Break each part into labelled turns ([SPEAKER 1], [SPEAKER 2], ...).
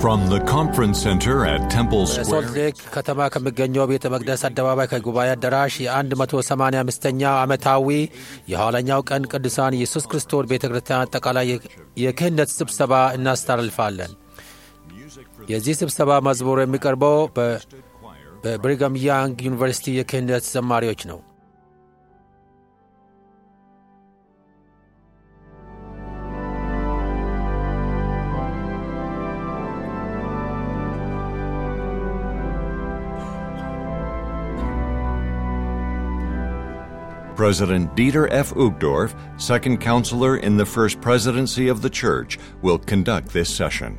[SPEAKER 1] From the conference center at Temple
[SPEAKER 2] ሶልት
[SPEAKER 1] Square,
[SPEAKER 2] ሌክ ከተማ ከሚገኘው ቤተ መቅደስ አደባባይ ከጉባኤ አዳራሽ የ185ኛ ዓመታዊ የኋለኛው ቀን ቅዱሳን ኢየሱስ ክርስቶስ ቤተ ክርስቲያን አጠቃላይ የክህነት ስብሰባ እናስተላልፋለን። የዚህ ስብሰባ መዝሙር የሚቀርበው በ- በብሪጋም ያንግ ዩኒቨርሲቲ የክህነት ዘማሪዎች ነው።
[SPEAKER 1] President Dieter F. Uchtdorf, second counselor in the first presidency of the church, will conduct this session.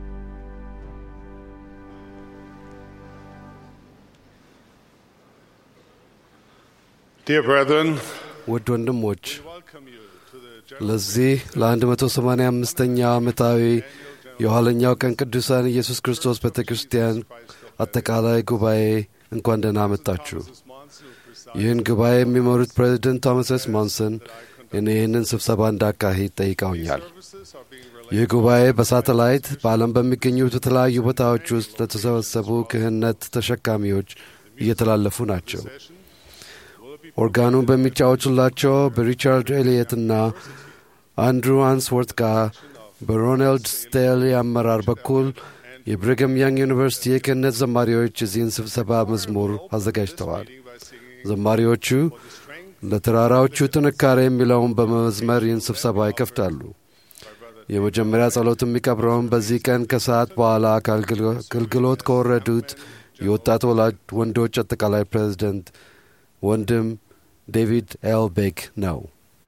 [SPEAKER 3] Dear brethren,
[SPEAKER 4] ውድ ወንድሞች
[SPEAKER 3] welcome you to the general
[SPEAKER 4] ለዚህ ለ185ኛው ዓመታዊ የኋለኛው ቀን ቅዱሳን ኢየሱስ ክርስቶስ ቤተ ክርስቲያን አጠቃላይ ጉባኤ እንኳን ደህና መጣችሁ። ይህን ጉባኤ የሚመሩት ፕሬዚደንት ቶማስ ኤስ ሞንሰን እኔ ይህንን ስብሰባ እንዳካሂድ ጠይቀውኛል።
[SPEAKER 3] services are being
[SPEAKER 4] ይህ ጉባኤ በሳተላይት በዓለም በሚገኙት የተለያዩ ቦታዎች ውስጥ ለተሰበሰቡ ክህነት ተሸካሚዎች እየተላለፉ ናቸው። ኦርጋኑን በሚጫወቱላቸው በሪቻርድ ኤሊየትና አንድሩ አንስወርት ጋር በሮናልድ ስቴል አመራር በኩል የብሪገም ያንግ ዩኒቨርሲቲ የክህነት ዘማሪዎች የዚህን ስብሰባ መዝሙር አዘጋጅተዋል። ዘማሪዎቹ ለተራራዎቹ ጥንካሬ የሚለውን በመዝመር ይህን ስብሰባ ይከፍታሉ። የመጀመሪያ ጸሎት የሚቀብረውን በዚህ ቀን ከሰዓት በኋላ ከአገልግሎት ከወረዱት የወጣት ወላጅ ወንዶች አጠቃላይ ፕሬዚደንት ወንድም ዴቪድ ኤል ቤክ ነው።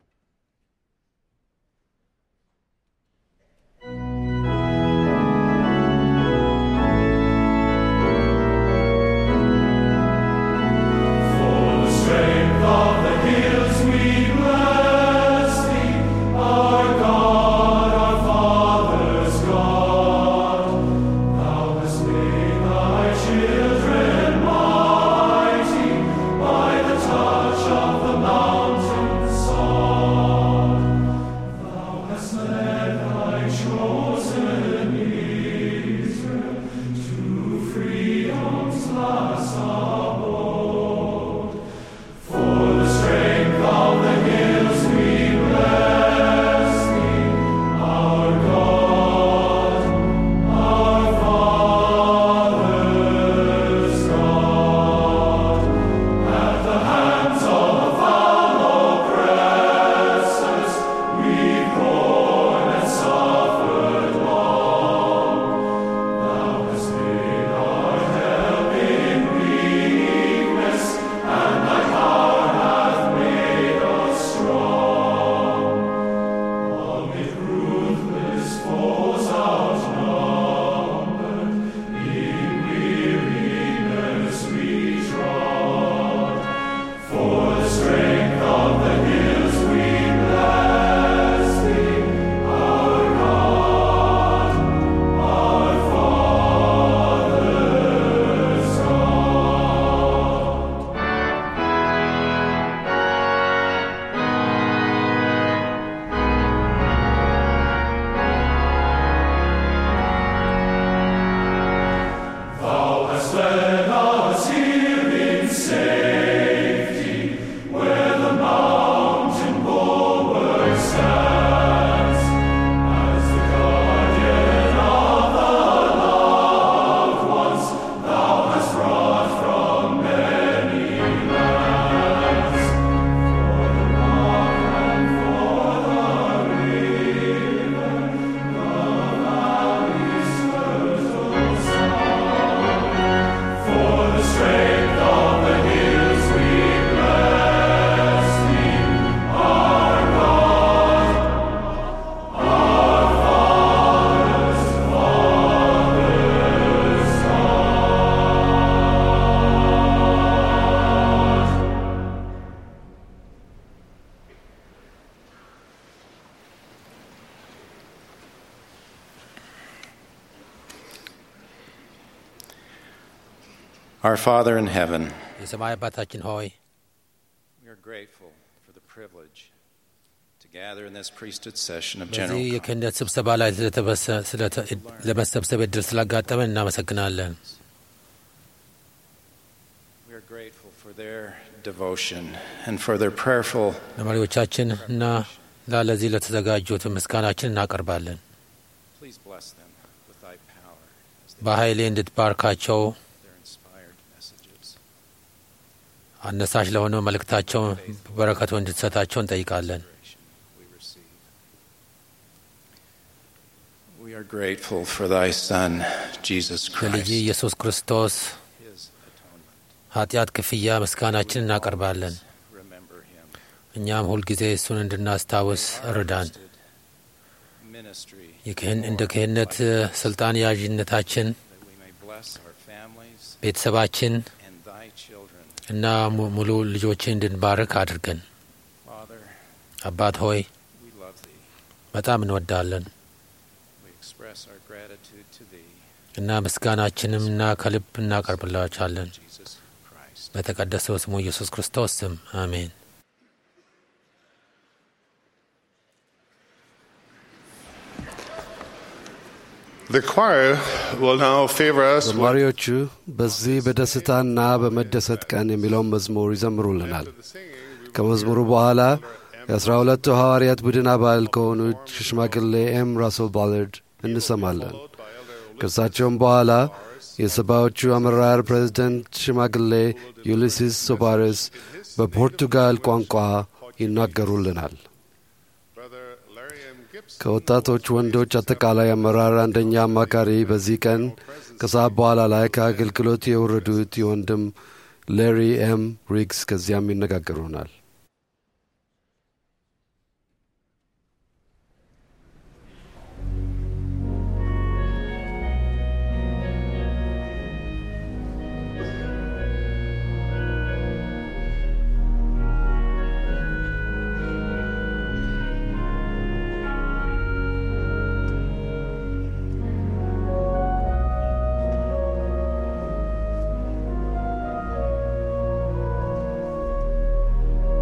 [SPEAKER 5] Our Father in heaven,
[SPEAKER 2] የሰማይ አባታችን ሆይ
[SPEAKER 5] we are grateful for the privilege to gather in this priesthood session of
[SPEAKER 2] በዚህ
[SPEAKER 5] general
[SPEAKER 2] የክህነት ስብሰባ ላይ ስለተበሰ- ስለተ- ለመሰብሰብ እድል ስላጋጠመን እናመሰግናለን።
[SPEAKER 5] We are grateful for their devotion and for their prayerful.
[SPEAKER 2] ለመሪዎቻችን እና ላለዚህ ለተዘጋጁት ምስጋናችን እናቀርባለን።
[SPEAKER 5] Please bless them with thy power as they
[SPEAKER 2] በኃይሌ እንድትባርካቸው
[SPEAKER 5] their inspired messages.
[SPEAKER 2] አነሳሽ ለሆነው መልእክታቸው በረከቱ እንድትሰጣቸው እንጠይቃለን።
[SPEAKER 5] We receive. We are grateful for thy Son, Jesus
[SPEAKER 2] ለልጅ
[SPEAKER 5] Christ,
[SPEAKER 2] ኢየሱስ ክርስቶስ
[SPEAKER 5] his atonement.
[SPEAKER 2] ኃጢአት ክፍያ ምስጋናችን እናቀርባለን።
[SPEAKER 5] Remember him.
[SPEAKER 2] እኛም ሁልጊዜ እሱን እንድናስታውስ እርዳን።
[SPEAKER 5] Ministry
[SPEAKER 2] የክህን እንደ ክህነት ስልጣን ያዥነታችን
[SPEAKER 5] that we may bless our families
[SPEAKER 2] ቤተሰባችን
[SPEAKER 5] and thy children.
[SPEAKER 2] እና mu- ሙሉ ልጆችን እንድንባርክ አድርገን።
[SPEAKER 5] Father,
[SPEAKER 2] አባት ሆይ
[SPEAKER 5] we love thee.
[SPEAKER 2] በጣም እንወዳለን
[SPEAKER 5] We express our gratitude to thee,
[SPEAKER 2] እና ምስጋናችንም እና ከልብ እናቀርብላቻለን
[SPEAKER 5] Jesus Christ.
[SPEAKER 2] በተቀደሰው ስሙ ኢየሱስ ክርስቶስ ስም አሜን።
[SPEAKER 3] The choir will now favor us with
[SPEAKER 4] ዘማሪዎቹ በዚህ በደስታና በመደሰት ቀን የሚለውን መዝሙር ይዘምሩልናል።
[SPEAKER 3] the singing.
[SPEAKER 4] ከመዝሙሩ በኋላ የአስራ ሁለቱ ሐዋርያት ቡድን አባል ከሆኑት ሽማግሌ ኤም ራስል ባለርድ እንሰማለን። ከእርሳቸውም በኋላ የሰባዎቹ አመራር ፕሬዝደንት ሽማግሌ ዩሊሲስ ሶባሬስ በፖርቱጋል ቋንቋ ይናገሩልናል።
[SPEAKER 3] Brother Larry M. Gibson
[SPEAKER 4] ከወጣቶች ወንዶች አጠቃላይ አመራር አንደኛ አማካሪ በዚህ ቀን ከሰዓት በኋላ ላይ ከአገልግሎት የወረዱት የወንድም ሌሪ ኤም ሪግስ ከዚያም ይነጋገሩናል።
[SPEAKER 6] Thank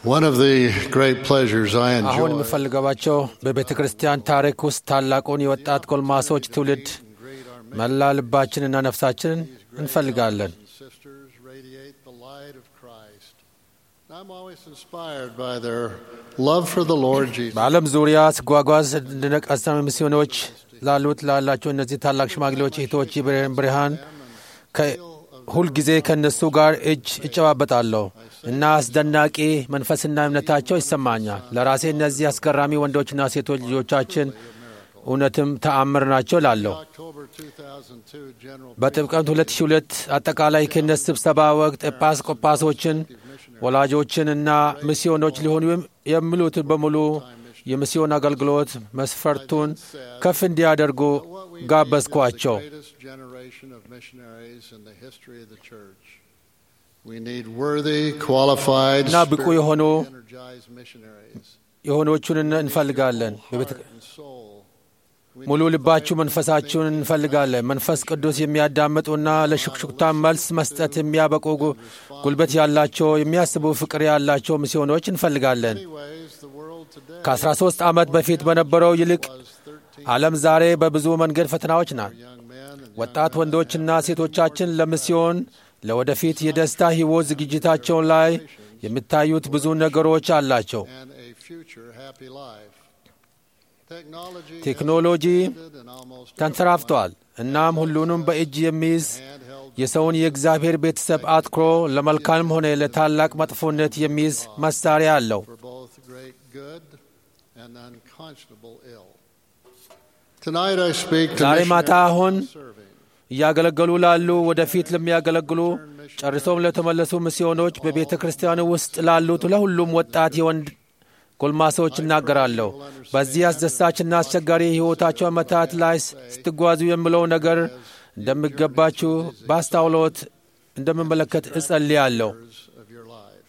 [SPEAKER 6] One of the great pleasures I
[SPEAKER 2] አሁን
[SPEAKER 6] enjoy
[SPEAKER 2] የምፈልገባቸው በቤተ ክርስቲያን ታሪክ ውስጥ ታላቁን የወጣት ጎልማሶች ትውልድ መላ ልባችንና ነፍሳችንን እንፈልጋለን።
[SPEAKER 6] and sisters radiate the light of Christ. I'm always inspired by their love for the Lord Jesus.
[SPEAKER 2] በዓለም ዙሪያ ስጓጓዝ እንድነቀሰም ሚስዮኖች ላሉት ላላቸው እነዚህ ታላቅ ሽማግሌዎች እህቶች የብርሃን ብርሃን ከ- ሁልጊዜ ከእነሱ ጋር እጅ እጨባበጣለሁ እና አስደናቂ መንፈስና እምነታቸው ይሰማኛል። ለራሴ እነዚህ አስገራሚ ወንዶችና ሴቶች ልጆቻችን እውነትም ተአምር ናቸው ላለሁ።
[SPEAKER 6] October 2002 General
[SPEAKER 2] በጥምቀት 2002 አጠቃላይ ክህነት ስብሰባ ወቅት ኤጲስቆጶሶችን ወላጆችን እና ሚስዮኖች ሊሆኑ የሚሉትን በሙሉ የሚስዮን አገልግሎት መስፈርቱን ከፍ እንዲያደርጉ ጋበዝኳቸው።
[SPEAKER 6] greatest generation of missionaries in the history of the church. We need worthy, qualified,
[SPEAKER 2] እና ብቁ የሆኑ
[SPEAKER 6] spiritually energized missionaries.
[SPEAKER 2] የሆኖቹን እንፈልጋለን። በቤተ-
[SPEAKER 6] Heart and soul. We
[SPEAKER 2] ሙሉ
[SPEAKER 6] need
[SPEAKER 2] ልባችሁ
[SPEAKER 6] fire
[SPEAKER 2] መንፈሳችሁን እንፈልጋለን። መንፈስ ቅዱስ የሚያዳምጡና ለሹክሹክታ መልስ መስጠት የሚያበቁ ጉ- ጉልበት ያላቸው የሚያስቡ ፍቅር ያላቸው ሚስዮኖች እንፈልጋለን።
[SPEAKER 6] many ways the world today
[SPEAKER 2] ከ13 ዓመት በፊት በነበረው ይልቅ
[SPEAKER 6] was 13
[SPEAKER 2] ዓለም ዛሬ በብዙ መንገድ ፈተናዎች ናት።
[SPEAKER 6] young men and
[SPEAKER 2] ወጣት ወንዶችና ሴቶቻችን ለሚስዮን ለወደፊት የደስታ ሕይወት ዝግጅታቸው ላይ የሚታዩት ብዙ ነገሮች አላቸው።
[SPEAKER 6] and a future happy life. Technology
[SPEAKER 2] ቴክኖሎጂ
[SPEAKER 6] has expanded and almost
[SPEAKER 2] ተንሰራፍቷል። እናም ሁሉንም በእጅ የሚይዝ
[SPEAKER 6] handheld
[SPEAKER 2] የሰውን የእግዚአብሔር ቤተሰብ አትኩሮ ለመልካም ሆነ ለታላቅ መጥፎነት የሚይዝ መሳሪያ አለው።
[SPEAKER 6] for both great good and unconscionable ill. Tonight I speak to
[SPEAKER 2] ዛሬ ማታ
[SPEAKER 6] missionaries
[SPEAKER 2] አሁን
[SPEAKER 6] serving.
[SPEAKER 2] እያገለገሉ ላሉ ወደፊት ለሚያገለግሉ ጨርሶም ለተመለሱ ሚስዮኖች በቤተ ክርስቲያኑ ውስጥ ላሉት ለሁሉም ወጣት የወንድ ጎልማሶች እናገራለሁ። በዚህ አስደሳችና አስቸጋሪ የሕይወታቸው ዓመታት ላይ ስትጓዙ የሚለው ነገር እንደሚገባችሁ በአስታውሎት እንደምመለከት እጸልያለሁ።
[SPEAKER 6] of your life.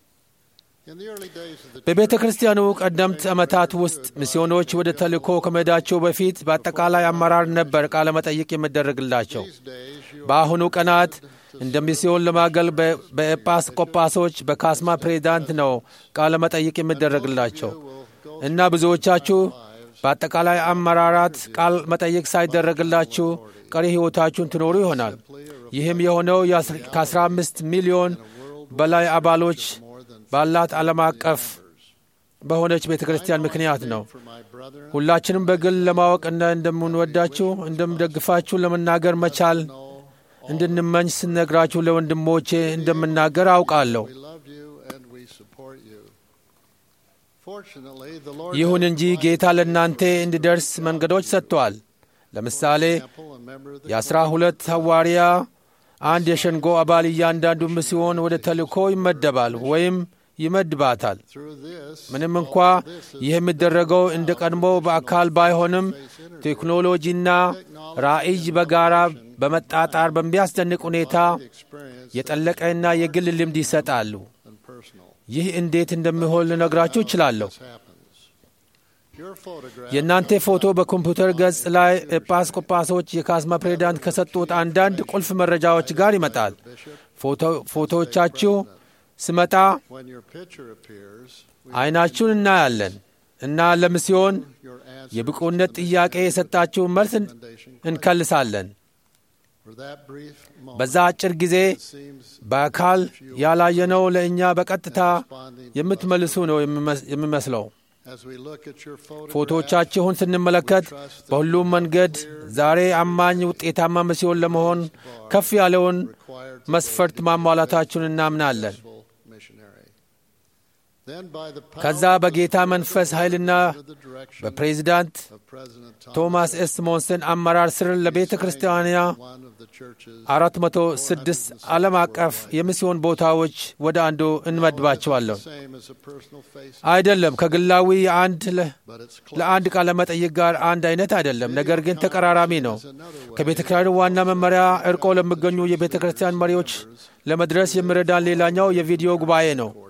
[SPEAKER 6] In the early days of the
[SPEAKER 2] በቤተ ክርስቲያኑ ቀደምት ዓመታት ውስጥ ሚስዮኖች ወደ ተልእኮ ከመሄዳቸው በፊት በአጠቃላይ አመራር ነበር ቃለ መጠይቅ የሚደረግላቸው።
[SPEAKER 6] these days, you
[SPEAKER 2] በአሁኑ ቀናት እንደ ሚስዮን ለማገል በ- በኤጲስቆጶሶች በካስማ ፕሬዚዳንት ነው ቃለ መጠይቅ የሚደረግላቸው እና ብዙዎቻችሁ በአጠቃላይ አመራራት ቃል መጠይቅ ሳይደረግላችሁ ቀሪ ሕይወታችሁን ትኖሩ ይሆናል። ይህም የሆነው ከ15 ሚሊዮን በላይ አባሎች ባላት ዓለም አቀፍ በሆነች ቤተ ክርስቲያን ምክንያት ነው።
[SPEAKER 6] for my brethren
[SPEAKER 2] ሁላችንም በግል ለማወቅና እንደምንወዳችሁ እንደምደግፋችሁ ለመናገር መቻል እንድንመኝ ስነግራችሁ ለወንድሞቼ እንደምናገር አውቃለሁ።
[SPEAKER 6] we love you and we support you. Fortunately, the Lord
[SPEAKER 2] ይሁን
[SPEAKER 6] has
[SPEAKER 2] እንጂ ጌታ ለእናንተ እንዲደርስ መንገዶች ሰጥተዋል። ለምሳሌ
[SPEAKER 6] example, a member of the
[SPEAKER 2] የአስራ ሁለት ሐዋርያ አንድ የሸንጎ አባል እያንዳንዱ ሲሆን ወደ ተልእኮ ይመደባል ወይም ይመድባታል።
[SPEAKER 6] through this
[SPEAKER 2] ምንም እንኳ ይህ የሚደረገው እንደ ቀድሞ በአካል ባይሆንም ቴክኖሎጂና ራዕይ በጋራ በመጣጣር በሚያስደንቅ ሁኔታ
[SPEAKER 6] experience
[SPEAKER 2] የጠለቀና የግል ልምድ ይሰጣሉ።
[SPEAKER 6] and personal
[SPEAKER 2] ይህ እንዴት እንደሚሆን ልነግራችሁ እችላለሁ።
[SPEAKER 6] happens. Your photograph
[SPEAKER 2] የእናንተ ፎቶ በኮምፒውተር ገጽ ላይ ኤጲስቆጶሶች የካስማ ፕሬዚዳንት ከሰጡት አንዳንድ ቁልፍ መረጃዎች ጋር ይመጣል። ፎቶ- ፎቶዎቻችሁ ስመጣ
[SPEAKER 6] when your picture appears, we
[SPEAKER 2] አይናችሁን እናያለን እና ለሚስዮን
[SPEAKER 6] your answer
[SPEAKER 2] የብቁነት ጥያቄ የሰጣችሁ መልስ እን-
[SPEAKER 6] recommendation
[SPEAKER 2] እንከልሳለን።
[SPEAKER 6] for that brief moment
[SPEAKER 2] በዛ አጭር ጊዜ
[SPEAKER 6] seems
[SPEAKER 2] በአካል ያላየነው ለእኛ በቀጥታ
[SPEAKER 6] responding
[SPEAKER 2] የምትመልሱ ነው የሚመስ- የሚመስለው።
[SPEAKER 6] as we look at your photograph
[SPEAKER 2] ፎቶዎቻችሁን ስንመለከት በሁሉም መንገድ ዛሬ አማኝ ውጤታማ ሚስዮን ለመሆን ከፍ ያለውን
[SPEAKER 6] required
[SPEAKER 2] መስፈርት ማሟላታችሁን እናምናለን።
[SPEAKER 6] successful missionary. Then by the power
[SPEAKER 2] ከዛ በጌታ መንፈስ ኃይልና
[SPEAKER 6] of the direction
[SPEAKER 2] በፕሬዚዳንት
[SPEAKER 6] of President
[SPEAKER 2] ቶማስ ኤስ ሞንሰን አመራር ስር ለቤተ ክርስቲያኗ
[SPEAKER 6] one of the churches
[SPEAKER 2] 406 ዓለም አቀፍ የሚስዮን ቦታዎች ወደ አንዱ እንመድባቸዋለን።
[SPEAKER 6] same as a personal face,
[SPEAKER 2] አይደለም ከግላዊ የአንድ ለ-
[SPEAKER 6] but it's
[SPEAKER 2] ለአንድ ቃለ መጠይቅ ጋር አንድ አይነት አይደለም፣ ነገር ግን ተቀራራቢ ነው። ከቤተ ክርስቲያኑ ዋና መመሪያ እርቆ ለሚገኙ የቤተ ክርስቲያን መሪዎች ለመድረስ የሚረዳን ሌላኛው የቪዲዮ ጉባኤ ነው።
[SPEAKER 6] orders.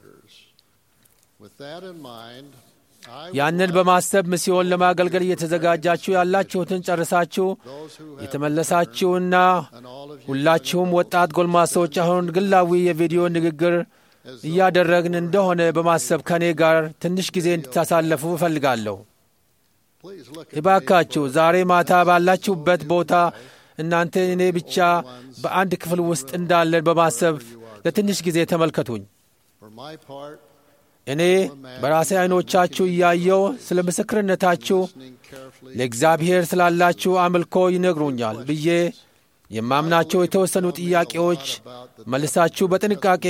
[SPEAKER 6] With that in mind, I would
[SPEAKER 2] ያንን
[SPEAKER 6] like
[SPEAKER 2] በማሰብ ሚስዮን ለማገልገል እየተዘጋጃችሁ ያላችሁትን ጨርሳችሁ
[SPEAKER 6] those who have
[SPEAKER 2] የተመለሳችሁና
[SPEAKER 6] and all of you
[SPEAKER 2] ሁላችሁም ወጣት ጎልማሶች አሁን ግላዊ የቪዲዮ ንግግር እያደረግን እንደሆነ በማሰብ ከእኔ ጋር ትንሽ ጊዜ እንድታሳለፉ እፈልጋለሁ።
[SPEAKER 6] Please look at
[SPEAKER 2] እባካችሁ ዛሬ ማታ ባላችሁበት ቦታ እናንተ እኔ ብቻ በአንድ ክፍል ውስጥ እንዳለን በማሰብ ለትንሽ ጊዜ ተመልከቱኝ።
[SPEAKER 6] for my part,
[SPEAKER 2] እኔ በራሴ ዐይኖቻችሁ እያየው ስለ ምስክርነታችሁ
[SPEAKER 6] listening carefully
[SPEAKER 2] ለእግዚአብሔር ስላላችሁ አምልኮ ይነግሩኛል ብዬ የማምናቸው የተወሰኑ ጥያቄዎች መልሳችሁ በጥንቃቄ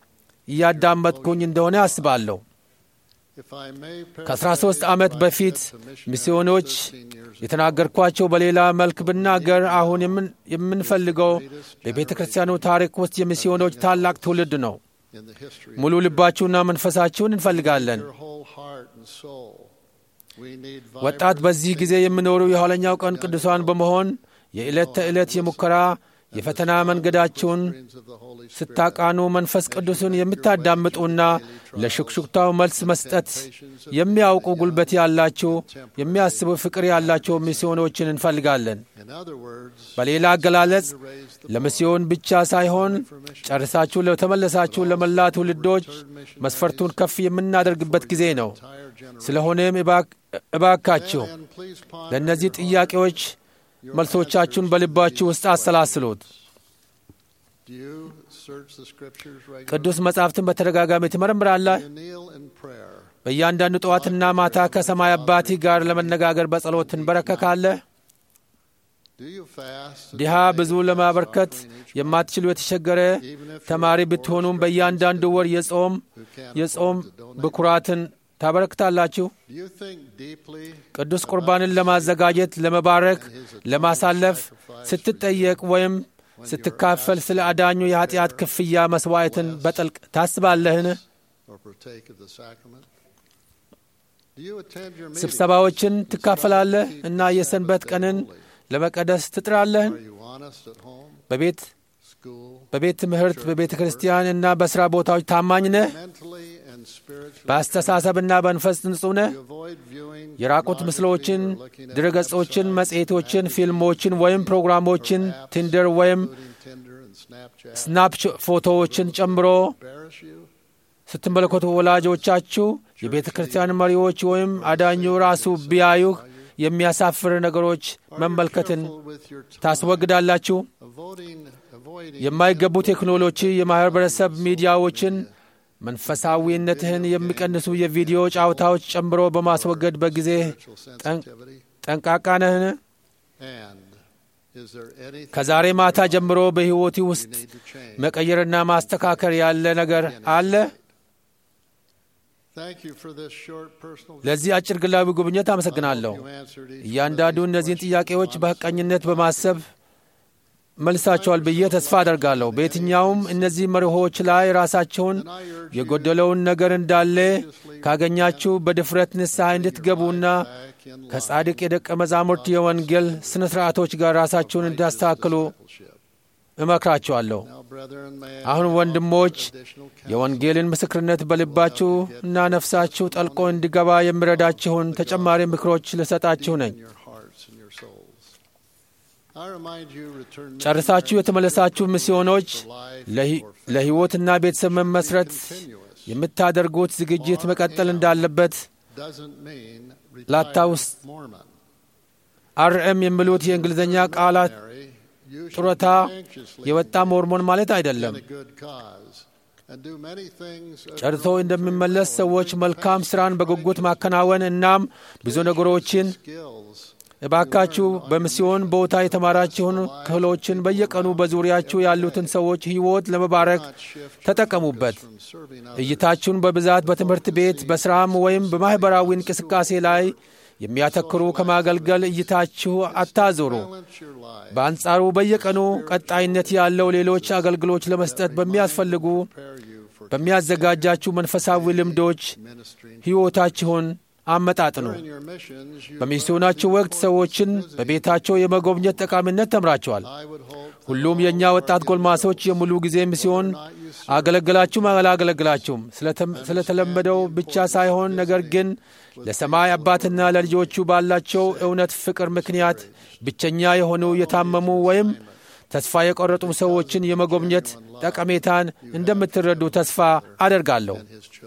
[SPEAKER 2] እያዳመጥኩኝ እንደሆነ አስባለሁ።
[SPEAKER 6] if I may
[SPEAKER 2] ከ13 ዓመት በፊት ሚስዮኖች የተናገርኳቸው በሌላ መልክ ብናገር አሁን የምን- የምንፈልገው በቤተ ክርስቲያኑ ታሪክ ውስጥ የሚስዮኖች ታላቅ ትውልድ ነው።
[SPEAKER 6] in the history
[SPEAKER 2] ሙሉ ልባችሁና መንፈሳችሁን እንፈልጋለን።
[SPEAKER 6] your whole heart and soul. We need
[SPEAKER 2] ወጣት
[SPEAKER 6] vibrant
[SPEAKER 2] በዚህ ጊዜ የሚኖሩ የኋለኛው ቀን ቅዱሳን በመሆን የዕለት ተዕለት የሙከራ የፈተና መንገዳችሁን
[SPEAKER 6] winds of the Holy Spirit.
[SPEAKER 2] ስታቃኑ መንፈስ ቅዱስን የምታዳምጡና ለሹክሹክታው መልስ መስጠት የሚያውቁ ጉልበት ያላችሁ የሚያስቡ ፍቅር ያላቸው ሚስዮኖችን እንፈልጋለን።
[SPEAKER 6] In other words,
[SPEAKER 2] በሌላ አገላለጽ
[SPEAKER 6] to raise the
[SPEAKER 2] ለሚስዮን ብቻ ሳይሆን ጨርሳችሁ ለተመለሳችሁ ለመላ ትውልዶች መስፈርቱን ከፍ የምናደርግበት ጊዜ ነው።
[SPEAKER 6] entire generation.
[SPEAKER 2] ስለሆነም እባክ- እባካችሁ
[SPEAKER 6] And please ponder
[SPEAKER 2] ለእነዚህ ጥያቄዎች መልሶቻችሁን በልባችሁ ውስጥ አሰላስሉት።
[SPEAKER 6] Do you search the scriptures regularly?
[SPEAKER 2] ቅዱስ መጻሕፍትን በተደጋጋሚ ትመረምራለህ።
[SPEAKER 6] You kneel in prayer.
[SPEAKER 2] በእያንዳንዱ ጠዋትና ማታ ከሰማይ አባትህ ጋር ለመነጋገር በጸሎት ትንበረከካለህ።
[SPEAKER 6] Do you fast? and
[SPEAKER 2] ድሃ
[SPEAKER 6] donate
[SPEAKER 2] ብዙ
[SPEAKER 6] to the
[SPEAKER 2] ለማበርከት
[SPEAKER 6] offering each
[SPEAKER 2] የማትችሉ የተቸገረ
[SPEAKER 6] even if
[SPEAKER 2] ተማሪ
[SPEAKER 6] you're
[SPEAKER 2] ብትሆኑም
[SPEAKER 6] poor,
[SPEAKER 2] በእያንዳንዱ ወር የጾም
[SPEAKER 6] who can't
[SPEAKER 2] የጾም
[SPEAKER 6] afford to donate?
[SPEAKER 2] ብኩራትን ታበረክታላችሁ።
[SPEAKER 6] Do you think deeply
[SPEAKER 2] ቅዱስ ቁርባንን ለማዘጋጀት፣ ለመባረክ፣ ለማሳለፍ ስትጠየቅ ወይም ስትካፈል ስለ አዳኙ የኀጢአት ክፍያ መሥዋዕትን በጥልቅ ታስባለህን?
[SPEAKER 6] or partake of the sacrament? Do you attend your meetings?
[SPEAKER 2] ስብሰባዎችን ትካፈላለህ እና የሰንበት ቀንን ለመቀደስ ትጥራለህን?
[SPEAKER 6] Are you honest at home,
[SPEAKER 2] በቤት
[SPEAKER 6] school,
[SPEAKER 2] በቤት ትምህርት፣ በቤተ ክርስቲያን እና በሥራ ቦታዎች ታማኝ ነህ?
[SPEAKER 6] mentally and spiritually?
[SPEAKER 2] በአስተሳሰብና በመንፈስ ንጹሕ ነህ?
[SPEAKER 6] Do you avoid viewing
[SPEAKER 2] የራቁት
[SPEAKER 6] pornography
[SPEAKER 2] ምስሎችን፣
[SPEAKER 6] or looking at
[SPEAKER 2] ድረገጾችን፣
[SPEAKER 6] websites,
[SPEAKER 2] መጽሔቶችን፣
[SPEAKER 6] magazines,
[SPEAKER 2] ፊልሞችን ወይም ፕሮግራሞችን፣
[SPEAKER 6] apps,
[SPEAKER 2] ቲንደር ወይም
[SPEAKER 6] including Tinder and Snapchat,
[SPEAKER 2] ስናፕ ፎቶዎችን ጨምሮ
[SPEAKER 6] embarrass you?
[SPEAKER 2] ስትመለከቱ ወላጆቻችሁ፣ የቤተ ክርስቲያን መሪዎች ወይም አዳኙ ራሱ ቢያዩህ የሚያሳፍር ነገሮች
[SPEAKER 6] Are you
[SPEAKER 2] መመልከትን
[SPEAKER 6] careful with your time?
[SPEAKER 2] ታስወግዳላችሁ።
[SPEAKER 6] Avoiding, avoiding
[SPEAKER 2] የማይገቡ ቴክኖሎጂ፣ የማኅበረሰብ ሚዲያዎችን፣ መንፈሳዊነትህን የሚቀንሱ የቪዲዮ ጨዋታዎች ጨምሮ በማስወገድ በጊዜ
[SPEAKER 6] spiritual sensitivity?
[SPEAKER 2] ጠንቃቃ ነህን?
[SPEAKER 6] And is there anything
[SPEAKER 2] ከዛሬ ማታ ጀምሮ በሕይወቴ
[SPEAKER 6] you
[SPEAKER 2] ውስጥ
[SPEAKER 6] need to change?
[SPEAKER 2] መቀየርና ማስተካከል ያለ ነገር አለ?
[SPEAKER 6] Thank you for this short personal
[SPEAKER 2] ለዚህ አጭር ግላዊ ጉብኝት አመሰግናለሁ።
[SPEAKER 6] You answered each
[SPEAKER 2] እያንዳንዱ
[SPEAKER 6] one of these
[SPEAKER 2] እነዚህን
[SPEAKER 6] questions
[SPEAKER 2] ጥያቄዎች
[SPEAKER 6] honestly.
[SPEAKER 2] በሐቀኝነት በማሰብ መልሳቸዋል ብዬ ተስፋ አደርጋለሁ። በየትኛውም እነዚህ መርሆች ላይ ራሳቸውን
[SPEAKER 6] And I urge you
[SPEAKER 2] የጎደለውን ነገር እንዳለ ካገኛችሁ በድፍረት ንስሐ እንድትገቡና
[SPEAKER 6] back in line
[SPEAKER 2] ከጻድቅ የደቀ መዛሙርት የወንጌል ሥነ ሥርዓቶች ጋር ራሳቸውን እንዲያስተካክሉ
[SPEAKER 6] discipleship.
[SPEAKER 2] እመክራችኋለሁ።
[SPEAKER 6] Now, brethren, may I
[SPEAKER 2] አሁን ወንድሞች
[SPEAKER 6] additional counsel
[SPEAKER 2] የወንጌልን ምስክርነት በልባችሁ እና ነፍሳችሁ ጠልቆ እንዲገባ የሚረዳችሁን ተጨማሪ ምክሮች ልሰጣችሁ ነኝ።
[SPEAKER 6] in your hearts and your souls. I remind you, return
[SPEAKER 2] ጨርሳችሁ የተመለሳችሁ ሚስዮኖች
[SPEAKER 6] for life
[SPEAKER 2] ለሂ-
[SPEAKER 6] or faith
[SPEAKER 2] ለሕይወትና ቤተሰብ መመስረት
[SPEAKER 6] continuous
[SPEAKER 2] የምታደርጉት ዝግጅት መቀጠል እንዳለበት
[SPEAKER 6] doesn't mean
[SPEAKER 2] ላታውስ-
[SPEAKER 6] retired Mormon.
[SPEAKER 2] አርኤም የሚሉት የእንግሊዝኛ ቃላት
[SPEAKER 6] Ordinary, usually
[SPEAKER 2] ጡረታ
[SPEAKER 6] anxiously
[SPEAKER 2] የወጣ ሞርሞን ማለት አይደለም።
[SPEAKER 6] in a good cause, and do many things of
[SPEAKER 2] ጨርሶ
[SPEAKER 6] your own
[SPEAKER 2] እንደሚመለስ
[SPEAKER 6] free will,
[SPEAKER 2] ሰዎች
[SPEAKER 6] doing
[SPEAKER 2] መልካም
[SPEAKER 6] passion,
[SPEAKER 2] ሥራን
[SPEAKER 6] trying
[SPEAKER 2] በጉጉት
[SPEAKER 6] to
[SPEAKER 2] ማከናወን እናም ብዙ ነገሮችን
[SPEAKER 6] skills
[SPEAKER 2] እባካችሁ በሚስዮን ቦታ የተማራችሁን ክህሎችን በየቀኑ በዙሪያችሁ ያሉትን ሰዎች ሕይወት ለመባረክ
[SPEAKER 6] not shift
[SPEAKER 2] ተጠቀሙበት።
[SPEAKER 6] from serving others.
[SPEAKER 2] እይታችሁን በብዛት በትምህርት ቤት፣ በሥራም ወይም በማኅበራዊ እንቅስቃሴ ላይ የሚያተክሩ ከማገልገል እይታችሁ አታዞሩ።
[SPEAKER 6] Balance your life.
[SPEAKER 2] በአንጻሩ በየቀኑ ቀጣይነት ያለው ሌሎች አገልግሎች ለመስጠት በሚያስፈልጉ
[SPEAKER 6] Prepare you for
[SPEAKER 2] በሚያዘጋጃችሁ መንፈሳዊ ልምዶች
[SPEAKER 6] ministering.
[SPEAKER 2] ሕይወታችሁን አመጣጥኑ።
[SPEAKER 6] During your missions, you
[SPEAKER 2] በሚስዮናችሁ ወቅት ሰዎችን በቤታቸው የመጎብኘት ጠቃሚነት ተምራቸዋል።
[SPEAKER 6] I would hope that
[SPEAKER 2] ሁሉም
[SPEAKER 6] all
[SPEAKER 2] የእኛ
[SPEAKER 6] who are
[SPEAKER 2] ወጣት
[SPEAKER 6] giving
[SPEAKER 2] ጎልማሶች የሙሉ ጊዜ ሚስዮን
[SPEAKER 6] not you serve,
[SPEAKER 2] አገለግላችሁም አላገለግላችሁም ስለተም- ስለተለመደው ብቻ ሳይሆን ነገር ግን ለሰማይ አባትና ለልጆቹ ባላቸው እውነት ፍቅር ምክንያት ብቸኛ የሆኑ የታመሙ ወይም ተስፋ የቆረጡ ሰዎችን የመጎብኘት ጠቀሜታን እንደምትረዱ ተስፋ አደርጋለሁ።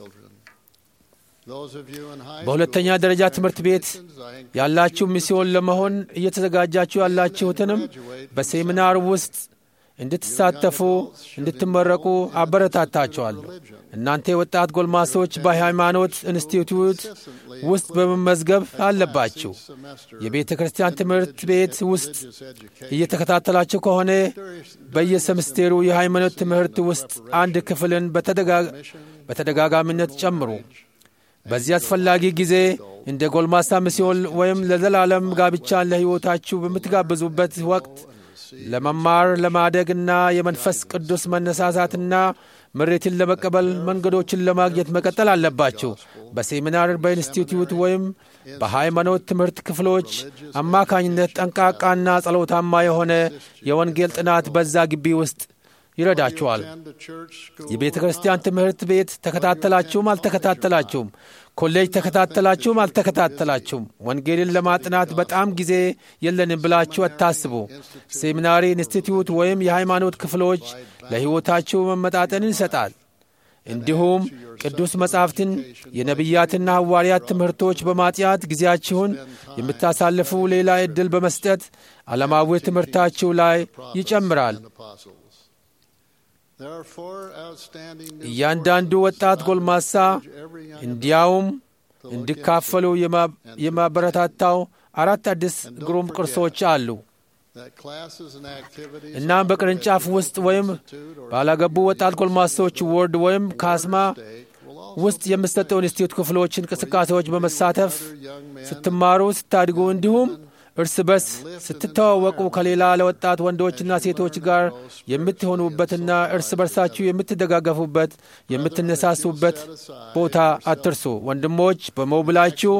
[SPEAKER 2] በሁለተኛ ደረጃ ትምህርት ቤት ያላችሁ ሚስዮን ለመሆን እየተዘጋጃችሁ ያላችሁትንም በሴሚናር ውስጥ እንድትሳተፉ እንድትመረቁ አበረታታቸዋለሁ። እናንተ የወጣት ጎልማሶች በሃይማኖት ኢንስቲትዩት ውስጥ በመመዝገብ አለባችሁ። የቤተ ክርስቲያን ትምህርት ቤት ውስጥ እየተከታተላችሁ ከሆነ በየሰምስቴሩ የሃይማኖት ትምህርት ውስጥ አንድ ክፍልን በተደጋጋሚነት ጨምሩ። በዚህ አስፈላጊ ጊዜ እንደ ጎልማሳ ሚስዮን ወይም ለዘላለም ጋብቻን ለሕይወታችሁ በምትጋብዙበት ወቅት ለመማር ለማደግና የመንፈስ ቅዱስ መነሳሳትና ምሬትን ለመቀበል መንገዶችን ለማግኘት መቀጠል አለባችሁ። በሴሚናር በኢንስቲትዩት ወይም በሃይማኖት ትምህርት ክፍሎች አማካኝነት ጠንቃቃና ጸሎታማ የሆነ የወንጌል ጥናት በዛ ግቢ ውስጥ ይረዳችኋል። የቤተ ክርስቲያን ትምህርት ቤት ተከታተላችሁም አልተከታተላችሁም፣ ኮሌጅ ተከታተላችሁም አልተከታተላችሁም፣ ወንጌልን ለማጥናት በጣም ጊዜ የለንም ብላችሁ አታስቡ። ሴሚናሪ ኢንስቲትዩት ወይም የሃይማኖት ክፍሎች ለሕይወታችሁ መመጣጠንን ይሰጣል። እንዲሁም ቅዱስ መጻሕፍትን የነቢያትና ሐዋርያት ትምህርቶች በማጥያት ጊዜያችሁን የምታሳልፉ ሌላ ዕድል በመስጠት ዓለማዊ ትምህርታችሁ ላይ ይጨምራል። እያንዳንዱ ወጣት ጎልማሳ እንዲያውም እንዲካፈሉ የማበረታታው አራት አዲስ ግሩም ቅርሶች አሉ። እናም በቅርንጫፍ ውስጥ ወይም ባላገቡ ወጣት ጎልማሶች ወርድ ወይም ካስማ ውስጥ የምሰጠው ኢንስቲትዩት ክፍሎች እንቅስቃሴዎች በመሳተፍ ስትማሩ፣ ስታድጉ እንዲሁም እርስ በርስ ስትተዋወቁ ከሌላ ለወጣት ወንዶችና ሴቶች ጋር የምትሆኑበትና እርስ በርሳችሁ የምትደጋገፉበት የምትነሳሱበት ቦታ አትርሱ። ወንድሞች በሞብላችሁ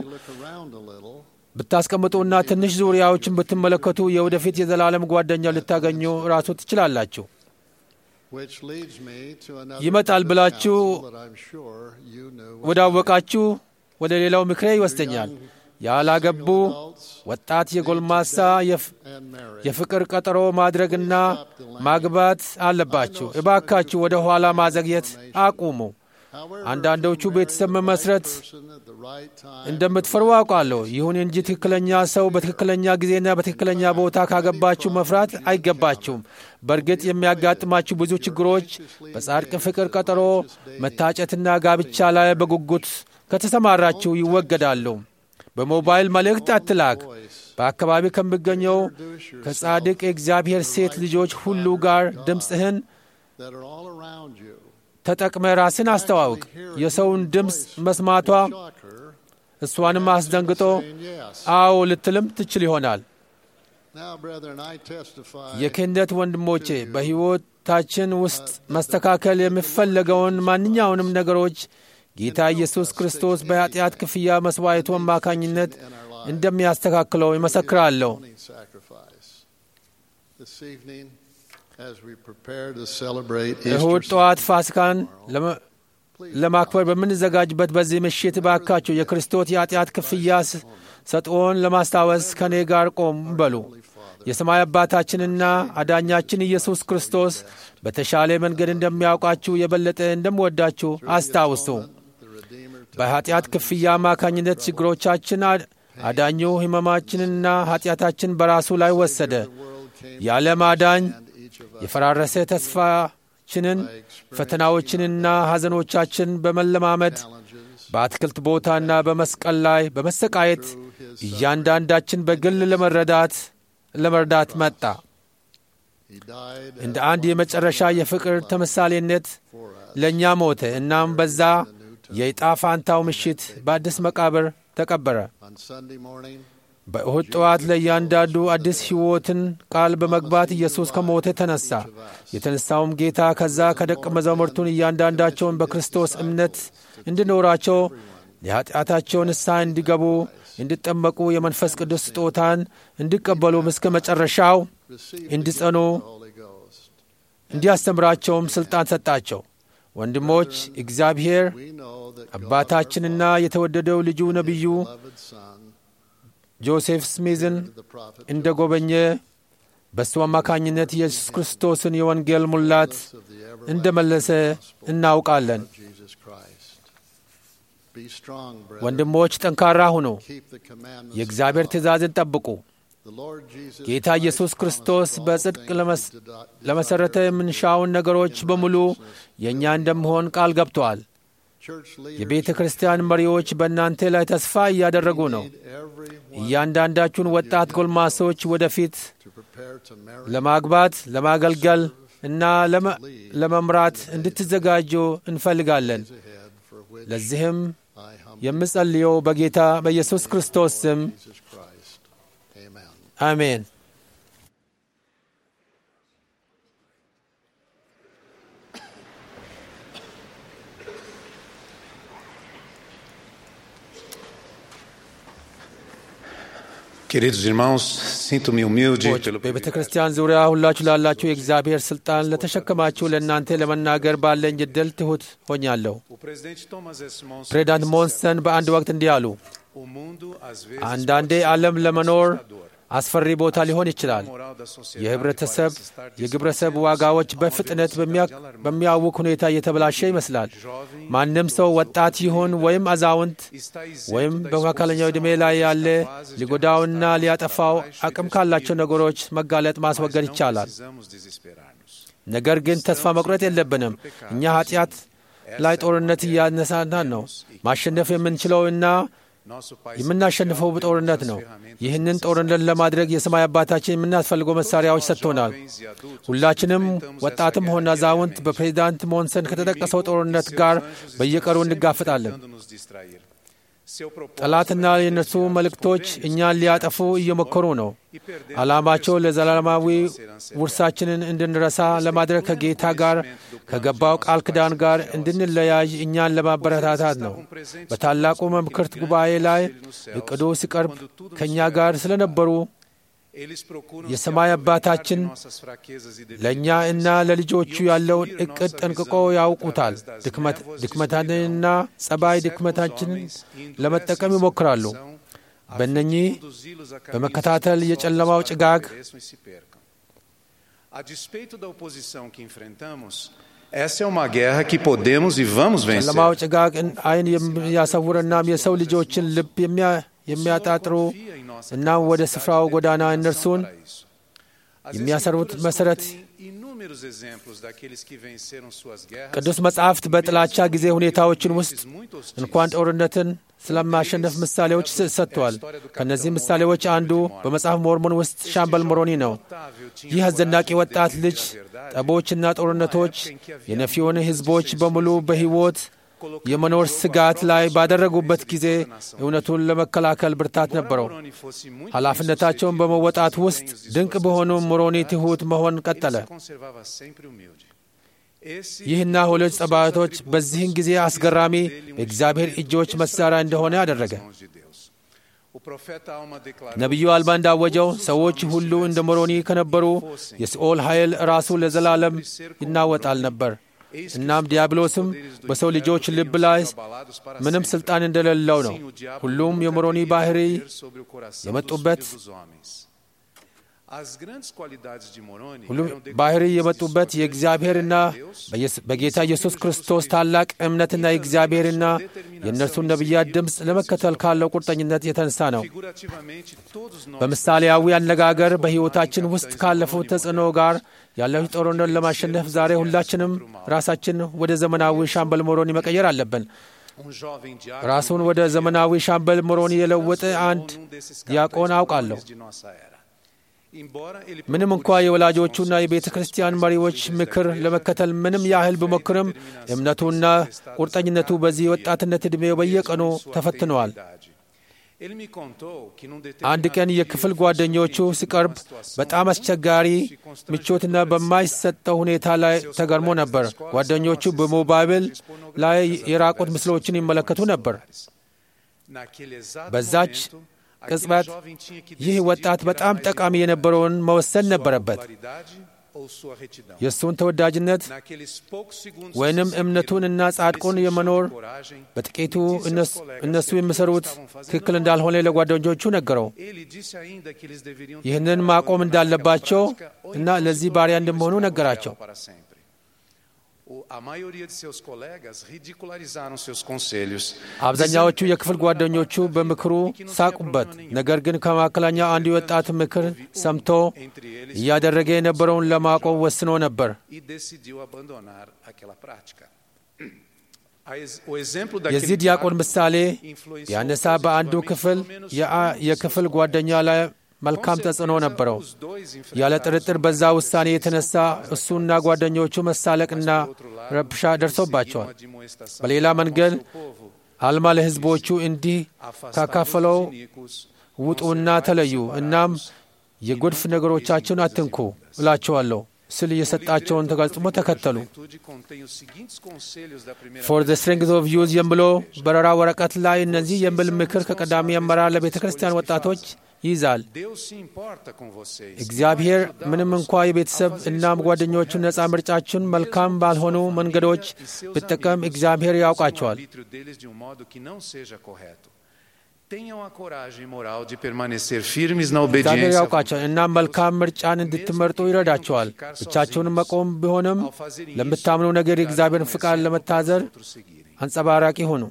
[SPEAKER 2] ብታስቀምጡና ትንሽ ዙሪያዎችን ብትመለከቱ የወደፊት የዘላለም ጓደኛ ልታገኙ ራሱ ትችላላችሁ። ይመጣል ብላችሁ ወዳወቃችሁ ወደ ሌላው ምክሬ ይወስደኛል። ያላገቡ ወጣት የጎልማሳ የፍቅር ቀጠሮ ማድረግና ማግባት አለባችሁ። እባካችሁ ወደ ኋላ ማዘግየት አቁሙ። አንዳንዶቹ ቤተሰብ መመስረት እንደምትፈሩ አውቃለሁ። ይሁን እንጂ ትክክለኛ ሰው በትክክለኛ ጊዜና በትክክለኛ ቦታ ካገባችሁ መፍራት አይገባችሁም። በእርግጥ የሚያጋጥማችሁ ብዙ ችግሮች በጻድቅ ፍቅር ቀጠሮ መታጨትና ጋብቻ ላይ በጉጉት ከተሰማራችሁ ይወገዳሉ። በሞባይል መልእክት አትላክ። በአካባቢ ከሚገኘው ከጻድቅ የእግዚአብሔር ሴት ልጆች ሁሉ ጋር ድምፅህን ተጠቅመ ራስን አስተዋውቅ። የሰውን ድምፅ መስማቷ እሷንም አስደንግጦ አዎ ልትልም ትችል ይሆናል። የክህነት ወንድሞቼ በሕይወታችን ውስጥ መስተካከል የሚፈለገውን ማንኛውንም ነገሮች ጌታ ኢየሱስ ክርስቶስ በኃጢአት ክፍያ መሥዋዕቱ አማካኝነት እንደሚያስተካክለው ይመሰክራለሁ። እሁድ ጠዋት ፋሲካን ለማክበር በምንዘጋጅበት በዚህ ምሽት ባካችሁ የክርስቶስ የኃጢአት ክፍያ ሰጥኦን ለማስታወስ ከእኔ ጋር ቆም በሉ። የሰማይ አባታችንና አዳኛችን ኢየሱስ ክርስቶስ በተሻለ መንገድ እንደሚያውቃችሁ የበለጠ እንደምወዳችሁ አስታውሱ። በኃጢአት ክፍያ አማካኝነት ችግሮቻችን አዳኙ ሕመማችንና ኃጢአታችን በራሱ ላይ ወሰደ። የዓለም አዳኝ የፈራረሰ ተስፋችንን ፈተናዎችንና ሐዘኖቻችን በመለማመድ በአትክልት ቦታና በመስቀል ላይ በመሰቃየት እያንዳንዳችን በግል ለመረዳት ለመርዳት መጣ። እንደ አንድ የመጨረሻ የፍቅር ተምሳሌነት ለእኛ ሞተ። እናም በዛ የዕጣ ፋንታው ምሽት በአዲስ መቃብር ተቀበረ። በእሁድ ጠዋት ለእያንዳንዱ አዲስ ሕይወትን ቃል በመግባት ኢየሱስ ከሞተ ተነሳ። የተነሳውም ጌታ ከዛ ከደቀ መዛሙርቱን እያንዳንዳቸውን በክርስቶስ እምነት እንዲኖራቸው የኀጢአታቸውን ንስሐ እንዲገቡ እንዲጠመቁ የመንፈስ ቅዱስ ስጦታን እንዲቀበሉም እስከ መጨረሻው እንዲጸኑ እንዲያስተምራቸውም ሥልጣን ሰጣቸው። ወንድሞች እግዚአብሔር አባታችንና የተወደደው ልጁ ነቢዩ ጆሴፍ ስሚዝን እንደ ጎበኘ በእሱ አማካኝነት ኢየሱስ ክርስቶስን የወንጌል ሙላት እንደ መለሰ እናውቃለን።
[SPEAKER 6] Jesus Christ. Be strong, brethren.
[SPEAKER 2] ወንድሞች ጠንካራ ሁኑ፣
[SPEAKER 6] Keep the commandments.
[SPEAKER 2] የእግዚአብሔር ትእዛዝን ጠብቁ።
[SPEAKER 6] The Lord Jesus
[SPEAKER 2] ጌታ
[SPEAKER 6] Christ
[SPEAKER 2] ኢየሱስ ክርስቶስ
[SPEAKER 6] promised all
[SPEAKER 2] በጽድቅ
[SPEAKER 6] things
[SPEAKER 2] ለመስ-
[SPEAKER 6] to do-
[SPEAKER 2] ለመሠረተ የምንሻውን ነገሮች በሙሉ የእኛ እንደምሆን ቃል ገብተዋል።
[SPEAKER 6] Church
[SPEAKER 2] የቤተ
[SPEAKER 6] leaders
[SPEAKER 2] ክርስቲያን መሪዎች በእናንተ ላይ ተስፋ እያደረጉ ነው።
[SPEAKER 6] need everyone
[SPEAKER 2] እያንዳንዳችሁን ወጣት ጎልማሶች ወደፊት
[SPEAKER 6] to prepare to marry
[SPEAKER 2] ለማግባት፣ ለማገልገል እና ለመ- ለመምራት እንድትዘጋጁ እንፈልጋለን።
[SPEAKER 6] ahead for which
[SPEAKER 2] ለዚህም
[SPEAKER 6] I humbly
[SPEAKER 2] የምጸልየው በጌታ በኢየሱስ ክርስቶስ ስም
[SPEAKER 6] Jesus Christ. Amen.
[SPEAKER 2] አሜን።
[SPEAKER 5] Queridos irmãos, sinto-me humilde
[SPEAKER 2] ሰዎች
[SPEAKER 5] pelo
[SPEAKER 2] በቤተ
[SPEAKER 5] privilégio
[SPEAKER 2] ክርስቲያን ዙሪያ ሁላችሁ ላላችሁ የእግዚአብሔር ሥልጣን ለተሸከማችሁ ለእናንተ ለመናገር ባለኝ ዕድል ትሑት ሆኛለሁ።
[SPEAKER 5] O presidente Thomas S. Monson
[SPEAKER 2] ፕሬዚዳንት
[SPEAKER 5] disse
[SPEAKER 2] ሞንሰን በአንድ ወቅት እንዲህ አሉ።
[SPEAKER 5] O mundo às vezes
[SPEAKER 2] አንዳንዴ
[SPEAKER 5] pode ser
[SPEAKER 2] ዓለም ለመኖር
[SPEAKER 5] assustador.
[SPEAKER 2] አስፈሪ ቦታ ሊሆን ይችላል።
[SPEAKER 5] A moral da sociedade
[SPEAKER 2] የህብረተሰብ
[SPEAKER 5] parece estar
[SPEAKER 2] የግብረሰብ
[SPEAKER 5] descendendo
[SPEAKER 2] ዋጋዎች
[SPEAKER 5] a uma
[SPEAKER 2] በፍጥነት
[SPEAKER 5] velocidade
[SPEAKER 2] በሚያ-
[SPEAKER 5] alarmante.
[SPEAKER 2] በሚያውክ ሁኔታ እየተበላሸ ይመስላል።
[SPEAKER 5] Jovem
[SPEAKER 2] ማንም ሰው ወጣት ይሁን ወይም አዛውንት
[SPEAKER 5] está isento
[SPEAKER 2] ወይም
[SPEAKER 5] da
[SPEAKER 2] በመካከለኛው ዕድሜ
[SPEAKER 5] exposição
[SPEAKER 2] ላይ
[SPEAKER 5] a
[SPEAKER 2] ያለ
[SPEAKER 5] coisas capazes de
[SPEAKER 2] ሊጎዳውና
[SPEAKER 5] arrastar
[SPEAKER 2] ሊያጠፋው
[SPEAKER 5] para baixo e
[SPEAKER 2] አቅም ካላቸው
[SPEAKER 5] destruir-nos.
[SPEAKER 2] ነገሮች መጋለጥ ማስወገድ
[SPEAKER 5] Mas não
[SPEAKER 2] ይቻላል።
[SPEAKER 5] precisamos desesperar-nos.
[SPEAKER 2] ነገር ግን ተስፋ መቁረጥ የለብንም። እኛ ኃጢአት ላይ ጦርነት እያነሳናን ነው። ማሸነፍ የምንችለው እና
[SPEAKER 5] Nosso Pai
[SPEAKER 2] የምናሸንፈው
[SPEAKER 5] Celestial
[SPEAKER 2] በጦርነት
[SPEAKER 5] deu-nos
[SPEAKER 2] ነው።
[SPEAKER 5] as ferramentas
[SPEAKER 2] ይህንን
[SPEAKER 5] necessárias.
[SPEAKER 2] ጦርነት ለማድረግ የሰማይ አባታችን የምናስፈልገው መሳሪያዎች ሰጥቶናል። ሁላችንም ወጣትም ሆነ አዛውንት በፕሬዚዳንት ሞንሰን ከተጠቀሰው ጦርነት ጋር በየቀኑ እንጋፍጣለን። ጠላትና የእነርሱ መልእክቶች እኛን ሊያጠፉ እየሞከሩ ነው። ዓላማቸው ለዘላለማዊ ውርሳችንን እንድንረሳ ለማድረግ ከጌታ ጋር ከገባው ቃል ኪዳን ጋር እንድንለያይ እኛን ለማበረታታት ነው። በታላቁ መምክርት ጉባኤ ላይ እቅዱ ሲቀርብ ከእኛ ጋር ስለነበሩ የሰማይ አባታችን ለእኛ እና ለልጆቹ ያለውን እቅድ ጠንቅቆ ያውቁታል። ድክመት- ድክመታችንና ጸባይ ድክመታችንን ለመጠቀም ይሞክራሉ። በእነኚህ በመከታተል የጨለማው ጭጋግ
[SPEAKER 5] A despeito da oposição que enfrentamos, essa é uma guerra que podemos e vamos vencer.
[SPEAKER 2] ጨለማው ጭጋግ አይን የሚያሰውርናም የሰው ልጆችን ልብ የሚያ- የሚያጣጥሩ እናም ወደ ስፍራው ጎዳና እነርሱን የሚያሰሩት መሰረት ቅዱስ መጻሕፍት በጥላቻ ጊዜ ሁኔታዎችን ውስጥ እንኳን ጦርነትን ስለማሸነፍ ምሳሌዎች ስ- ሰጥተዋል። ከእነዚህ ምሳሌዎች አንዱ በመጽሐፍ ሞርሞን ውስጥ ሻምበል ሞሮኒ ነው። ይህ አስደናቂ ወጣት ልጅ ጠቦችና ጦርነቶች የነፊዮን ሕዝቦች በሙሉ በሕይወት የመኖር ስጋት ላይ ባደረጉበት ጊዜ እውነቱን ለመከላከል ብርታት ነበረው። ኃላፊነታቸውን በመወጣት ውስጥ ድንቅ በሆኑ ሞሮኒ ትሑት መሆን ቀጠለ። ይህና ሁለት ጸባቶች በዚህን ጊዜ አስገራሚ የእግዚአብሔር እጆች መሣሪያ እንደሆነ አደረገ። ነቢዩ አልባ እንዳወጀው ሰዎች ሁሉ እንደ ሞሮኒ ከነበሩ የሲኦል ኃይል ራሱ ለዘላለም ይናወጣል ነበር። እናም ዲያብሎስም በሰው ልጆች ልብ ላይ ምንም ሥልጣን እንደሌለው ነው። ሁሉም የሞሮኒ ባህሪ የመጡበት ሁሉም ባህሪ የመጡበት የእግዚአብሔርና በኢየስ- በጌታ ኢየሱስ ክርስቶስ ታላቅ እምነትና የእግዚአብሔርና የእነርሱን ነቢያት ድምፅ ለመከተል ካለው ቁርጠኝነት የተነሳ ነው። በምሳሌያዊ አነጋገር በሕይወታችን ውስጥ ካለፉት ተጽዕኖ ጋር ያለው ጦርነት ለማሸነፍ ዛሬ ሁላችንም ራሳችን ወደ ዘመናዊ ሻምበል ሞሮኒ መቀየር አለብን። ራሱን ወደ ዘመናዊ ሻምበል ሞሮኒ የለወጠ አንድ ዲያቆን አውቃለሁ። ምንም እንኳ የወላጆቹና የቤተ ክርስቲያን መሪዎች ምክር ለመከተል ምንም ያህል ቢሞክርም እምነቱና ቁርጠኝነቱ በዚህ ወጣትነት ዕድሜው በየቀኑ ተፈትነዋል። አንድ ቀን የክፍል ጓደኞቹ ሲቀርብ በጣም አስቸጋሪ ምቾትና በማይሰጠው ሁኔታ ላይ ተገርሞ ነበር። ጓደኞቹ በሞባይል ላይ የራቁት ምስሎችን ይመለከቱ ነበር። በዛች ቅጽበት ይህ ወጣት በጣም ጠቃሚ የነበረውን መወሰን ነበረበት።
[SPEAKER 5] ou sua retidão.
[SPEAKER 2] የእሱን ተወዳጅነት
[SPEAKER 5] Naqueles poucos segundos
[SPEAKER 2] ወይንም
[SPEAKER 5] que se
[SPEAKER 2] እምነቱን እና
[SPEAKER 5] seguiram,
[SPEAKER 2] ጻድቁን
[SPEAKER 5] esse
[SPEAKER 2] የመኖር
[SPEAKER 5] de coragem,
[SPEAKER 2] በጥቂቱ
[SPEAKER 5] disse aos
[SPEAKER 2] እነሱ
[SPEAKER 5] colegas
[SPEAKER 2] እነሱ
[SPEAKER 5] que
[SPEAKER 2] የሚሰሩት
[SPEAKER 5] estavam fazendo
[SPEAKER 2] ትክክል
[SPEAKER 5] mal.
[SPEAKER 2] እንዳልሆነ ለጓደኞቹ ነገረው።
[SPEAKER 5] Ele disse ainda que eles deveriam
[SPEAKER 2] ይህንን
[SPEAKER 5] tentar
[SPEAKER 2] ማቆም
[SPEAKER 5] abandonar
[SPEAKER 2] እንዳለባቸው
[SPEAKER 5] aquela prática ou
[SPEAKER 2] እና
[SPEAKER 5] então
[SPEAKER 2] ለዚህ
[SPEAKER 5] se
[SPEAKER 2] ባሪያ
[SPEAKER 5] tornariam
[SPEAKER 2] እንደመሆኑ
[SPEAKER 5] escravos
[SPEAKER 2] ነገራቸው።
[SPEAKER 5] dela para sempre. O- A maioria de seus colegas ridicularizaram seus conselhos.
[SPEAKER 2] አብዛኛዎቹ የክፍል ጓደኞቹ በምክሩ ሳቁበት። ነገር ግን ከመካከላኛው አንድ የወጣት ምክር ሰምቶ እያደረገ የነበረውን ለማቆም ወስኖ ነበር።
[SPEAKER 5] e decidiu abandonar aquela prática. A ex- O exemplo daquele
[SPEAKER 2] የዚህ ዲያቆን
[SPEAKER 5] diácono
[SPEAKER 2] ምሳሌ
[SPEAKER 5] influenciou
[SPEAKER 2] ቢያነሳ በአንዱ
[SPEAKER 5] positivamente
[SPEAKER 2] ክፍል
[SPEAKER 5] pelo menos
[SPEAKER 2] የአ-
[SPEAKER 5] um de
[SPEAKER 2] የክፍል
[SPEAKER 5] seus
[SPEAKER 2] ጓደኛ
[SPEAKER 5] colegas.
[SPEAKER 2] ላይ
[SPEAKER 5] Com
[SPEAKER 2] መልካም ተጽዕኖ
[SPEAKER 5] certeza,
[SPEAKER 2] ነበረው።
[SPEAKER 5] os dois
[SPEAKER 2] ያለ
[SPEAKER 5] enfrentaram
[SPEAKER 2] ጥርጥር
[SPEAKER 5] sua
[SPEAKER 2] በዛ
[SPEAKER 5] própria
[SPEAKER 2] ውሳኔ
[SPEAKER 5] persistência
[SPEAKER 2] የተነሳ
[SPEAKER 5] por causa
[SPEAKER 2] እሱና
[SPEAKER 5] daquela
[SPEAKER 2] ጓደኞቹ
[SPEAKER 5] decisão.
[SPEAKER 2] መሳለቅና
[SPEAKER 5] Mas, por outro lado,
[SPEAKER 2] ረብሻ
[SPEAKER 5] eles
[SPEAKER 2] ደርሶባቸዋል።
[SPEAKER 5] seguiram a admoestação
[SPEAKER 2] በሌላ
[SPEAKER 5] ao
[SPEAKER 2] መንገድ
[SPEAKER 5] seu povo.
[SPEAKER 2] አልማ ለሕዝቦቹ እንዲህ
[SPEAKER 5] Afastados
[SPEAKER 2] ካካፈለው
[SPEAKER 5] dos iníquos,
[SPEAKER 2] ውጡና
[SPEAKER 5] conservai-vos
[SPEAKER 2] ተለዩ፣
[SPEAKER 5] separados,
[SPEAKER 2] እናም
[SPEAKER 5] e
[SPEAKER 2] የጎድፍ
[SPEAKER 5] não
[SPEAKER 2] ነገሮቻችሁን
[SPEAKER 5] toqueis em
[SPEAKER 2] አትንኩ
[SPEAKER 5] coisas imundas.
[SPEAKER 2] እላቸዋለሁ ስል የሰጣቸውን ተጋጽሞ ተከተሉ። ፎር ዘ ስትሬንግዝ ኦፍ ዩዝ የሚለው በረራ ወረቀት ላይ እነዚህ የሚል ምክር ከቀዳሚ አመራር ለቤተ ክርስቲያን ወጣቶች ይይዛል። እግዚአብሔር ምንም እንኳ የቤተሰብ እናም ጓደኞቹን ነፃ ምርጫችን መልካም ባልሆኑ መንገዶች ብጠቀም እግዚአብሔር ያውቃቸዋል። እግዚአብሔር ያውቃቸዋል እና መልካም ምርጫን እንድትመርጡ ይረዳቸዋል። ብቻቸውን መቆም ቢሆንም ለምታምኑ ነገር የእግዚአብሔርን ፍቃድ ለመታዘር አንጸባራቂ ሁኑ።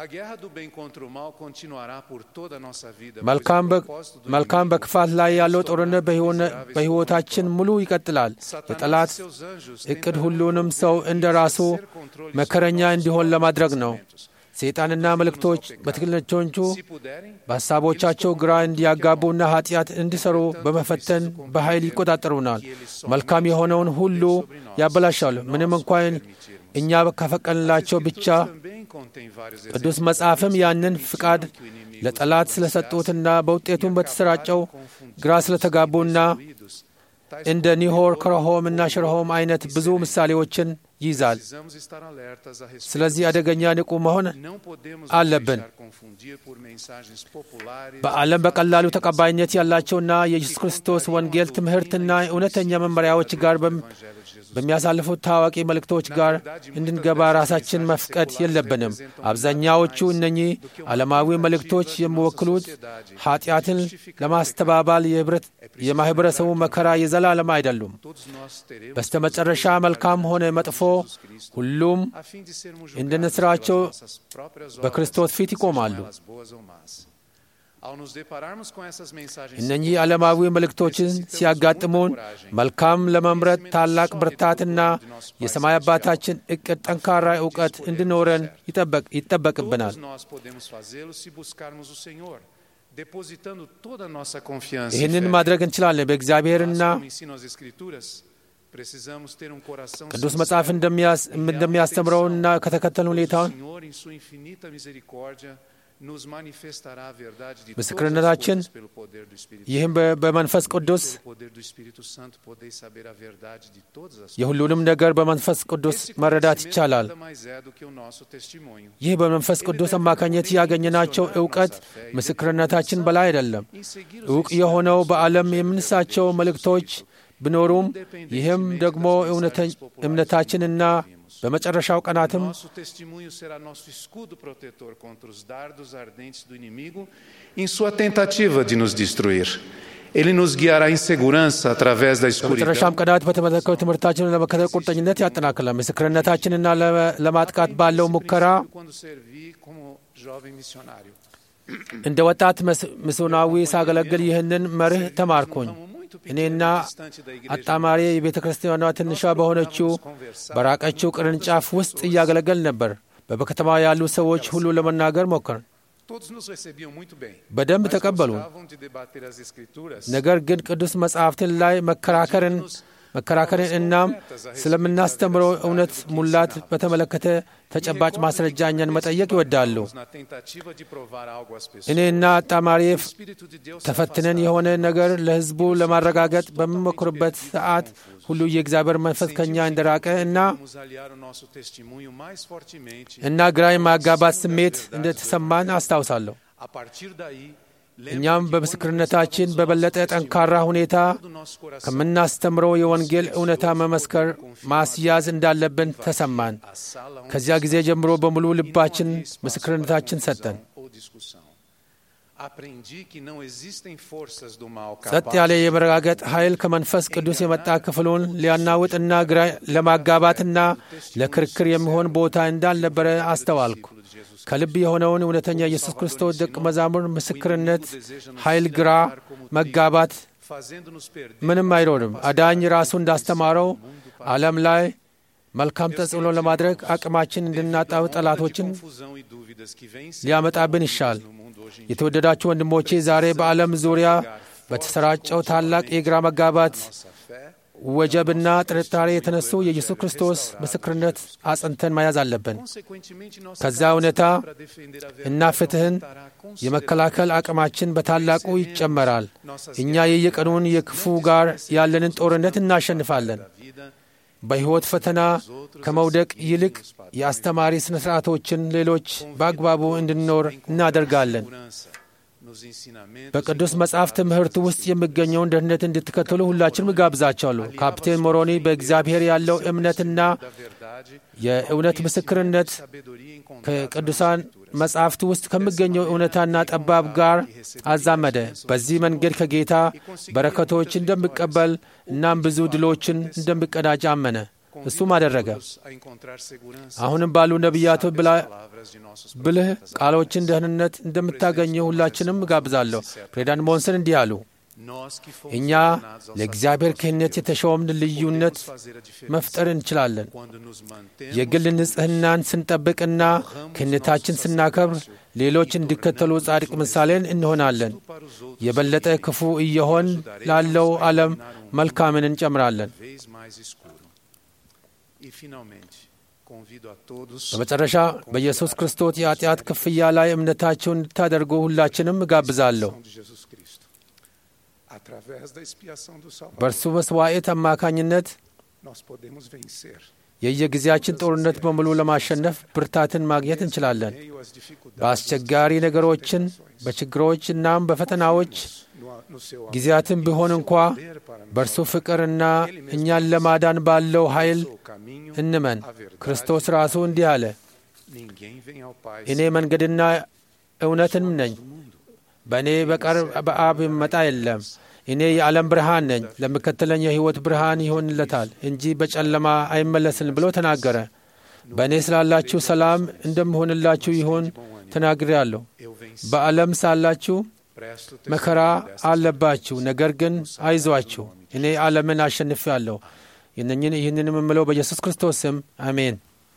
[SPEAKER 2] መልካም በክፋት ላይ ያለው ጦርነት በሕይወታችን ሙሉ ይቀጥላል። የጠላት እቅድ ሁሉንም ሰው እንደ ራሱ መከረኛ እንዲሆን ለማድረግ ነው። ሰይጣንና መልእክቶች በትክክለኞቹ በሐሳቦቻቸው ግራ እንዲያጋቡና ኃጢአት እንዲሠሩ በመፈተን በኃይል ይቆጣጠሩናል። መልካም የሆነውን ሁሉ ያበላሻሉ። ምንም እንኳን እኛ ከፈቀንላቸው ብቻ ቅዱስ መጽሐፍም ያንን ፍቃድ ለጠላት ስለሰጡትና በውጤቱም በተሰራጨው ግራ ስለተጋቡና እንደ ኒሆር ክረሆም እና ሽረሆም አይነት ብዙ ምሳሌዎችን ይይዛል። ስለዚህ አደገኛ ንቁ መሆን አለብን። በዓለም በቀላሉ ተቀባይነት ያላቸውና የኢየሱስ ክርስቶስ ወንጌል ትምህርትና እውነተኛ መመሪያዎች ጋር በሚያሳልፉት ታዋቂ መልእክቶች ጋር እንድንገባ ራሳችን መፍቀድ የለብንም። አብዛኛዎቹ እነኚህ ዓለማዊ መልእክቶች የሚወክሉት ኃጢአትን ለማስተባባል የማኅበረሰቡ መከራ የዘላለም አይደሉም። በስተ መጨረሻ መልካም ሆነ መጥፎ ሁሉም እንደ ንስራቸው በክርስቶስ ፊት ይቆማሉ። እነኚህ ዓለማዊ መልእክቶችን ሲያጋጥሙን መልካም ለመምረጥ ታላቅ ብርታትና የሰማይ አባታችን እቅድ ጠንካራ እውቀት እንዲኖረን ይጠበቅብናል። ይህንን ማድረግ እንችላለን። በእግዚአብሔርና ቅዱስ መጽሐፍ እንደሚያስተምረውና ከተከተል ሁኔታውን ምስክርነታችን ይህም በመንፈስ ቅዱስ የሁሉንም ነገር በመንፈስ ቅዱስ መረዳት ይቻላል። ይህ በመንፈስ ቅዱስ አማካኘት ያገኘናቸው እውቀት ምስክርነታችን በላይ አይደለም። እውቅ የሆነው በዓለም የምንሳቸው መልእክቶች ቢኖሩም ይህም ደግሞ እምነታችንና በመጨረሻው ቀናትም በመጨረሻም ቀናት በተመለከቱ ትምህርታችንን ለመከተል ቁርጠኝነት ያጠናክላል። ምስክርነታችንና ለማጥቃት ባለው ሙከራ እንደ ወጣት ሚስዮናዊ ሳገለግል ይህንን መርህ ተማርኩኝ። እኔና አጣማሪ የቤተ ክርስቲያኗ ትንሿ በሆነችው በራቀችው ቅርንጫፍ ውስጥ እያገለገል ነበር። በከተማ ያሉ ሰዎች ሁሉ ለመናገር ሞከርን። በደንብ ተቀበሉ። ነገር ግን ቅዱስ መጻሕፍትን ላይ መከራከርን መከራከርን እናም ስለምናስተምረው እውነት ሙላት በተመለከተ ተጨባጭ ማስረጃ እኛን መጠየቅ ይወዳሉ። እኔና አጣማሪ ተፈትነን የሆነ ነገር ለሕዝቡ ለማረጋገጥ በምሞክርበት ሰዓት ሁሉ የእግዚአብሔር መንፈስ ከእኛ እንደራቀ እና እና ግራ የማጋባት ስሜት እንደተሰማን አስታውሳለሁ። እኛም በምስክርነታችን በበለጠ ጠንካራ ሁኔታ ከምናስተምረው የወንጌል እውነታ መመስከር ማስያዝ እንዳለብን ተሰማን። ከዚያ ጊዜ ጀምሮ በሙሉ ልባችን ምስክርነታችን ሰጠን። ጸጥ ያለ የመረጋገጥ ኃይል ከመንፈስ ቅዱስ የመጣ ክፍሉን ሊያናውጥና ግራ ለማጋባትና ለክርክር የሚሆን ቦታ እንዳልነበረ አስተዋልኩ። ከልብ የሆነውን እውነተኛ ኢየሱስ ክርስቶስ ደቀ መዛሙር ምስክርነት ኃይል ግራ መጋባት ምንም አይኖርም። አዳኝ ራሱ እንዳስተማረው ዓለም ላይ መልካም ተጽዕኖ ለማድረግ አቅማችን እንድናጣው ጠላቶችን ሊያመጣብን ይሻል። የተወደዳችሁ ወንድሞቼ ዛሬ በዓለም ዙሪያ በተሰራጨው ታላቅ የግራ መጋባት ወጀብና ጥርጣሬ የተነሱ የኢየሱስ ክርስቶስ ምስክርነት አጽንተን መያዝ አለብን። ከዛ እውነታ እና ፍትሕን የመከላከል አቅማችን በታላቁ ይጨመራል። እኛ የየቀኑን የክፉ ጋር ያለንን ጦርነት እናሸንፋለን። በሕይወት ፈተና ከመውደቅ ይልቅ የአስተማሪ ሥነ ሥርዓቶችን ሌሎች በአግባቡ እንድንኖር እናደርጋለን። በቅዱስ መጽሐፍ ትምህርት ውስጥ የሚገኘውን ደህንነት እንድትከተሉ ሁላችንም እጋብዛቸዋለሁ። ካፕቴን ሞሮኒ በእግዚአብሔር ያለው እምነትና የእውነት ምስክርነት ከቅዱሳን መጽሐፍት ውስጥ ከሚገኘው እውነታና ጠባብ ጋር አዛመደ። በዚህ መንገድ ከጌታ በረከቶች እንደሚቀበል እናም ብዙ ድሎችን እንደሚቀዳጅ አመነ። እሱም አደረገ። አሁንም ባሉ ነቢያቱ ብልህ ቃሎችን ደህንነት እንደምታገኘ ሁላችንም እጋብዛለሁ። ፕሬዚዳንት ሞንሰን እንዲህ አሉ። እኛ ለእግዚአብሔር ክህነት የተሾምን ልዩነት መፍጠር እንችላለን። የግል ንጽሕናን ስንጠብቅና ክህነታችን ስናከብር ሌሎች እንዲከተሉ ጻድቅ ምሳሌን እንሆናለን። የበለጠ ክፉ እየሆን ላለው ዓለም መልካምን እንጨምራለን። በመጨረሻ በኢየሱስ ክርስቶስ የኃጢአት ክፍያ ላይ እምነታቸውን እንድታደርጉ ሁላችንም እጋብዛለሁ። በእርሱ መስዋዕት አማካኝነት የየጊዜያችን ጦርነት በሙሉ ለማሸነፍ ብርታትን ማግኘት እንችላለን። በአስቸጋሪ ነገሮችን፣ በችግሮች እናም በፈተናዎች ጊዜያትን ቢሆን እንኳ በእርሱ ፍቅርና እኛን ለማዳን ባለው ኃይል እንመን። ክርስቶስ ራሱ እንዲህ አለ፣ እኔ መንገድና እውነትም ነኝ፣ በእኔ በቀር በአብ የሚመጣ የለም። እኔ የዓለም ብርሃን ነኝ፣ ለሚከተለኝ የሕይወት ብርሃን ይሆንለታል እንጂ በጨለማ አይመለስም ብሎ ተናገረ። በእኔ ስላላችሁ ሰላም እንደምሆንላችሁ ይሆን ተናግሬአለሁ። በዓለም ሳላችሁ መከራ አለባችሁ፣ ነገር ግን አይዟችሁ፣ እኔ ዓለምን አሸንፌአለሁ። ይህንን ይህንን የምምለው በኢየሱስ ክርስቶስ ስም አሜን።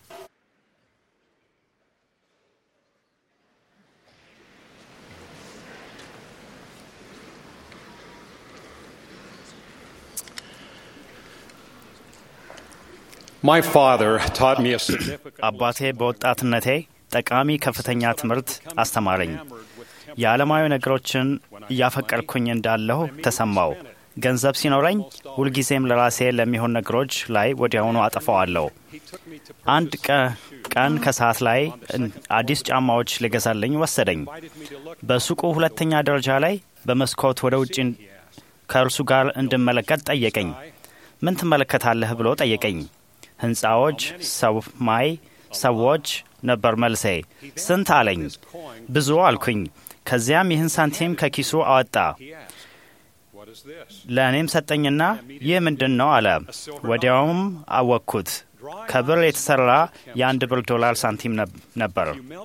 [SPEAKER 7] My father taught me a significant
[SPEAKER 8] አባቴ በወጣትነቴ ጠቃሚ ከፍተኛ ትምህርት አስተማረኝ። የዓለማዊ ነገሮችን እያፈቀርኩኝ እንዳለሁ ተሰማው። ገንዘብ ሲኖረኝ ሁልጊዜም ለራሴ ለሚሆን ነገሮች ላይ ወዲያውኑ አጠፋዋለሁ። አንድ ቀን ከሰዓት ላይ አዲስ ጫማዎች ሊገዛልኝ ወሰደኝ። በሱቁ ሁለተኛ ደረጃ ላይ በመስኮት ወደ ውጭ ከእርሱ ጋር እንድመለከት ጠየቀኝ። ምን ትመለከታለህ ብሎ ጠየቀኝ። ሕንፃዎች፣ ሰማይ፣ ሰዎች ነበር መልሴ። ስንት አለኝ። ብዙ አልኩኝ። ከዚያም ይህን ሳንቲም ከኪሱ አወጣ። ለእኔም ሰጠኝና ይህ ምንድን ነው አለ። ወዲያውም አወቅኩት። ከብር የተሠራ የአንድ ብር ዶላር ሳንቲም ነበር።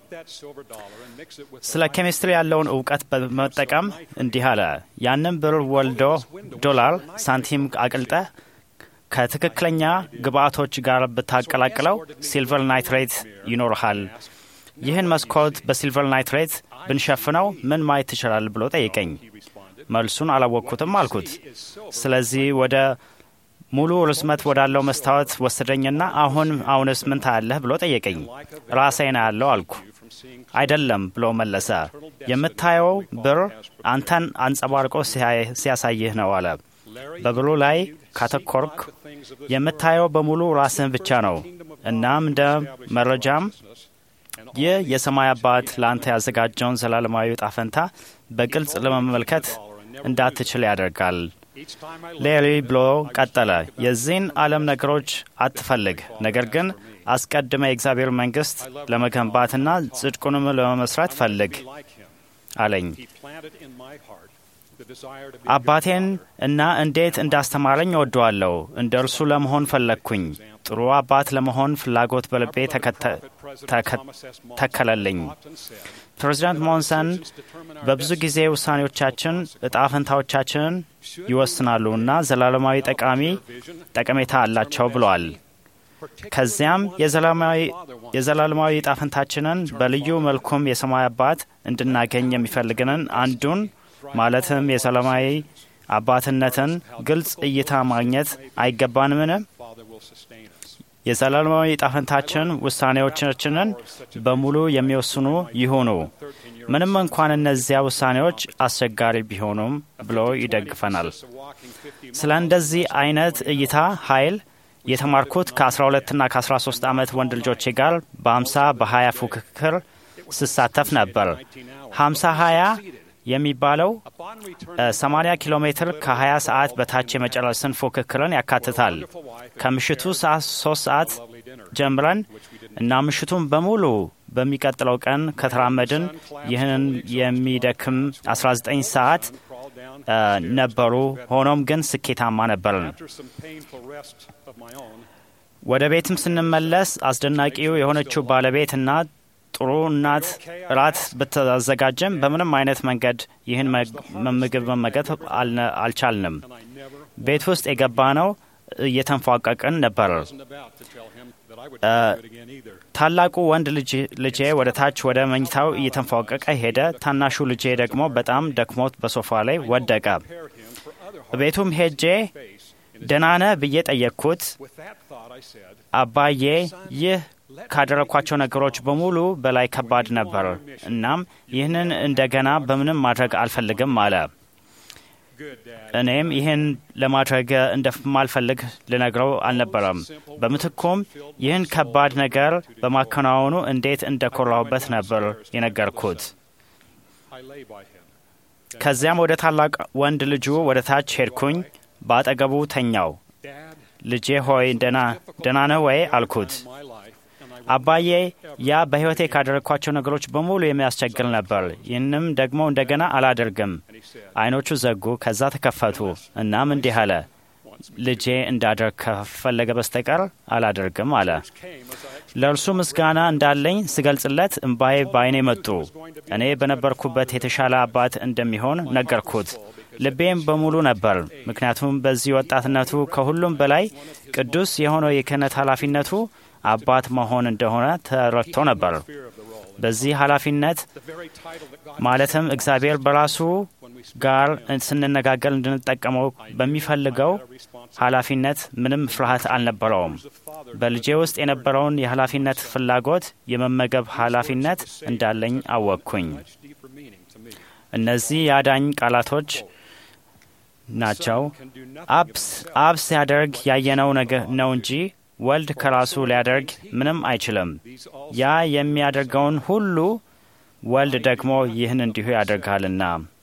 [SPEAKER 8] ስለ ኬሚስትሪ ያለውን እውቀት በመጠቀም እንዲህ አለ። ያንን ብር ወልዶ ዶላር ሳንቲም አቅልጠህ ከትክክለኛ ግብአቶች ጋር ብታቀላቅለው ሲልቨር ናይትሬት ይኖርሃል። ይህን መስኮት በሲልቨር ናይትሬት ብንሸፍነው ምን ማየት ትችላል ብሎ ጠይቀኝ። መልሱን አላወቅኩትም አልኩት። ስለዚህ ወደ ሙሉ ርዝመት ወዳለው መስታወት ወሰደኝና አሁን አሁንስ ምን ታያለህ ብሎ ጠየቀኝ። ራሴን አያለው አልኩ። አይደለም ብሎ መለሰ። የምታየው ብር አንተን አንጸባርቆ ሲያሳይህ ነው አለ። በብሩ ላይ ካተኮርክ የምታየው በሙሉ ራስህን ብቻ ነው። እናም እንደ መረጃም ይህ የሰማይ አባት ለአንተ ያዘጋጀውን ዘላለማዊ ዕጣ ፈንታ በግልጽ ለመመልከት እንዳትችል ያደርጋል። ሌሪ ብሎ ቀጠለ። የዚህን ዓለም ነገሮች አትፈልግ፣ ነገር ግን አስቀድመ የእግዚአብሔር መንግሥት ለመገንባትና ጽድቁንም ለመመስራት ፈልግ አለኝ። አባቴን እና እንዴት እንዳስተማረኝ እወደዋለሁ። እንደ እርሱ ለመሆን ፈለግኩኝ። ጥሩ አባት ለመሆን ፍላጎት በልቤ ተከለልኝ። ፕሬዚዳንት ሞንሰን በብዙ ጊዜ ውሳኔዎቻችን እጣ ፈንታዎቻችንን ይወስናሉ እና ዘላለማዊ ጠቃሚ ጠቀሜታ አላቸው ብለዋል። ከዚያም የዘላለማዊ እጣ ፈንታችንን በልዩ መልኩም የሰማይ አባት እንድናገኝ የሚፈልግንን አንዱን ማለትም የሰላማዊ አባትነትን ግልጽ እይታ ማግኘት አይገባንምን? የዘላለማዊ ጣፈንታችን ውሳኔዎቻችንን በሙሉ የሚወስኑ ይሁኑ፣ ምንም እንኳን እነዚያ ውሳኔዎች አስቸጋሪ ቢሆኑም ብሎ ይደግፈናል። ስለ እንደዚህ አይነት እይታ ኃይል የተማርኩት ከ12ና ከ13 ዓመት ወንድ ልጆቼ ጋር በ50 በ20 ፉክክር ስሳተፍ ነበር። 50 20 የሚባለው 80 ኪሎ ሜትር ከ20 ሰዓት በታች የመጨረስን ፉክክርን ያካትታል። ከምሽቱ ሰዓት 3 ሰዓት ጀምረን እና ምሽቱን በሙሉ በሚቀጥለው ቀን ከተራመድን ይህንን የሚደክም 19 ሰዓት ነበሩ። ሆኖም ግን ስኬታማ ነበርን። ወደ ቤትም ስንመለስ አስደናቂው የሆነችው ባለቤትና ጥሩ እናት እራት ብታዘጋጅም በምንም አይነት መንገድ ይህን ምግብ መመገብ አልቻልንም። ቤት ውስጥ የገባ ነው እየተንፏቀቅን ነበር። ታላቁ ወንድ ልጄ ወደ ታች ወደ መኝታው እየተንፏቀቀ ሄደ። ታናሹ ልጄ ደግሞ በጣም ደክሞት በሶፋ ላይ ወደቀ። ቤቱም ሄጄ ደህና ነህ ብዬ ጠየቅኩት። አባዬ ይህ ካደረግኳቸው ነገሮች በሙሉ በላይ ከባድ ነበር። እናም ይህንን እንደገና በምንም ማድረግ አልፈልግም አለ። እኔም ይህን ለማድረግ እንደማልፈልግ ልነግረው አልነበረም። በምትኩም ይህን ከባድ ነገር በማከናወኑ እንዴት እንደኮራሁበት ነበር የነገርኩት። ከዚያም ወደ ታላቅ ወንድ ልጁ ወደ ታች ሄድኩኝ። በአጠገቡ ተኛው። ልጄ ሆይ ደህና ነህ ወይ አልኩት። አባዬ ያ በሕይወቴ ካደረግኳቸው ነገሮች በሙሉ የሚያስቸግር ነበር። ይህንም ደግሞ እንደገና አላደርግም። አይኖቹ ዘጉ፣ ከዛ ተከፈቱ። እናም እንዲህ አለ፣ ልጄ እንዳደርግ ከፈለገ በስተቀር አላደርግም አለ። ለእርሱ ምስጋና እንዳለኝ ስገልጽለት እምባዬ በአይኔ መጡ። እኔ በነበርኩበት የተሻለ አባት እንደሚሆን ነገርኩት። ልቤም በሙሉ ነበር፣ ምክንያቱም በዚህ ወጣትነቱ ከሁሉም በላይ ቅዱስ የሆነው የክህነት ኃላፊነቱ አባት መሆን እንደሆነ ተረድቶ ነበር። በዚህ ኃላፊነት ማለትም እግዚአብሔር በራሱ ጋር ስንነጋገር እንድንጠቀመው በሚፈልገው ኃላፊነት ምንም ፍርሃት አልነበረውም። በልጄ ውስጥ የነበረውን የኃላፊነት ፍላጎት የመመገብ ኃላፊነት እንዳለኝ አወቅኩኝ። እነዚህ የአዳኝ ቃላቶች ናቸው። አብ ሲያደርግ ያየነው ነው እንጂ ወልድ ከራሱ ሊያደርግ ምንም አይችልም። ያ የሚያደርገውን ሁሉ ወልድ ደግሞ ይህን እንዲሁ ያደርጋልና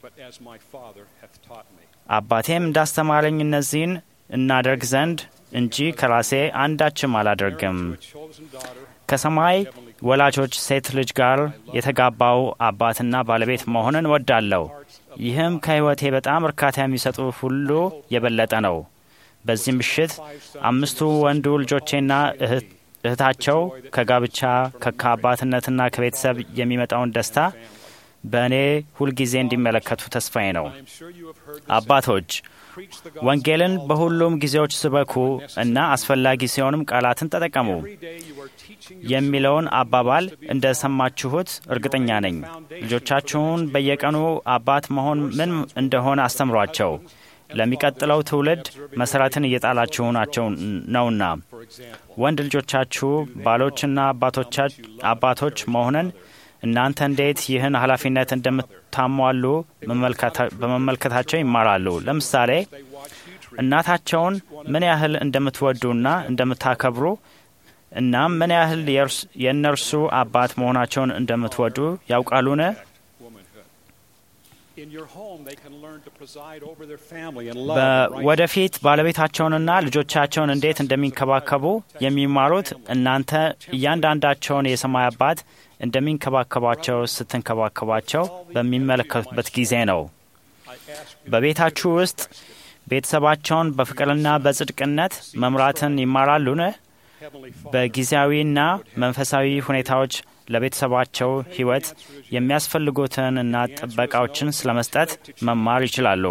[SPEAKER 8] አባቴም እንዳስተማረኝ እነዚህን እናደርግ ዘንድ እንጂ ከራሴ አንዳችም አላደርግም። ከሰማይ ወላጆች ሴት ልጅ ጋር የተጋባው አባትና ባለቤት መሆንን ወዳለሁ። ይህም ከሕይወቴ በጣም እርካታ የሚሰጡ ሁሉ የበለጠ ነው። በዚህ ምሽት አምስቱ ወንዱ ልጆቼና እህታቸው ከጋብቻ ከአባትነትና ከቤተሰብ የሚመጣውን ደስታ በእኔ ሁልጊዜ እንዲመለከቱ ተስፋዬ ነው። አባቶች ወንጌልን በሁሉም ጊዜዎች ስበኩ እና አስፈላጊ ሲሆንም ቃላትን ተጠቀሙ የሚለውን አባባል እንደ ሰማችሁት እርግጠኛ ነኝ። ልጆቻችሁን በየቀኑ አባት መሆን ምን እንደሆነ አስተምሯቸው። ለሚቀጥለው ትውልድ መሰረትን እየጣላችሁ ናቸው ነውና ወንድ ልጆቻችሁ ባሎችና አባቶች መሆንን እናንተ እንዴት ይህን ኃላፊነት እንደምታሟሉ በመመልከታቸው ይማራሉ። ለምሳሌ እናታቸውን ምን ያህል እንደምትወዱና እንደምታከብሩ እናም ምን ያህል የእነርሱ አባት መሆናቸውን እንደምትወዱ ያውቃሉን? ወደፊት ባለቤታቸውንና ልጆቻቸውን እንዴት እንደሚንከባከቡ የሚማሩት እናንተ እያንዳንዳቸውን የሰማይ አባት እንደሚንከባከባቸው ስትንከባከባቸው በሚመለከቱበት ጊዜ ነው። በቤታችሁ ውስጥ ቤተሰባቸውን በፍቅርና በጽድቅነት መምራትን ይማራሉን? በጊዜያዊና መንፈሳዊ ሁኔታዎች ለቤተሰባቸው ሕይወት የሚያስፈልጉትን እና ጥበቃዎችን ስለመስጠት መማር ይችላሉ።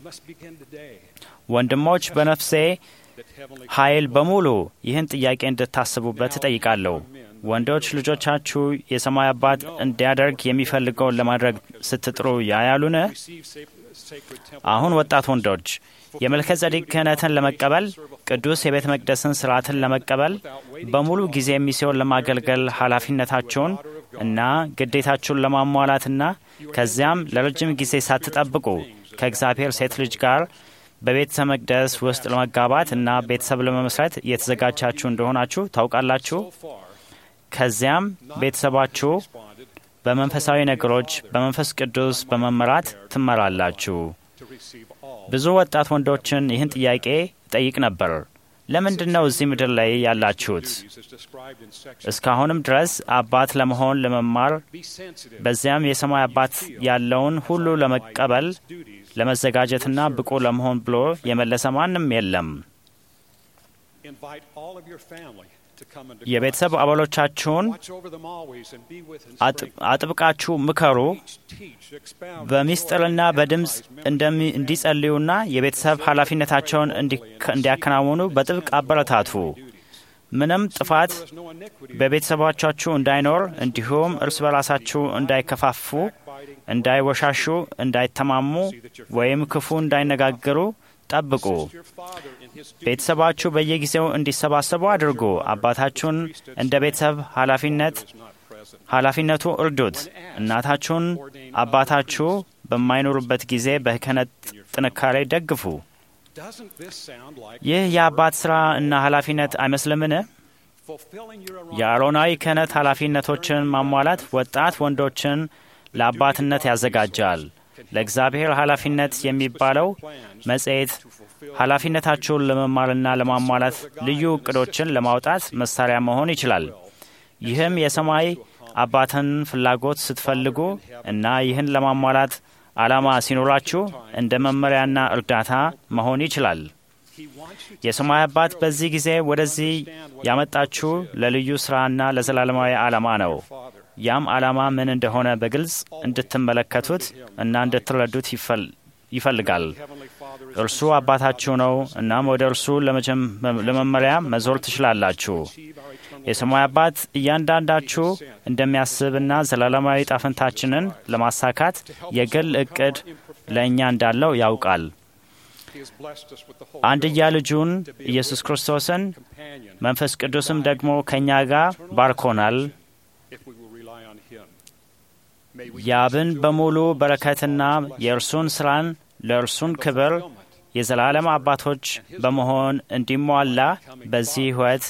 [SPEAKER 8] ወንድሞች፣ በነፍሴ ኃይል በሙሉ ይህን ጥያቄ እንድታስቡበት እጠይቃለሁ። ወንዶች ልጆቻችሁ የሰማይ አባት እንዲያደርግ የሚፈልገውን ለማድረግ ስትጥሩ ያያሉን? አሁን ወጣት ወንዶች የመልከ ጸዴቅ ክህነትን ለመቀበል ቅዱስ የቤተ መቅደስን ስርዓትን ለመቀበል በሙሉ ጊዜ ሚስዮን ለማገልገል ኃላፊነታችሁን እና ግዴታችሁን ለማሟላትና ከዚያም ለረጅም ጊዜ ሳትጠብቁ ከእግዚአብሔር ሴት ልጅ ጋር በቤተ መቅደስ ውስጥ ለመጋባት እና ቤተሰብ ለመመስረት እየተዘጋጃችሁ እንደሆናችሁ ታውቃላችሁ። ከዚያም ቤተሰባችሁ በመንፈሳዊ ነገሮች በመንፈስ ቅዱስ በመመራት ትመራላችሁ። ብዙ ወጣት ወንዶችን ይህን ጥያቄ ጠይቅ ነበር። ለምንድን ነው እዚህ ምድር ላይ ያላችሁት? እስካሁንም ድረስ አባት ለመሆን ለመማር፣ በዚያም የሰማይ አባት ያለውን ሁሉ ለመቀበል ለመዘጋጀትና ብቁ ለመሆን ብሎ የመለሰ ማንም የለም። የቤተሰብ አባሎቻችሁን አጥብቃችሁ ምከሩ። በሚስጥርና በድምፅ እንዲጸልዩና የቤተሰብ ኃላፊነታቸውን እንዲያከናውኑ በጥብቅ አበረታቱ። ምንም ጥፋት በቤተሰቦቻችሁ እንዳይኖር እንዲሁም እርስ በራሳችሁ እንዳይከፋፉ፣ እንዳይወሻሹ፣ እንዳይተማሙ ወይም ክፉ እንዳይነጋገሩ ጠብቁ። ቤተሰባችሁ በየጊዜው እንዲሰባሰቡ አድርጉ። አባታችሁን እንደ ቤተሰብ ኃላፊነት ኃላፊነቱ እርዱት። እናታችሁን አባታችሁ በማይኖሩበት ጊዜ በክህነት ጥንካሬ ደግፉ። ይህ የአባት ሥራ እና ኃላፊነት አይመስልምን? የአሮናዊ ክህነት ኃላፊነቶችን ማሟላት ወጣት ወንዶችን ለአባትነት ያዘጋጃል። ለእግዚአብሔር ኃላፊነት የሚባለው መጽሔት ኃላፊነታችሁን ለመማርና ለማሟላት ልዩ እቅዶችን ለማውጣት መሳሪያ መሆን ይችላል። ይህም የሰማይ አባትን ፍላጎት ስትፈልጉ እና ይህን ለማሟላት ዓላማ ሲኖራችሁ እንደ መመሪያና እርዳታ መሆን ይችላል። የሰማይ አባት በዚህ ጊዜ ወደዚህ ያመጣችሁ ለልዩ ሥራና ለዘላለማዊ ዓላማ ነው። ያም ዓላማ ምን እንደሆነ በግልጽ እንድትመለከቱት እና እንድትረዱት ይፈልጋል። እርሱ አባታችሁ ነው። እናም ወደ እርሱ ለመመሪያ መዞር ትችላላችሁ። የሰማይ አባት እያንዳንዳችሁ እንደሚያስብና ዘላለማዊ ጣፍንታችንን ለማሳካት የግል እቅድ ለእኛ እንዳለው ያውቃል። አንድያ ልጁን ኢየሱስ ክርስቶስን መንፈስ ቅዱስም ደግሞ ከእኛ ጋር ባርኮናል። የአብን በሙሉ በረከትና የእርሱን ሥራን ለእርሱን ክብር የዘላለም አባቶች በመሆን እንዲሟላ በዚህ ሕይወት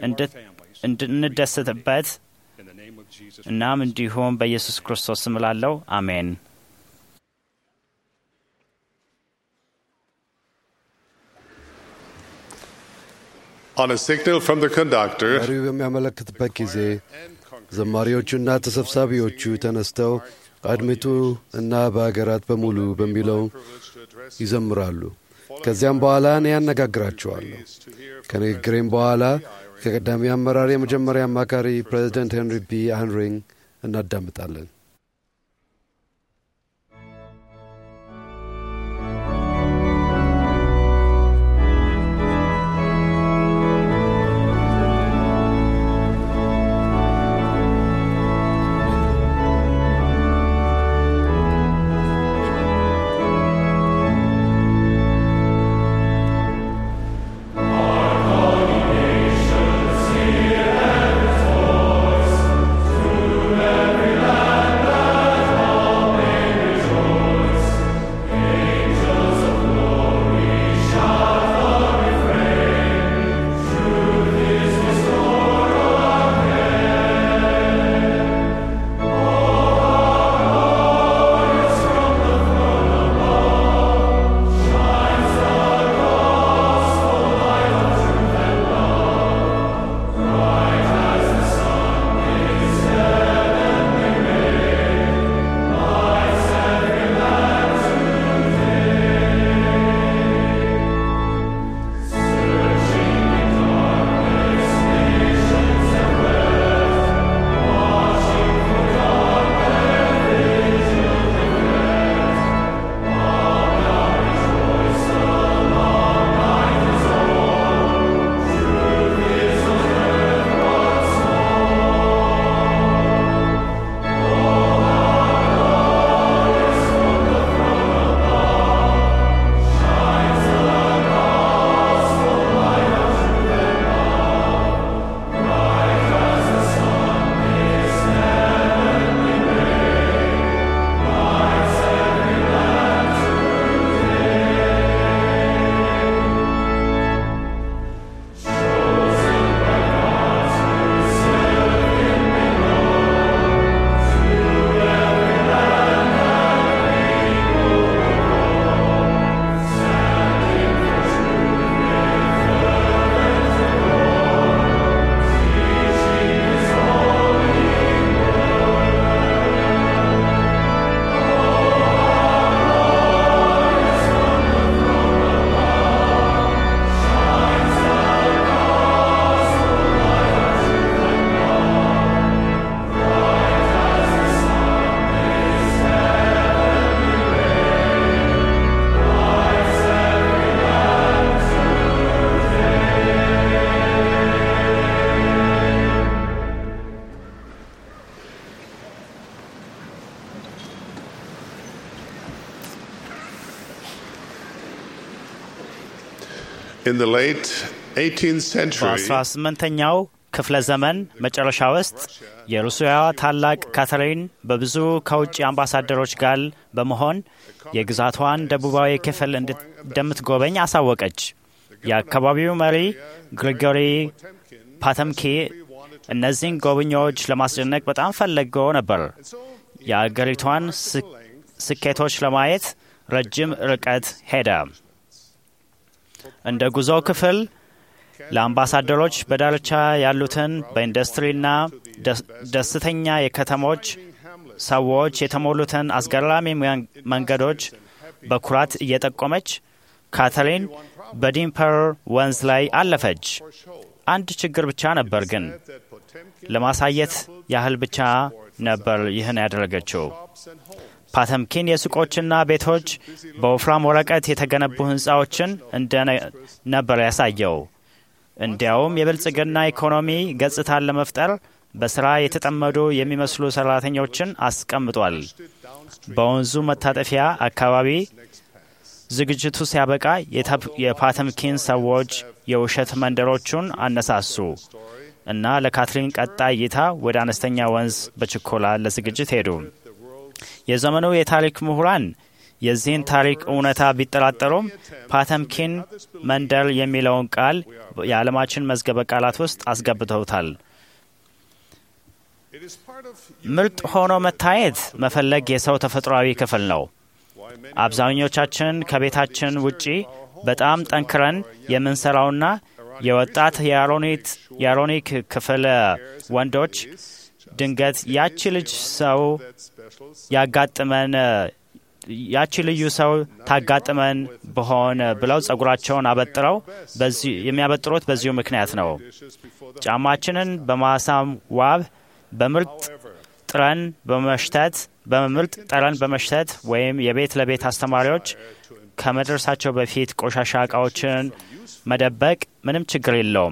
[SPEAKER 8] እንድንደሰትበት እናም እንዲሁም በኢየሱስ ክርስቶስ ስም እላለሁ፣ አሜን።
[SPEAKER 3] On a signal from the conductor,
[SPEAKER 4] መሪው በሚያመለክትበት ጊዜ ዘማሪዎቹና ተሰብሳቢዎቹ ተነስተው አድምጡ እና በአገራት በሙሉ በሚለው ይዘምራሉ። ከዚያም በኋላ እኔ ያነጋግራቸዋለሁ። ከንግግሬም በኋላ ከቀዳሚ አመራር የመጀመሪያ አማካሪ ፕሬዚደንት ሄንሪ ቢ አንሪንግ እናዳምጣለን።
[SPEAKER 9] Every land
[SPEAKER 3] In the late 18th century,
[SPEAKER 8] በ18ኛው ክፍለ ዘመን መጨረሻ ውስጥ የሩሲያዋ ታላቅ ካተሪን በብዙ ከውጭ አምባሳደሮች ጋር በመሆን የግዛቷን ደቡባዊ ክፍል እንድት- እንደምትጎበኝ አሳወቀች። የአካባቢው መሪ ግሪጎሪ ፓተምኪ እነዚህን ጎብኚዎች ለማስደነቅ በጣም ፈልገው ነበር። የአገሪቷን ስ- ስኬቶች ለማየት ረጅም ርቀት ሄደ። እንደ ጉዞ ክፍል ለአምባሳደሮች በዳርቻ ያሉትን በኢንዱስትሪና ደስ- ደስተኛ የከተሞች ሰዎች የተሞሉትን አስገራሚ መን- መንገዶች በኩራት እየጠቆመች ካተሪን በዲምፐር ወንዝ ላይ አለፈች። አንድ ችግር ብቻ ነበር ግን ለማሳየት ያህል ብቻ ነበር ይህን ያደረገችው። ፓተምኪን የሱቆችና ቤቶች በወፍራም ወረቀት የተገነቡ ህንፃዎችን እንደ ነበር ያሳየው። እንዲያውም የብልጽግና ኢኮኖሚ ገጽታን ለመፍጠር በስራ የተጠመዱ የሚመስሉ ሰራተኞችን አስቀምጧል። በወንዙ መታጠፊያ አካባቢ ዝግጅቱ ሲያበቃ የታፕ- የፓተምኪን ሰዎች የውሸት መንደሮቹን አነሳሱ እና ለካትሪን ቀጣይ እይታ ወደ አነስተኛ ወንዝ በችኮላ ለዝግጅት ሄዱ። የዘመኑ የታሪክ ምሁራን የዚህን ታሪክ እውነታ ቢጠራጠሩም ፓተምኪን መንደር የሚለውን ቃል የዓለማችን መዝገበ ቃላት ውስጥ አስገብተውታል። ምርጥ ሆኖ መታየት መፈለግ የሰው ተፈጥሯዊ ክፍል ነው። አብዛኞቻችን ከቤታችን ውጪ በጣም ጠንክረን የምንሰራውና የወጣት የአሮኒት የአሮኒክ ክፍል ወንዶች ድንገት ያቺ ልጅ ሰው ያጋጥመን ያቺ ልዩ ሰው ታጋጥመን በሆን ብለው ጸጉራቸውን አበጥረው በዚህ የሚያበጥሩት በዚሁ ምክንያት ነው። ጫማችንን በማሳም ዋብ በምርጥ ጥረን በመሽተት በምርጥ ጠረን በመሽተት ወይም የቤት ለቤት አስተማሪዎች ከመድረሳቸው በፊት ቆሻሻ እቃዎችን መደበቅ ምንም ችግር የለውም።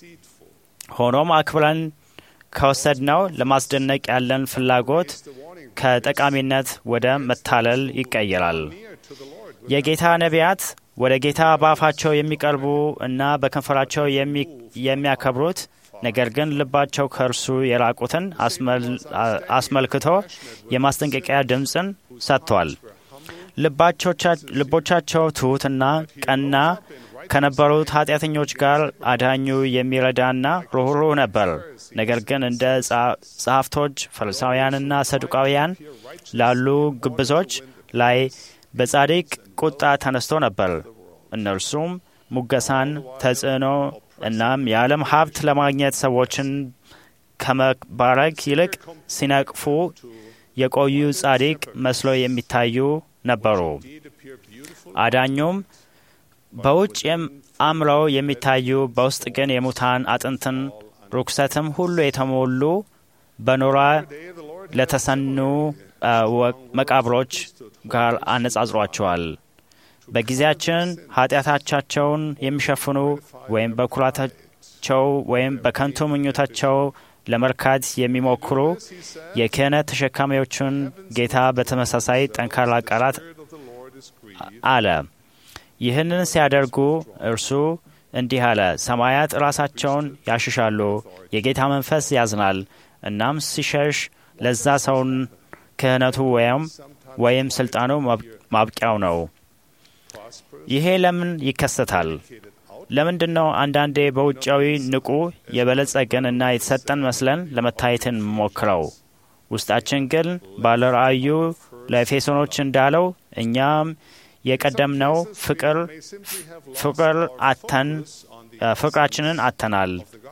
[SPEAKER 8] ሆኖም አክብረን ከወሰድነው ለማስደነቅ ያለን ፍላጎት ከጠቃሚነት ወደ መታለል ይቀየራል። የጌታ ነቢያት ወደ ጌታ በአፋቸው የሚቀርቡ እና በከንፈራቸው የሚ- የሚያከብሩት ነገር ግን ልባቸው ከእርሱ የራቁትን አስመል- አስመልክቶ የማስጠንቀቂያ ድምፅን ሰጥቷል። ልባቾቻ- ልቦቻቸው ትሑትና ቀና ከነበሩት ኃጢአተኞች ጋር አዳኙ የሚረዳና ሩኅሩህ ነበር። ነገር ግን እንደ ጸ- ጸሐፍቶች ፈሪሳውያንና ሰዱቃውያን ላሉ ግብዞች ላይ በጻድቅ ቁጣ ተነስቶ ነበር። እነርሱም ሙገሳን፣ ተጽዕኖ እናም የዓለም ሀብት ለማግኘት ሰዎችን ከመባረክ ይልቅ ሲነቅፉ የቆዩ ጻድቅ መስሎ የሚታዩ ነበሩ። አዳኙም በውጭ የም- አምረው የሚታዩ በውስጥ ግን የሙታን አጥንትን ርኩሰትም ሁሉ የተሞሉ በኖራ ለተሰኑ አ፣ ወ- መቃብሮች ጋር አነጻጽሯቸዋል። በጊዜያችን ኃጢአታቻቸውን የሚሸፍኑ ወይም በኩራታቸው ወይም በከንቱ ምኞታቸው ለመርካት የሚሞክሩ የክህነት ተሸካሚዎቹን ጌታ በተመሳሳይ ጠንካራ ቃላት አለ። ይህንን ሲያደርጉ እርሱ እንዲህ አለ፣ ሰማያት ራሳቸውን ያሽሻሉ፣ የጌታ መንፈስ ያዝናል። እናም ሲሸሽ ለዛ ሰውን ክህነቱ ወይም ወይም ስልጣኑ ማብ- ማብቂያው ነው። ይሄ ለምን ይከሰታል? ለምንድን ነው አንዳንዴ በውጫዊ ንቁ የበለጸግን እና የተሰጠን መስለን ለመታየትን ሞክረው ውስጣችን ግን ባለ ራእዩ ለኤፌሶኖች እንዳለው እኛም የቀደምነው ፍቅር ፍቅር አተን ፍቅራችንን አተናል።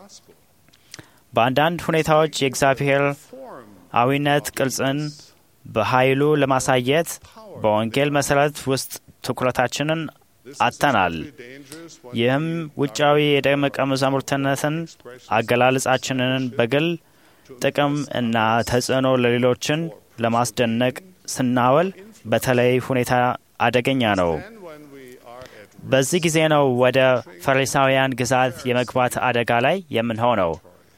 [SPEAKER 8] በአንዳንድ ሁኔታዎች የእግዚአብሔር አዊነት ቅርጽን በኃይሉ ለማሳየት በወንጌል መሰረት ውስጥ ትኩረታችንን አተናል። ይህም ውጫዊ የደቀ መዛሙርትነትን አገላለጻችንን በግል ጥቅም እና ተጽዕኖ ለሌሎችን ለማስደነቅ ስናወል በተለይ ሁኔታ አደገኛ ነው። በዚህ ጊዜ ነው ወደ ፈሪሳውያን ግዛት የመግባት አደጋ ላይ የምንሆነው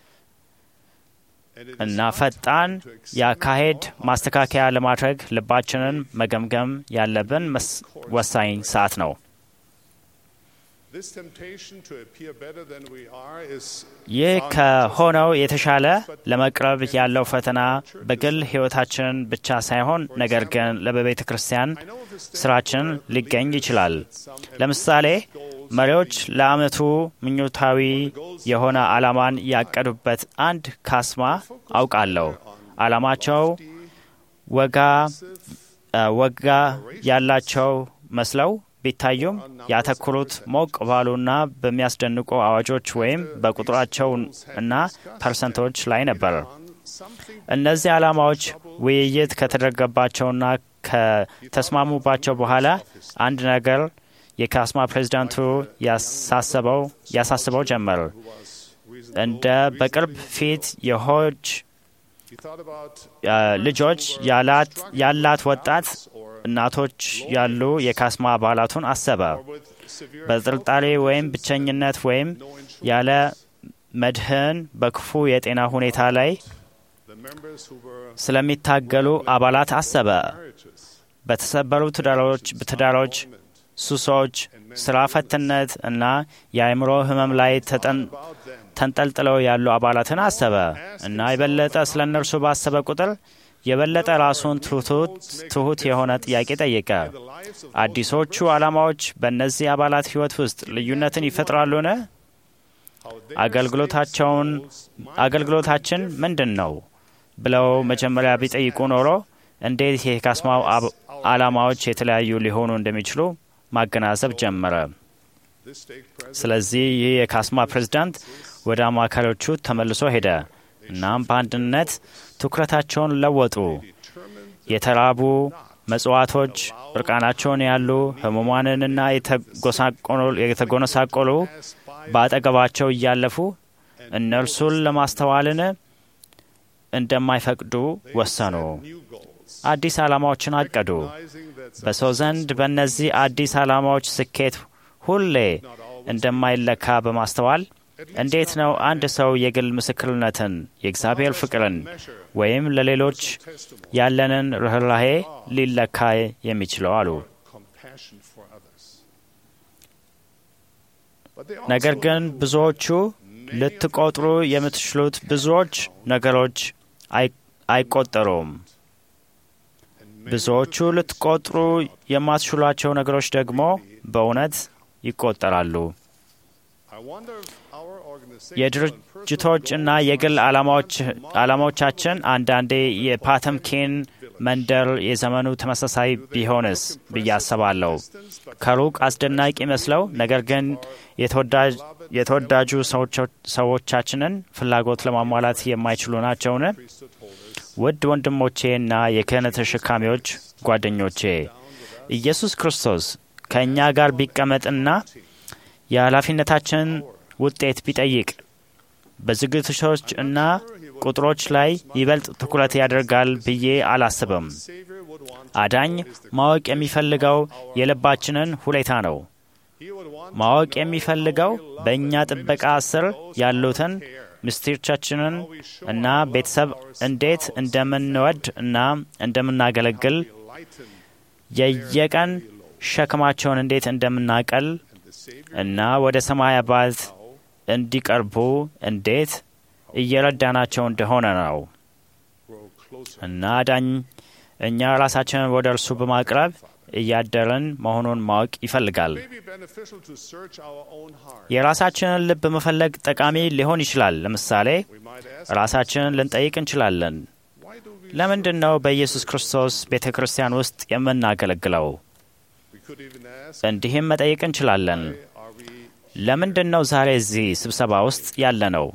[SPEAKER 8] እና ፈጣን የአካሄድ ማስተካከያ ለማድረግ ልባችንን መገምገም ያለብን መስ- ወሳኝ ሰዓት ነው።
[SPEAKER 3] This temptation to appear better than we are is
[SPEAKER 8] ይህ ከሆነው የተሻለ ለመቅረብ ያለው ፈተና በግል ሕይወታችን ብቻ ሳይሆን ነገር ግን ለበቤተ ክርስቲያን ስራችን ሊገኝ ይችላል። ለምሳሌ መሪዎች ለዓመቱ ምኞታዊ የሆነ ዓላማን ያቀዱበት አንድ ካስማ አውቃለሁ። ዓላማቸው ወጋ ወጋ ያላቸው መስለው ቢታዩም ያተኮሩት ሞቅ ባሉና በሚያስደንቁ አዋጆች ወይም በቁጥራቸው እና ፐርሰንቶች ላይ ነበር። እነዚህ ዓላማዎች ውይይት ከተደረገባቸውና ከተስማሙባቸው በኋላ አንድ ነገር የካስማ ፕሬዚዳንቱ ያሳስበው ጀመር። እንደ በቅርብ ፊት የሆጅ ልጆች ያላት ወጣት እናቶች ያሉ የካስማ አባላቱን አሰበ። በጥርጣሬ ወይም ብቸኝነት ወይም ያለ መድህን በክፉ የጤና ሁኔታ ላይ ስለሚታገሉ አባላት አሰበ። በተሰበሩ ትዳሮች፣ ሱሶች፣ ስራ ፈትነት እና የአእምሮ ህመም ላይ ተንጠልጥለው ያሉ አባላትን አሰበ እና የበለጠ ስለ እነርሱ ባሰበ ቁጥር የበለጠ ራሱን ትሁት የሆነ ጥያቄ ጠየቀ። አዲሶቹ ዓላማዎች በእነዚህ አባላት ሕይወት ውስጥ ልዩነትን ይፈጥራሉን? አገልግሎታቸውን አገልግሎታችን ምንድን ነው ብለው መጀመሪያ ቢጠይቁ ኖሮ እንዴት የካስማው ዓላማዎች የተለያዩ ሊሆኑ እንደሚችሉ ማገናዘብ ጀመረ። ስለዚህ ይህ የካስማ ፕሬዝዳንት ወደ አማካሪዎቹ ተመልሶ ሄደ። እናም በአንድነት ትኩረታቸውን ለወጡ። የተራቡ መጽዋቶች፣ እርቃናቸውን ያሉ ህሙማንንና የተጎነሳቆሉ በአጠገባቸው እያለፉ እነርሱን ለማስተዋልን እንደማይፈቅዱ ወሰኑ። አዲስ ዓላማዎችን አቀዱ። በሰው ዘንድ በእነዚህ አዲስ ዓላማዎች ስኬት ሁሌ እንደማይለካ በማስተዋል እንዴት ነው አንድ ሰው የግል ምስክርነትን፣ የእግዚአብሔር ፍቅርን ወይም ለሌሎች ያለንን ርኅራሄ ሊለካ የሚችለው አሉ። ነገር ግን ብዙዎቹ ልትቆጥሩ የምትችሉት ብዙዎች ነገሮች አይቆጠሩም። ብዙዎቹ ልትቆጥሩ የማትችሏቸው ነገሮች ደግሞ በእውነት ይቆጠራሉ። የድርጅቶች እና የግል ዓላማዎቻችን አንዳንዴ የፓተምኪን መንደር የዘመኑ ተመሳሳይ ቢሆንስ ብዬ አስባለሁ። ከሩቅ አስደናቂ መስለው ነገር ግን የተወዳጁ ሰዎቻችንን ፍላጎት ለማሟላት የማይችሉ ናቸውን? ውድ ወንድሞቼና የክህነት ተሸካሚዎች ጓደኞቼ ኢየሱስ ክርስቶስ ከእኛ ጋር ቢቀመጥና የኃላፊነታችን ውጤት ቢጠይቅ በዝግጅቶች እና ቁጥሮች ላይ ይበልጥ ትኩረት ያደርጋል ብዬ አላስብም። አዳኝ ማወቅ የሚፈልገው የልባችንን ሁኔታ ነው። ማወቅ የሚፈልገው በእኛ ጥበቃ ስር ያሉትን ምስጢሮቻችንን እና ቤተሰብ እንዴት እንደምንወድ እና እንደምናገለግል የየቀን ሸክማቸውን እንዴት እንደምናቀል እና ወደ ሰማይ አባት እንዲቀርቡ እንዴት እየረዳናቸው እንደሆነ ነው እና ዳኝ እኛ ራሳችንን ወደ እርሱ በማቅረብ እያደርን መሆኑን ማወቅ ይፈልጋል። የራሳችንን ልብ መፈለግ ጠቃሚ ሊሆን ይችላል። ለምሳሌ ራሳችንን ልንጠይቅ እንችላለን። ለምንድን ነው በኢየሱስ ክርስቶስ ቤተ ክርስቲያን ውስጥ የምናገለግለው? እንዲህም መጠየቅ እንችላለን። ለምንድን ነው ዛሬ እዚህ ስብሰባ ውስጥ ያለ ነው?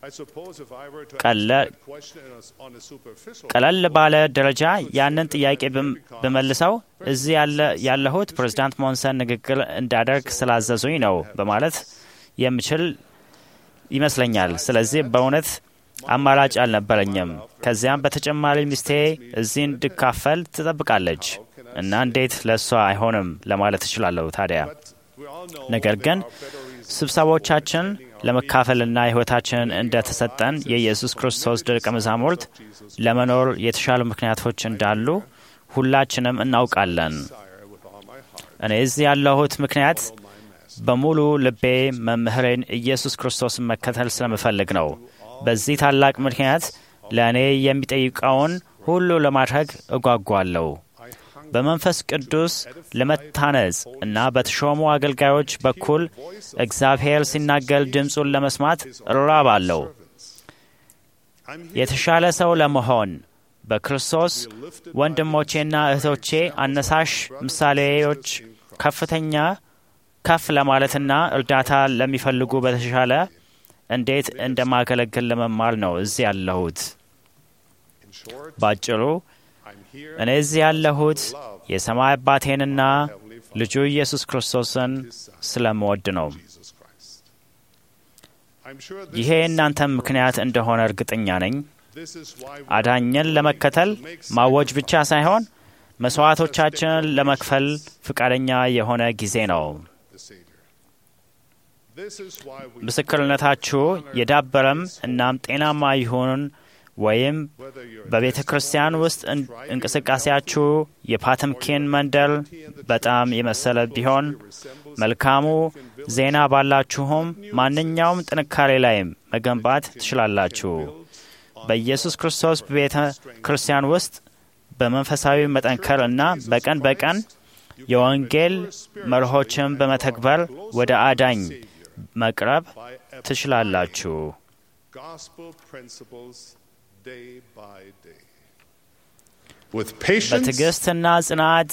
[SPEAKER 8] ቀለል ባለ ደረጃ ያንን ጥያቄ ብመልሰው እዚህ ያለሁት ፕሬዚዳንት ሞንሰን ንግግር እንዳደርግ ስላዘዙኝ ነው በማለት የምችል ይመስለኛል። ስለዚህ በእውነት አማራጭ አልነበረኝም። ከዚያም በተጨማሪ ሚስቴ እዚህ እንድካፈል ትጠብቃለች እና እንዴት ለእሷ አይሆንም ለማለት እችላለሁ ታዲያ ነገር ግን ስብሰባዎቻችን ለመካፈልና ሕይወታችንን እንደ ተሰጠን የኢየሱስ ክርስቶስ ደቀ መዛሙርት ለመኖር የተሻሉ ምክንያቶች እንዳሉ ሁላችንም እናውቃለን። እኔ እዚህ ያለሁት ምክንያት በሙሉ ልቤ መምህሬን ኢየሱስ ክርስቶስን መከተል ስለምፈልግ ነው። በዚህ ታላቅ ምክንያት ለእኔ የሚጠይቀውን ሁሉ ለማድረግ እጓጓለሁ። በመንፈስ ቅዱስ ለመታነጽ እና በተሾሙ አገልጋዮች በኩል እግዚአብሔር ሲናገር ድምፁን ለመስማት እራባለሁ። የተሻለ ሰው ለመሆን በክርስቶስ ወንድሞቼና እህቶቼ አነሳሽ ምሳሌዎች ከፍተኛ ከፍ ለማለትና እርዳታ ለሚፈልጉ በተሻለ እንዴት እንደማገለግል ለመማር ነው እዚህ ያለሁት። ባጭሩ እኔ እዚህ ያለሁት የሰማይ አባቴንና ልጁ ኢየሱስ ክርስቶስን ስለምወድ ነው። ይሄ የእናንተም ምክንያት እንደሆነ እርግጠኛ ነኝ። አዳኝን ለመከተል ማወጅ ብቻ ሳይሆን መስዋዕቶቻችንን ለመክፈል ፈቃደኛ የሆነ ጊዜ ነው። ምስክርነታችሁ የዳበረም እናም ጤናማ ይሁን ወይም በቤተ ክርስቲያን ውስጥ እንቅስቃሴያችሁ የፓተምኪን መንደር በጣም የመሰለ ቢሆን መልካሙ ዜና ባላችሁም ማንኛውም ጥንካሬ ላይም መገንባት ትችላላችሁ። በኢየሱስ ክርስቶስ ቤተ ክርስቲያን ውስጥ በመንፈሳዊ መጠንከር እና በቀን በቀን የወንጌል መርሆችን በመተግበር ወደ አዳኝ መቅረብ ትችላላችሁ። በትዕግስትና ጽናት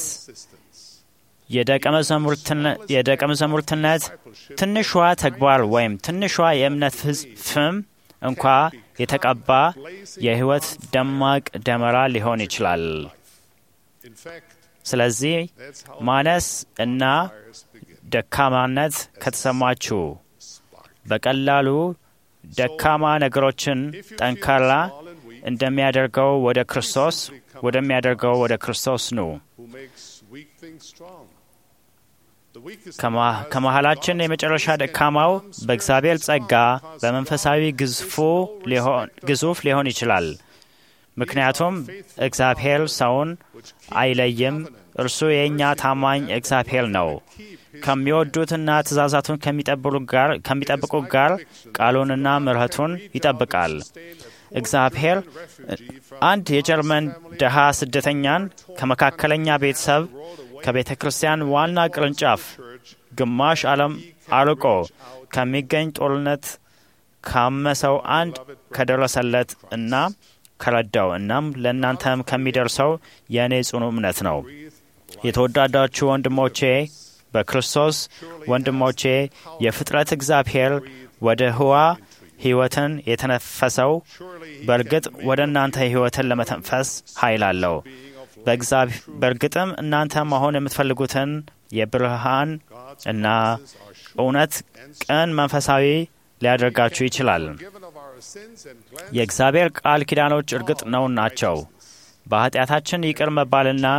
[SPEAKER 8] የደቀ መዛሙርትነት ትንሿ ተግባር ወይም ትንሿ የእምነት ፍም እንኳ የተቀባ የሕይወት ደማቅ ደመራ ሊሆን ይችላል። ስለዚህ ማነስ እና ደካማነት ከተሰማችሁ በቀላሉ ደካማ ነገሮችን ጠንካራ እንደሚያደርገው ወደ ክርስቶስ ወደሚያደርገው ወደ ክርስቶስ ኑ። ከመሃላችን የመጨረሻ ደካማው በእግዚአብሔር ጸጋ በመንፈሳዊ ግዙፍ ሊሆን ይችላል። ምክንያቱም እግዚአብሔር ሰውን አይለይም። እርሱ የእኛ ታማኝ እግዚአብሔር ነው። ከሚወዱትና ትእዛዛቱን ከሚጠብቁ ጋር ቃሉንና ምሕረቱን ይጠብቃል። እግዚአብሔር አንድ የጀርመን ድሃ ስደተኛን ከመካከለኛ ቤተሰብ ከቤተ ክርስቲያን ዋና ቅርንጫፍ ግማሽ ዓለም አርቆ ከሚገኝ ጦርነት ካመሰው አንድ ከደረሰለት እና ከረዳው እናም ለእናንተም ከሚደርሰው የእኔ ጽኑ እምነት ነው። የተወዳዳችሁ ወንድሞቼ በክርስቶስ ወንድሞቼ የፍጥረት እግዚአብሔር ወደ ህዋ ሕይወትን የተነፈሰው በእርግጥ ወደ እናንተ ሕይወትን ለመተንፈስ ኃይል አለው። በእርግጥም እናንተ መሆን የምትፈልጉትን የብርሃን እና እውነት ቅን መንፈሳዊ ሊያደርጋችሁ ይችላል። የእግዚአብሔር ቃል ኪዳኖች እርግጥ ነው ናቸው። በኃጢአታችን ይቅር መባልና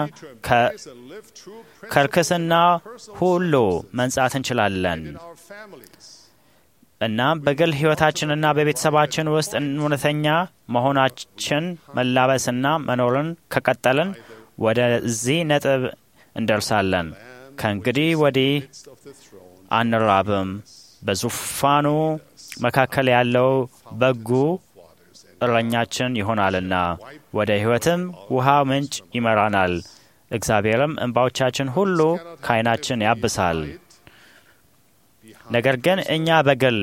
[SPEAKER 8] ከርክስና ሁሉ መንጻት እንችላለን። እናም በግል ሕይወታችንና በቤተሰባችን ውስጥ እውነተኛ መሆናችን መላበስና መኖርን ከቀጠልን ወደዚህ ነጥብ እንደርሳለን። ከእንግዲህ ወዲህ አንራብም። በዙፋኑ መካከል ያለው በጉ እረኛችን ይሆናልና ወደ ሕይወትም ውሃ ምንጭ ይመራናል። እግዚአብሔርም እንባዎቻችን ሁሉ ከዓይናችን ያብሳል። ነገር ግን እኛ በግል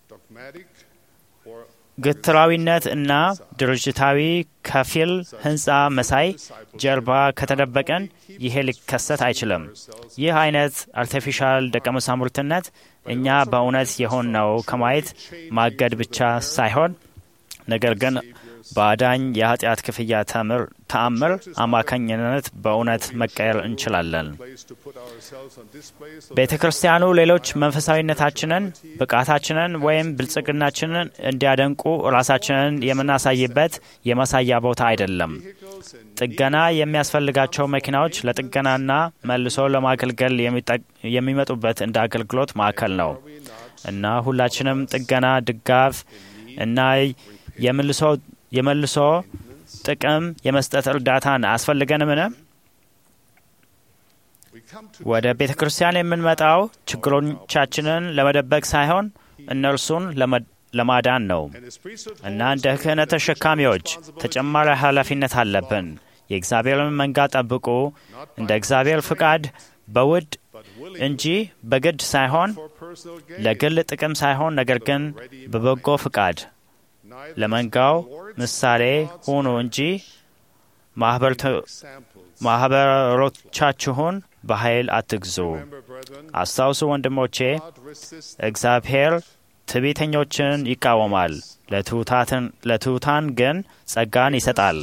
[SPEAKER 8] ግትራዊነት እና ድርጅታዊ ከፊል ህንፃ መሳይ ጀርባ ከተደበቀን ይሄ ሊከሰት አይችልም። ይህ አይነት አርቲፊሻል ደቀ መዛሙርትነት እኛ በእውነት የሆንነው ከማየት ማገድ ብቻ ሳይሆን ነገር ግን በአዳኝ የኃጢአት ክፍያ ተአምር አማካኝነት በእውነት መቀየር እንችላለን። ቤተ ክርስቲያኑ ሌሎች መንፈሳዊነታችንን፣ ብቃታችንን ወይም ብልጽግናችንን እንዲያደንቁ ራሳችንን የምናሳይበት የማሳያ ቦታ አይደለም። ጥገና የሚያስፈልጋቸው መኪናዎች ለጥገናና መልሶ ለማገልገል የሚመጡበት እንደ አገልግሎት ማዕከል ነው እና ሁላችንም ጥገና፣ ድጋፍ እና የመልሶ የመልሶ ጥቅም የመስጠት እርዳታን አያስፈልገንምን? ወደ ቤተ ክርስቲያን የምንመጣው ችግሮቻችንን ለመደበቅ ሳይሆን እነርሱን ለማዳን ነው እና እንደ ክህነት ተሸካሚዎች ተጨማሪ ኃላፊነት አለብን። የእግዚአብሔርን መንጋ ጠብቁ፣ እንደ እግዚአብሔር ፍቃድ በውድ እንጂ በግድ ሳይሆን ለግል ጥቅም ሳይሆን ነገር ግን በበጎ ፍቃድ ለመንጋው ምሳሌ ሁኑ እንጂ ማኅበሮቻችሁን በኃይል አትግዙ። አስታውሱ ወንድሞቼ፣ እግዚአብሔር ትዕቢተኞችን ይቃወማል፣ ለትሑታን ግን ጸጋን ይሰጣል።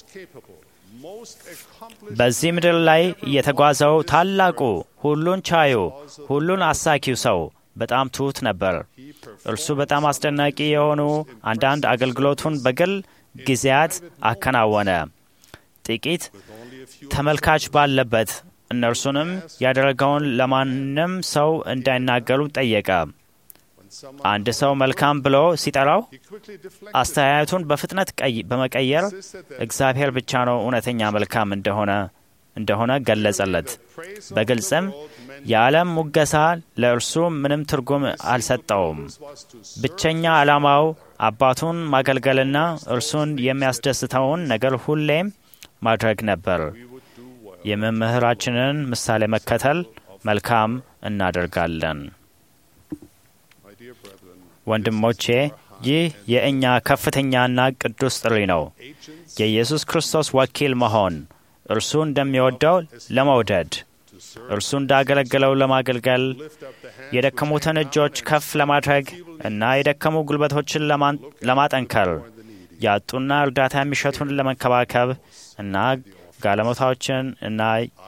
[SPEAKER 8] በዚህ ምድር ላይ የተጓዘው ታላቁ ሁሉን ቻዩ ሁሉን አሳኪው ሰው በጣም ትሑት ነበር። እርሱ በጣም አስደናቂ የሆኑ አንዳንድ አገልግሎቱን በግል ጊዜያት አከናወነ። ጥቂት ተመልካች ባለበት እነርሱንም ያደረገውን ለማንም ሰው እንዳይናገሩ ጠየቀ። አንድ ሰው መልካም ብሎ ሲጠራው አስተያየቱን በፍጥነት በመቀየር እግዚአብሔር ብቻ ነው እውነተኛ መልካም እንደሆነ እንደሆነ ገለጸለት። በግልጽም የዓለም ሙገሳ ለእርሱ ምንም ትርጉም አልሰጠውም። ብቸኛ ዓላማው አባቱን ማገልገልና እርሱን የሚያስደስተውን ነገር ሁሌም ማድረግ ነበር። የመምህራችንን ምሳሌ መከተል መልካም እናደርጋለን። ወንድሞቼ ይህ የእኛ ከፍተኛና ቅዱስ ጥሪ ነው። የኢየሱስ ክርስቶስ ወኪል መሆን፣ እርሱ እንደሚወደው ለመውደድ፣ እርሱ እንዳገለገለው ለማገልገል፣ የደከሙትን እጆች ከፍ ለማድረግ እና የደከሙ ጉልበቶችን ለማጠንከር፣ ያጡና እርዳታ የሚሸቱን ለመንከባከብ እና ጋለሞታዎችን እና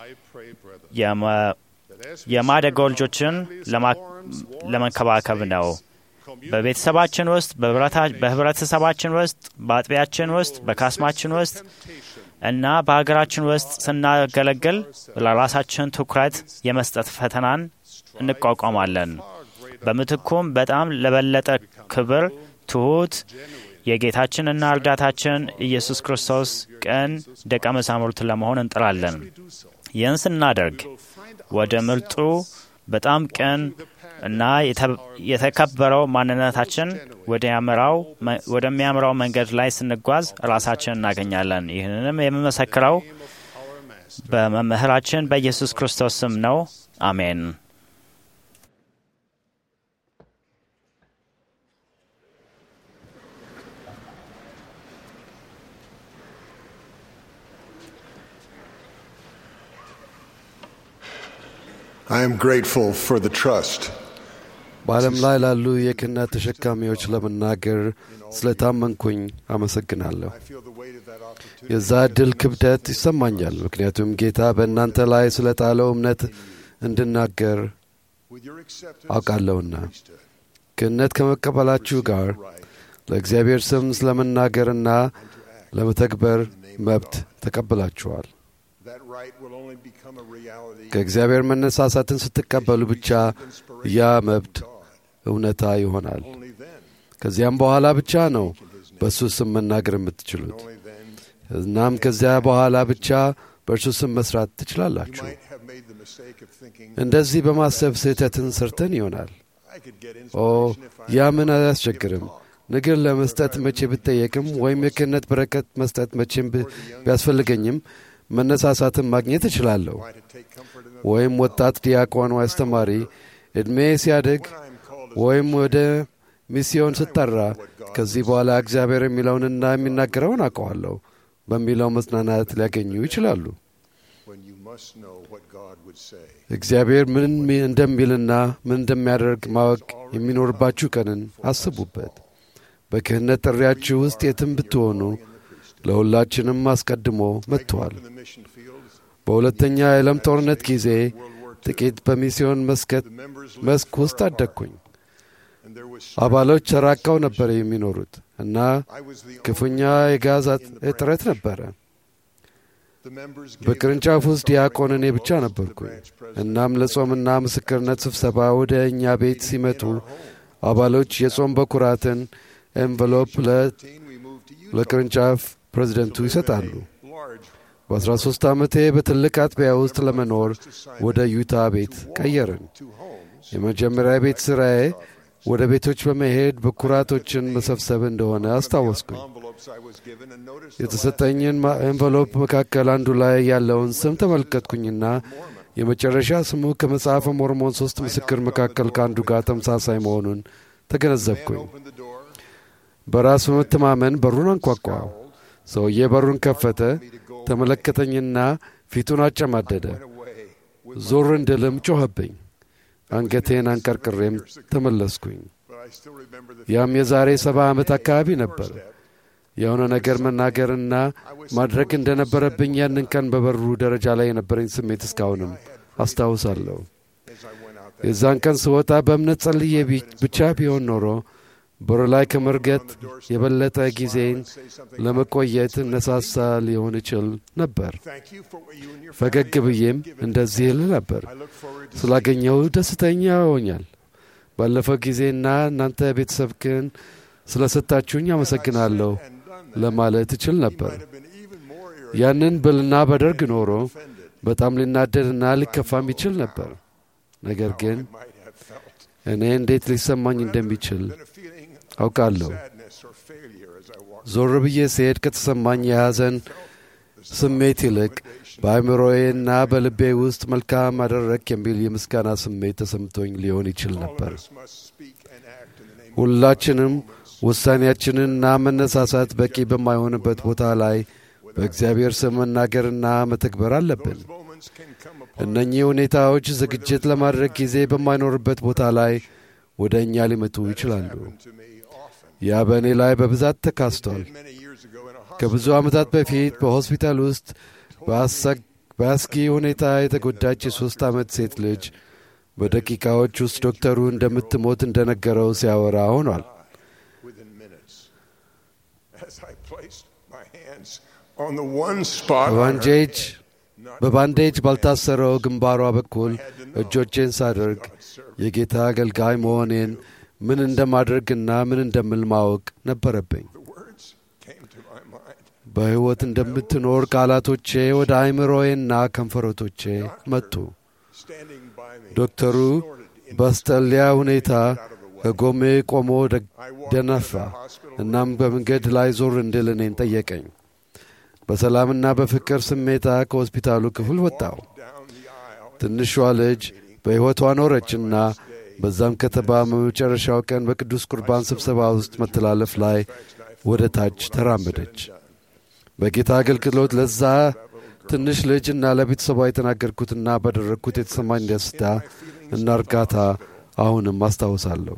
[SPEAKER 8] የማደጎ ልጆችን ለመንከባከብ ነው። በቤተሰባችን ውስጥ፣ በህብረተሰባችን ውስጥ፣ በአጥቢያችን ውስጥ፣ በካስማችን ውስጥ እና በሀገራችን ውስጥ ስናገለግል ለራሳችን ትኩረት የመስጠት ፈተናን እንቋቋማለን። በምትኩም በጣም ለበለጠ ክብር ትሑት የጌታችንና እርዳታችን ኢየሱስ ክርስቶስ ቅን ደቀ መዛሙርት ለመሆን እንጥራለን። ይህን ስናደርግ ወደ ምርጡ በጣም ቅን እና የተከበረው ማንነታችን ወደሚያምራው መንገድ ላይ ስንጓዝ ራሳችን እናገኛለን። ይህንንም የምመሰክረው በመምህራችን በኢየሱስ ክርስቶስ ስም ነው። አሜን።
[SPEAKER 9] I am grateful for the trust
[SPEAKER 4] በዓለም ላይ ላሉ የክህነት ተሸካሚዎች ለመናገር ስለታመንኩኝ አመሰግናለሁ። የዛ ዕድል ክብደት ይሰማኛል፣ ምክንያቱም ጌታ በእናንተ ላይ ስለ ጣለው እምነት እንድናገር አውቃለሁና። ክህነት ከመቀበላችሁ ጋር ለእግዚአብሔር ስም ስለመናገርና ለመተግበር መብት ተቀብላችኋል። ከእግዚአብሔር መነሳሳትን ስትቀበሉ ብቻ ያ መብት እውነታ ይሆናል። ከዚያም በኋላ ብቻ ነው በእሱ ስም መናገር የምትችሉት። እናም ከዚያ በኋላ ብቻ በእርሱ ስም መስራት ትችላላችሁ። እንደዚህ በማሰብ ስህተትን ሰርተን ይሆናል። ኦ ያ ምን አያስቸግርም ንግር ለመስጠት መቼ ብጠየቅም ወይም የክህነት በረከት መስጠት መቼም ቢያስፈልገኝም መነሳሳትን ማግኘት እችላለሁ። ወይም ወጣት ዲያቆን ወይ አስተማሪ ዕድሜ ሲያድግ ወይም ወደ ሚስዮን ስጠራ ከዚህ በኋላ እግዚአብሔር የሚለውንና የሚናገረውን አውቀዋለሁ በሚለው መጽናናት ሊያገኙ ይችላሉ። እግዚአብሔር ምን እንደሚልና ምን እንደሚያደርግ ማወቅ የሚኖርባችሁ ቀንን አስቡበት። በክህነት ጥሪያችሁ ውስጥ የትም ብትሆኑ ለሁላችንም አስቀድሞ መጥተዋል። በሁለተኛ የዓለም ጦርነት ጊዜ ጥቂት በሚስዮን መስክ ውስጥ አደግኩኝ። አባሎች ተራቀው ነበር የሚኖሩት እና ክፉኛ የጋዝ እጥረት ነበረ። በቅርንጫፍ ውስጥ ዲያቆን እኔ ብቻ ነበርኩኝ። እናም ለጾምና ምስክርነት ስብሰባ ወደ እኛ ቤት ሲመጡ አባሎች የጾም በኩራትን ኤንቨሎፕ ለቅርንጫፍ ፕሬዚደንቱ ይሰጣሉ። በአስራ ሦስት ዓመቴ በትልቅ አጥቢያ ውስጥ ለመኖር ወደ ዩታ ቤት ቀየርን። የመጀመሪያ ቤት ሥራዬ ወደ ቤቶች በመሄድ በኩራቶችን መሰብሰብ እንደሆነ አስታወስኩኝ። የተሰጠኝን ኤንቨሎፕ መካከል አንዱ ላይ ያለውን ስም ተመለከትኩኝና የመጨረሻ ስሙ ከመጽሐፈ ሞርሞን ሦስት ምስክር መካከል ከአንዱ ጋር ተመሳሳይ መሆኑን ተገነዘብኩኝ። በራስ በመተማመን በሩን አንኳኳው። ሰውዬ በሩን ከፈተ፣ ተመለከተኝና ፊቱን አጨማደደ። ዞር እንድልም ጮኸብኝ። አንገቴን አንቀርቅሬም ተመለስኩኝ። ያም የዛሬ ሰባ ዓመት አካባቢ ነበር። የሆነ ነገር መናገርና ማድረግ እንደነበረብኝ ያንን ቀን በበሩ ደረጃ ላይ የነበረኝ ስሜት እስካሁንም አስታውሳለሁ። የዛን ቀን ስወጣ በእምነት ጸልዬ ብቻ ቢሆን ኖሮ በሩ ላይ ከመርገጥ የበለጠ ጊዜን ለመቆየት እነሳሳ ሊሆን ይችል ነበር። ፈገግ ብዬም እንደዚህ እል ነበር፣ ስላገኘው ደስተኛ ሆኛል። ባለፈው ጊዜና እናንተ ቤተሰብክን ስለ ሰጣችሁኝ አመሰግናለሁ ለማለት እችል ነበር። ያንን ብልና በደርግ ኖሮ በጣም ሊናደድና ሊከፋም ይችል ነበር። ነገር ግን እኔ እንዴት ሊሰማኝ እንደሚችል አውቃለሁ። ዞር ብዬ ስሄድ ከተሰማኝ የሐዘን ስሜት ይልቅ በአእምሮዬና በልቤ ውስጥ መልካም አደረግ የሚል የምስጋና ስሜት ተሰምቶኝ ሊሆን ይችል ነበር። ሁላችንም ውሳኔያችንና መነሳሳት በቂ በማይሆንበት ቦታ ላይ በእግዚአብሔር ስም መናገርና መተግበር አለብን። እነኚህ ሁኔታዎች ዝግጅት ለማድረግ ጊዜ በማይኖርበት ቦታ ላይ ወደ እኛ ሊመጡ ይችላሉ። ያ በእኔ ላይ በብዛት ተካስቷል። ከብዙ ዓመታት በፊት በሆስፒታል ውስጥ በአስጊ ሁኔታ የተጎዳች የሦስት ዓመት ሴት ልጅ በደቂቃዎች ውስጥ ዶክተሩ እንደምትሞት እንደነገረው ሲያወራ ሆኗል። በባንዴጅ በባንዴጅ ባልታሰረው ግንባሯ በኩል እጆቼን ሳደርግ የጌታ አገልጋይ መሆኔን ምን እንደማድረግና ምን እንደምል ማወቅ ነበረብኝ። በሕይወት እንደምትኖር ቃላቶቼ ወደ አእምሮዬና ከንፈሮቶቼ መጡ። ዶክተሩ በአስጠሊያ ሁኔታ ከጎሜ ቆሞ ደነፋ። እናም በመንገድ ላይ ዞር እንድል እኔን ጠየቀኝ። በሰላምና በፍቅር ስሜታ ከሆስፒታሉ ክፍል ወጣው። ትንሿ ልጅ በሕይወቷ ኖረችና በዛም ከተማ በመጨረሻው ቀን በቅዱስ ቁርባን ስብሰባ ውስጥ መተላለፍ ላይ ወደ ታች ተራመደች። በጌታ አገልግሎት ለዛ ትንሽ ልጅ እና ለቤተሰቧ የተናገርኩትና ባደረግኩት የተሰማኝ ደስታ እና እርጋታ አሁንም አስታውሳለሁ።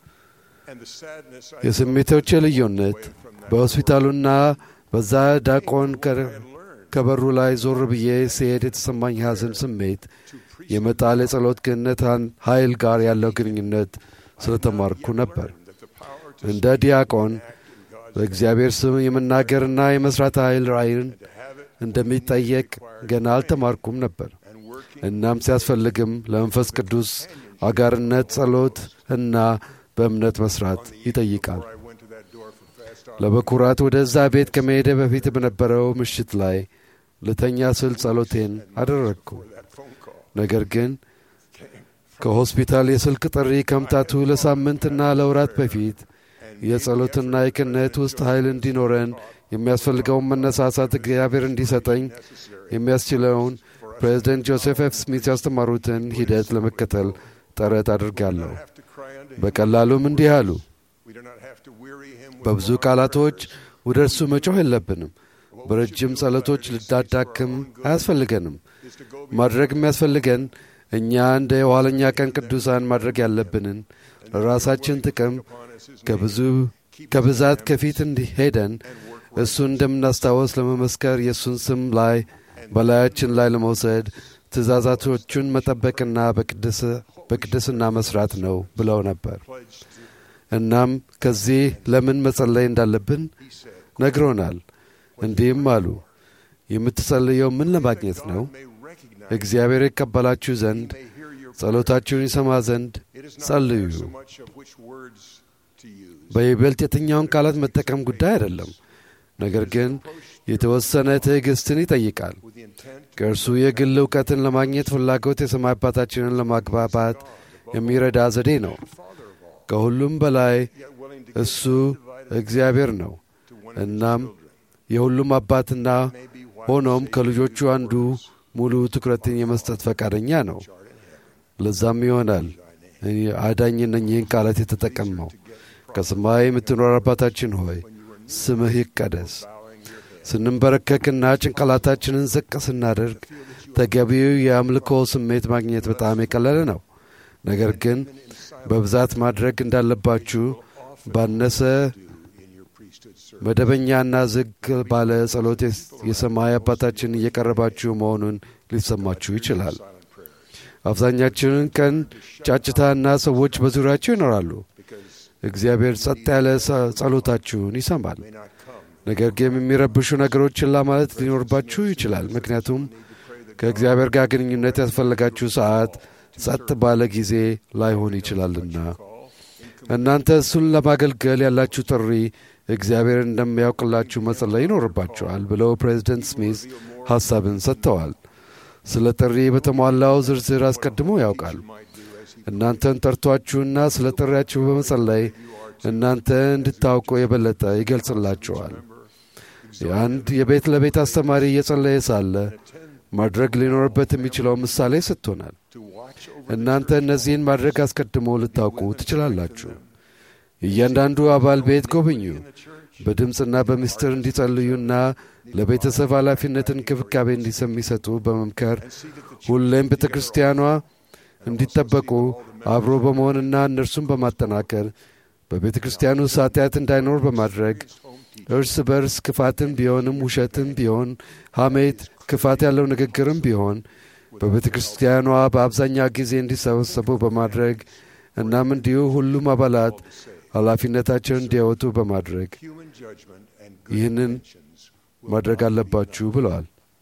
[SPEAKER 4] የስሜቶቼ ልዩነት በሆስፒታሉና በዛ ዳቆን ከበሩ ላይ ዞር ብዬ ሲሄድ የተሰማኝ ሐዘን ስሜት የመጣል የጸሎት ክህነት ኃይል ጋር ያለው ግንኙነት ስለተማርኩ ነበር። እንደ ዲያቆን በእግዚአብሔር ስም የመናገርና የመሥራት ኃይል ራእይን እንደሚጠየቅ ገና አልተማርኩም ነበር። እናም ሲያስፈልግም ለመንፈስ ቅዱስ አጋርነት፣ ጸሎት እና በእምነት መሥራት ይጠይቃል። ለበኩራት ወደዛ ቤት ከመሄደ በፊት በነበረው ምሽት ላይ ልተኛ ስል ጸሎቴን አደረግኩ። ነገር ግን ከሆስፒታል የስልክ ጥሪ ከመምጣቱ ለሳምንትና ለወራት በፊት የጸሎትና የክህነት ውስጥ ኃይል እንዲኖረን የሚያስፈልገውን መነሳሳት እግዚአብሔር እንዲሰጠኝ የሚያስችለውን ፕሬዚደንት ጆሴፍ ኤፍ ስሚት ያስተማሩትን ሂደት ለመከተል ጥረት አድርጋለሁ። በቀላሉም እንዲህ አሉ። በብዙ ቃላቶች ወደ እርሱ መጮህ የለብንም። በረጅም ጸሎቶች ልዳዳክም አያስፈልገንም። ማድረግ የሚያስፈልገን እኛ እንደ የኋለኛ ቀን ቅዱሳን ማድረግ ያለብንን ለራሳችን ጥቅም ከብዙ ከብዛት ከፊት እንዲሄደን እሱን እንደምናስታወስ ለመመስከር የእሱን ስም ላይ በላያችን ላይ ለመውሰድ ትእዛዛቶቹን መጠበቅና በቅድስና መስራት ነው ብለው ነበር። እናም ከዚህ ለምን መጸለይ እንዳለብን ነግሮናል። እንዲህም አሉ፣ የምትጸልየው ምን ለማግኘት ነው? እግዚአብሔር ይቀበላችሁ ዘንድ ጸሎታችሁን ይሰማ ዘንድ ጸልዩ። በይበልጥ የትኛውን ቃላት መጠቀም ጉዳይ አይደለም። ነገር ግን የተወሰነ ትዕግሥትን ይጠይቃል። ከእርሱ የግል እውቀትን ለማግኘት ፍላጎት የሰማይ አባታችንን ለማግባባት የሚረዳ ዘዴ ነው። ከሁሉም በላይ እሱ እግዚአብሔር ነው። እናም የሁሉም አባትና ሆኖም ከልጆቹ አንዱ ሙሉ ትኩረትን የመስጠት ፈቃደኛ ነው። ለዛም ይሆናል አዳኝ እነኚህን ቃላት የተጠቀመው ከሰማይ የምትኖር አባታችን ሆይ ስምህ ይቀደስ። ስንንበረከክና ጭንቅላታችንን ዝቅ ስናደርግ ተገቢው የአምልኮ ስሜት ማግኘት በጣም የቀለለ ነው። ነገር ግን በብዛት ማድረግ እንዳለባችሁ ባነሰ መደበኛና ዝግ ባለ ጸሎት የሰማይ አባታችን እየቀረባችሁ መሆኑን ሊሰማችሁ ይችላል። አብዛኛችንን ቀን ጫጭታና ሰዎች በዙሪያችሁ ይኖራሉ። እግዚአብሔር ጸጥ ያለ ጸሎታችሁን ይሰማል። ነገር ግን የሚረብሹ ነገሮች ችላ ማለት ሊኖርባችሁ ይችላል። ምክንያቱም ከእግዚአብሔር ጋር ግንኙነት ያስፈለጋችሁ ሰዓት ጸጥ ባለ ጊዜ ላይሆን ይችላልና እናንተ እሱን ለማገልገል ያላችሁ ጥሪ እግዚአብሔር እንደሚያውቅላችሁ መጸለይ ይኖርባችኋል ብለው ፕሬዚደንት ስሚዝ ሐሳብን ሰጥተዋል። ስለ ጥሪ በተሟላው ዝርዝር አስቀድሞ ያውቃል። እናንተን ጠርቷችሁና ስለ ጥሪያችሁ በመጸለይ እናንተ እንድታውቁ የበለጠ ይገልጽላችኋል። የአንድ የቤት ለቤት አስተማሪ እየጸለየ ሳለ ማድረግ ሊኖርበት የሚችለው ምሳሌ ሰጥቶናል። እናንተ እነዚህን ማድረግ አስቀድሞ ልታውቁ ትችላላችሁ። እያንዳንዱ አባል ቤት ጎብኙ። በድምፅና በምስጢር እንዲጸልዩና ለቤተሰብ ኃላፊነትን እንክብካቤ እንዲሰሚሰጡ በመምከር ሁሌም ቤተ ክርስቲያኗ እንዲጠበቁ አብሮ በመሆንና እነርሱን በማጠናከር በቤተ ክርስቲያኑ ኃጢአት እንዳይኖር በማድረግ እርስ በርስ ክፋትም ቢሆንም ውሸትም ቢሆን ሐሜት፣ ክፋት ያለው ንግግርም ቢሆን በቤተ ክርስቲያኗ በአብዛኛው ጊዜ እንዲሰበሰቡ በማድረግ እናም እንዲሁ ሁሉም አባላት ኃላፊነታቸውን እንዲያወጡ በማድረግ ይህንን ማድረግ አለባችሁ ብለዋል።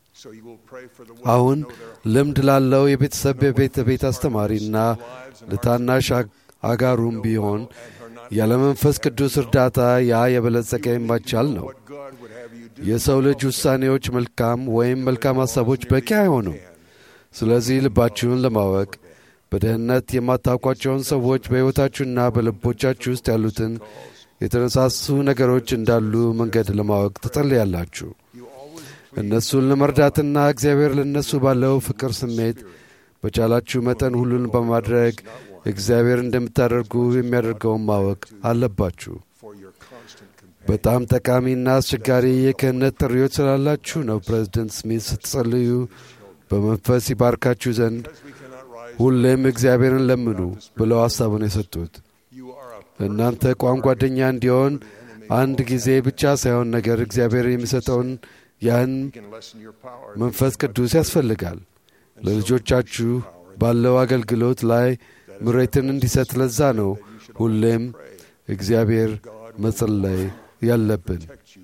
[SPEAKER 4] አሁን ልምድ ላለው የቤተሰብ የቤተ ቤት አስተማሪና ለታናሽ አጋሩም ቢሆን ያለ መንፈስ ቅዱስ እርዳታ ያ የበለጸገ የማይቻል ነው። የሰው ልጅ ውሳኔዎች መልካም ወይም መልካም ሐሳቦች በቂ አይሆኑም። ስለዚህ ልባችሁን ለማወቅ በደህንነት የማታውቋቸውን ሰዎች በሕይወታችሁና በልቦቻችሁ ውስጥ ያሉትን የተነሳሱ ነገሮች እንዳሉ መንገድ ለማወቅ ትጸልያላችሁ። እነሱን ለመርዳትና እግዚአብሔር ለእነሱ ባለው ፍቅር ስሜት በቻላችሁ መጠን ሁሉን በማድረግ እግዚአብሔር እንደምታደርጉ የሚያደርገውን ማወቅ አለባችሁ። በጣም ጠቃሚና አስቸጋሪ የክህነት ጥሪዎች ስላላችሁ ነው ፕሬዚደንት ስሚት ስትጸልዩ በመንፈስ ይባርካችሁ ዘንድ ሁሌም እግዚአብሔርን ለምኑ ብለው ሐሳቡን የሰጡት። እናንተ ቋም ጓደኛ እንዲሆን አንድ ጊዜ ብቻ ሳይሆን ነገር እግዚአብሔር የሚሰጠውን ያን መንፈስ ቅዱስ ያስፈልጋል። ለልጆቻችሁ ባለው አገልግሎት ላይ ምሬትን እንዲሰጥ ለዛ ነው ሁሌም እግዚአብሔር መጸለይ ያለብን።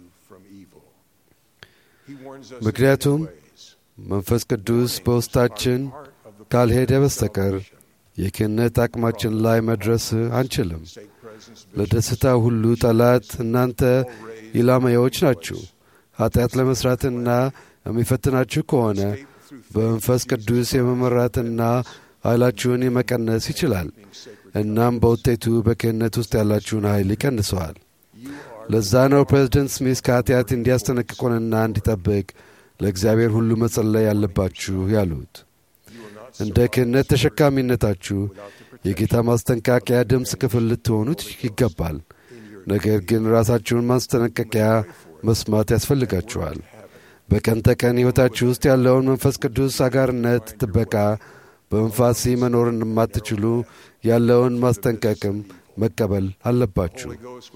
[SPEAKER 4] ምክንያቱም መንፈስ ቅዱስ በውስጣችን ካልሄደ በስተቀር የክህነት አቅማችን ላይ መድረስ አንችልም። ለደስታ ሁሉ ጠላት እናንተ ኢላማዎች ናችሁ። ኃጢአት ለመሥራትና የሚፈትናችሁ ከሆነ በመንፈስ ቅዱስ የመመራትና ኃይላችሁን የመቀነስ ይችላል። እናም በውጤቱ በክህነት ውስጥ ያላችሁን ኃይል ይቀንሰዋል። ለዛ ነው ፕሬዚደንት ስሚስ ከኃጢአት እንዲያስጠነቅቁንና እንዲጠብቅ ለእግዚአብሔር ሁሉ መጸለይ ያለባችሁ ያሉት። እንደ ክህነት ተሸካሚነታችሁ የጌታ ማስጠንቀቂያ ድምፅ ክፍል ልትሆኑት ይገባል። ነገር ግን ራሳችሁን ማስጠንቀቂያ መስማት ያስፈልጋችኋል። በቀን ተቀን ሕይወታችሁ ውስጥ ያለውን መንፈስ ቅዱስ አጋርነት ጥበቃ በመንፋሲ መኖር እንደማትችሉ ያለውን ማስጠንቀቅም መቀበል አለባችሁ።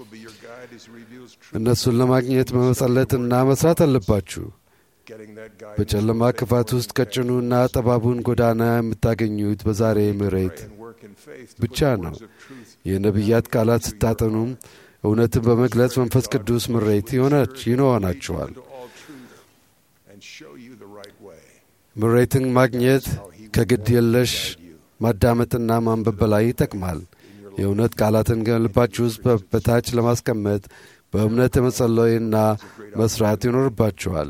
[SPEAKER 4] እነሱን ለማግኘት መመጸለትና መስራት አለባችሁ። በጨለማ ክፋት ውስጥ ቀጭኑና ጠባቡን ጎዳና የምታገኙት በዛሬ ምሬት ብቻ ነው። የነቢያት ቃላት ስታጠኑም እውነትን በመግለጽ መንፈስ ቅዱስ ምሬት ይሆናችኋል። ምሬትን ማግኘት ከግድ የለሽ ማዳመጥና ማንበብ በላይ ይጠቅማል። የእውነት ቃላትን ልባችሁ ውስጥ በታች ለማስቀመጥ በእምነት መጸለይና መስራት ይኖርባችኋል።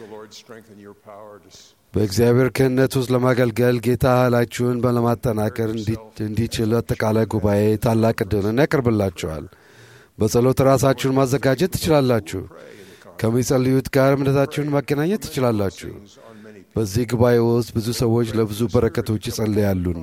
[SPEAKER 4] በእግዚአብሔር ክህነት ውስጥ ለማገልገል ጌታ ኃይላችሁን ለማጠናከር እንዲችል አጠቃላይ ጉባኤ ታላቅ ዕድልን ያቀርብላችኋል። በጸሎት ራሳችሁን ማዘጋጀት ትችላላችሁ። ከሚጸልዩት ጋር እምነታችሁን ማገናኘት ትችላላችሁ። በዚህ ጉባኤ ውስጥ ብዙ ሰዎች ለብዙ በረከቶች ይጸልያሉና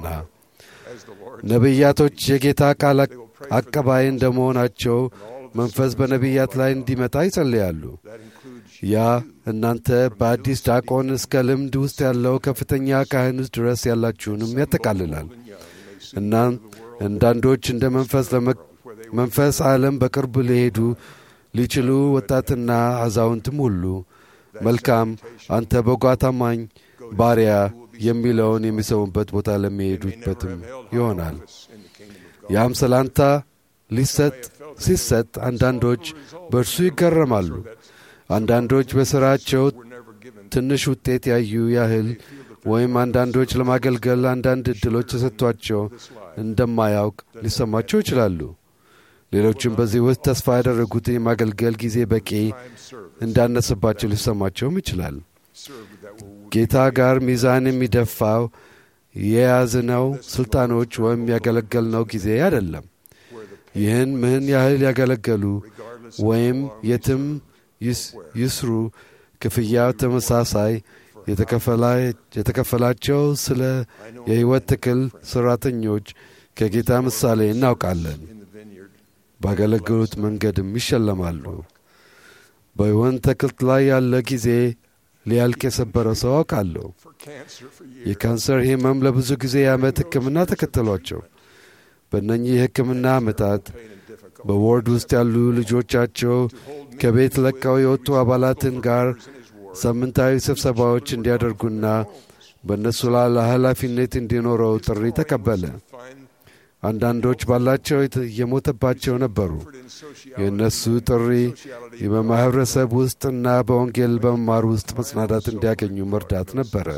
[SPEAKER 4] ነቢያቶች የጌታ ቃል አቀባይ እንደመሆናቸው መንፈስ በነቢያት ላይ እንዲመጣ ይጸልያሉ። ያ እናንተ በአዲስ ዲያቆን እስከ ልምድ ውስጥ ያለው ከፍተኛ ካህን ድረስ ያላችሁንም ያጠቃልላል። እና አንዳንዶች እንደ መንፈስ መንፈስ ዓለም በቅርብ ሊሄዱ ሊችሉ ወጣትና አዛውንትም ሁሉ መልካም አንተ በጎ ታማኝ ባሪያ የሚለውን የሚሰሙበት ቦታ ለሚሄዱበትም ይሆናል። ያም ሰላምታ ሊሰጥ ሲሰጥ አንዳንዶች በእርሱ ይገረማሉ። አንዳንዶች በሥራቸው ትንሽ ውጤት ያዩ ያህል ወይም አንዳንዶች ለማገልገል አንዳንድ ዕድሎች ተሰጥቷቸው እንደማያውቅ ሊሰማቸው ይችላሉ። ሌሎችም በዚህ ውስጥ ተስፋ ያደረጉትን የማገልገል ጊዜ በቂ እንዳነሰባቸው ሊሰማቸውም ይችላል። ጌታ ጋር ሚዛን የሚደፋው የያዝነው ሥልጣኖች ወይም ያገለገልነው ጊዜ አይደለም። ይህን ምን ያህል ያገለገሉ ወይም የትም ይስሩ ክፍያው ተመሳሳይ የተከፈላቸው ስለ የሕይወት ትክል ሠራተኞች ከጌታ ምሳሌ እናውቃለን። ባገለገሉት መንገድም ይሸለማሉ። በወይን ተክልት ላይ ያለ ጊዜ ሊያልቅ የሰበረ ሰው አውቃለሁ። የካንሰር ሕመም ለብዙ ጊዜ የዓመት ሕክምና ተከተሏቸው። በእነኚህ የሕክምና ዓመታት በዎርድ ውስጥ ያሉ ልጆቻቸው ከቤት ለቀው የወጡ አባላትን ጋር ሳምንታዊ ስብሰባዎች እንዲያደርጉና በእነሱ ላይ ኃላፊነት እንዲኖረው ጥሪ ተቀበለ። አንዳንዶች ባላቸው የሞተባቸው ነበሩ። የእነሱ ጥሪ በማኅበረሰብ ውስጥና በወንጌል በመማር ውስጥ መጽናናት እንዲያገኙ መርዳት ነበረ።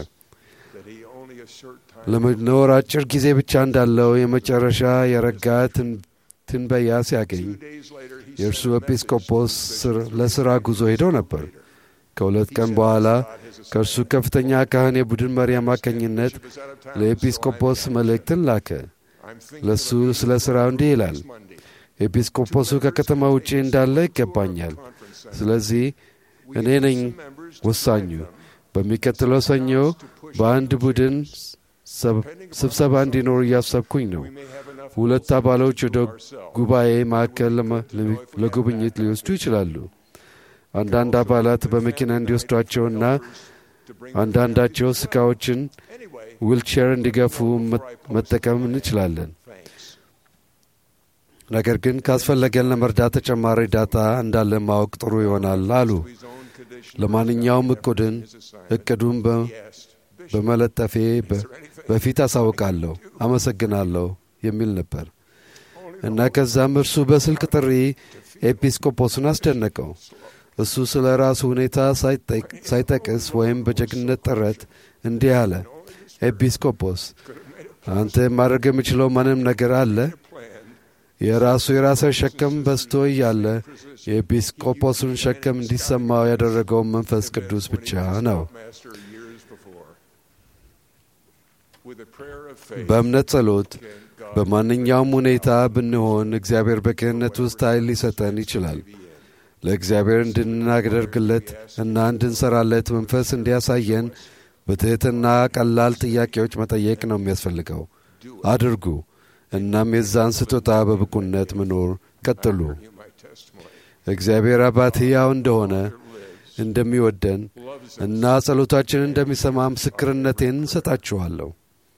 [SPEAKER 4] ለመኖር አጭር ጊዜ ብቻ እንዳለው የመጨረሻ የረጋ ትንበያ ሲያገኝ የእርሱ ኤጲስቆጶስ ለሥራ ጉዞ ሄደው ነበር። ከሁለት ቀን በኋላ ከእርሱ ከፍተኛ ካህን የቡድን መሪ አማካኝነት ለኤጲስቆጶስ መልእክትን ላከ። ለእሱ ስለ ሥራው እንዲህ ይላል። ኤጲስቆጶሱ ከከተማ ውጪ እንዳለ ይገባኛል። ስለዚህ እኔ ነኝ ወሳኙ። በሚቀጥለው ሰኞ በአንድ ቡድን ስብሰባ እንዲኖር እያሰብኩኝ ነው። ሁለት አባሎች ወደ ጉባኤ ማዕከል ለጉብኝት ሊወስዱ ይችላሉ። አንዳንድ አባላት በመኪና እንዲወስዷቸውና አንዳንዳቸው ስቃዎችን ዊልቼር እንዲገፉ መጠቀም እንችላለን። ነገር ግን ካስፈለገን ለመርዳት ተጨማሪ ዳታ እንዳለ ማወቅ ጥሩ ይሆናል አሉ። ለማንኛውም እቅዱን እቅዱን በመለጠፌ በፊት አሳውቃለሁ፣ አመሰግናለሁ የሚል ነበር እና ከዛም እርሱ በስልክ ጥሪ ኤጲስቆጶስን አስደነቀው። እሱ ስለ ራሱ ሁኔታ ሳይጠቅስ ወይም በጀግንነት ጥረት እንዲህ አለ። ኤጲስቆጶስ አንተ ማድረግ የምችለው ምንም ነገር አለ? የራሱ የራሰ ሸክም በዝቶ እያለ የኤጲስቆጶሱን ሸክም እንዲሰማው ያደረገው መንፈስ ቅዱስ ብቻ ነው። በእምነት ጸሎት በማንኛውም ሁኔታ ብንሆን እግዚአብሔር በክህነት ውስጥ ኃይል ሊሰጠን ይችላል። ለእግዚአብሔር እንድናደርግለት እና እንድንሰራለት መንፈስ እንዲያሳየን በትሕትና ቀላል ጥያቄዎች መጠየቅ ነው የሚያስፈልገው። አድርጉ። እናም የዛን ስጦታ በብቁነት መኖር ቀጥሉ። እግዚአብሔር አባት ሕያው እንደሆነ እንደሚወደን እና ጸሎታችንን እንደሚሰማ ምስክርነቴን እንሰጣችኋለሁ።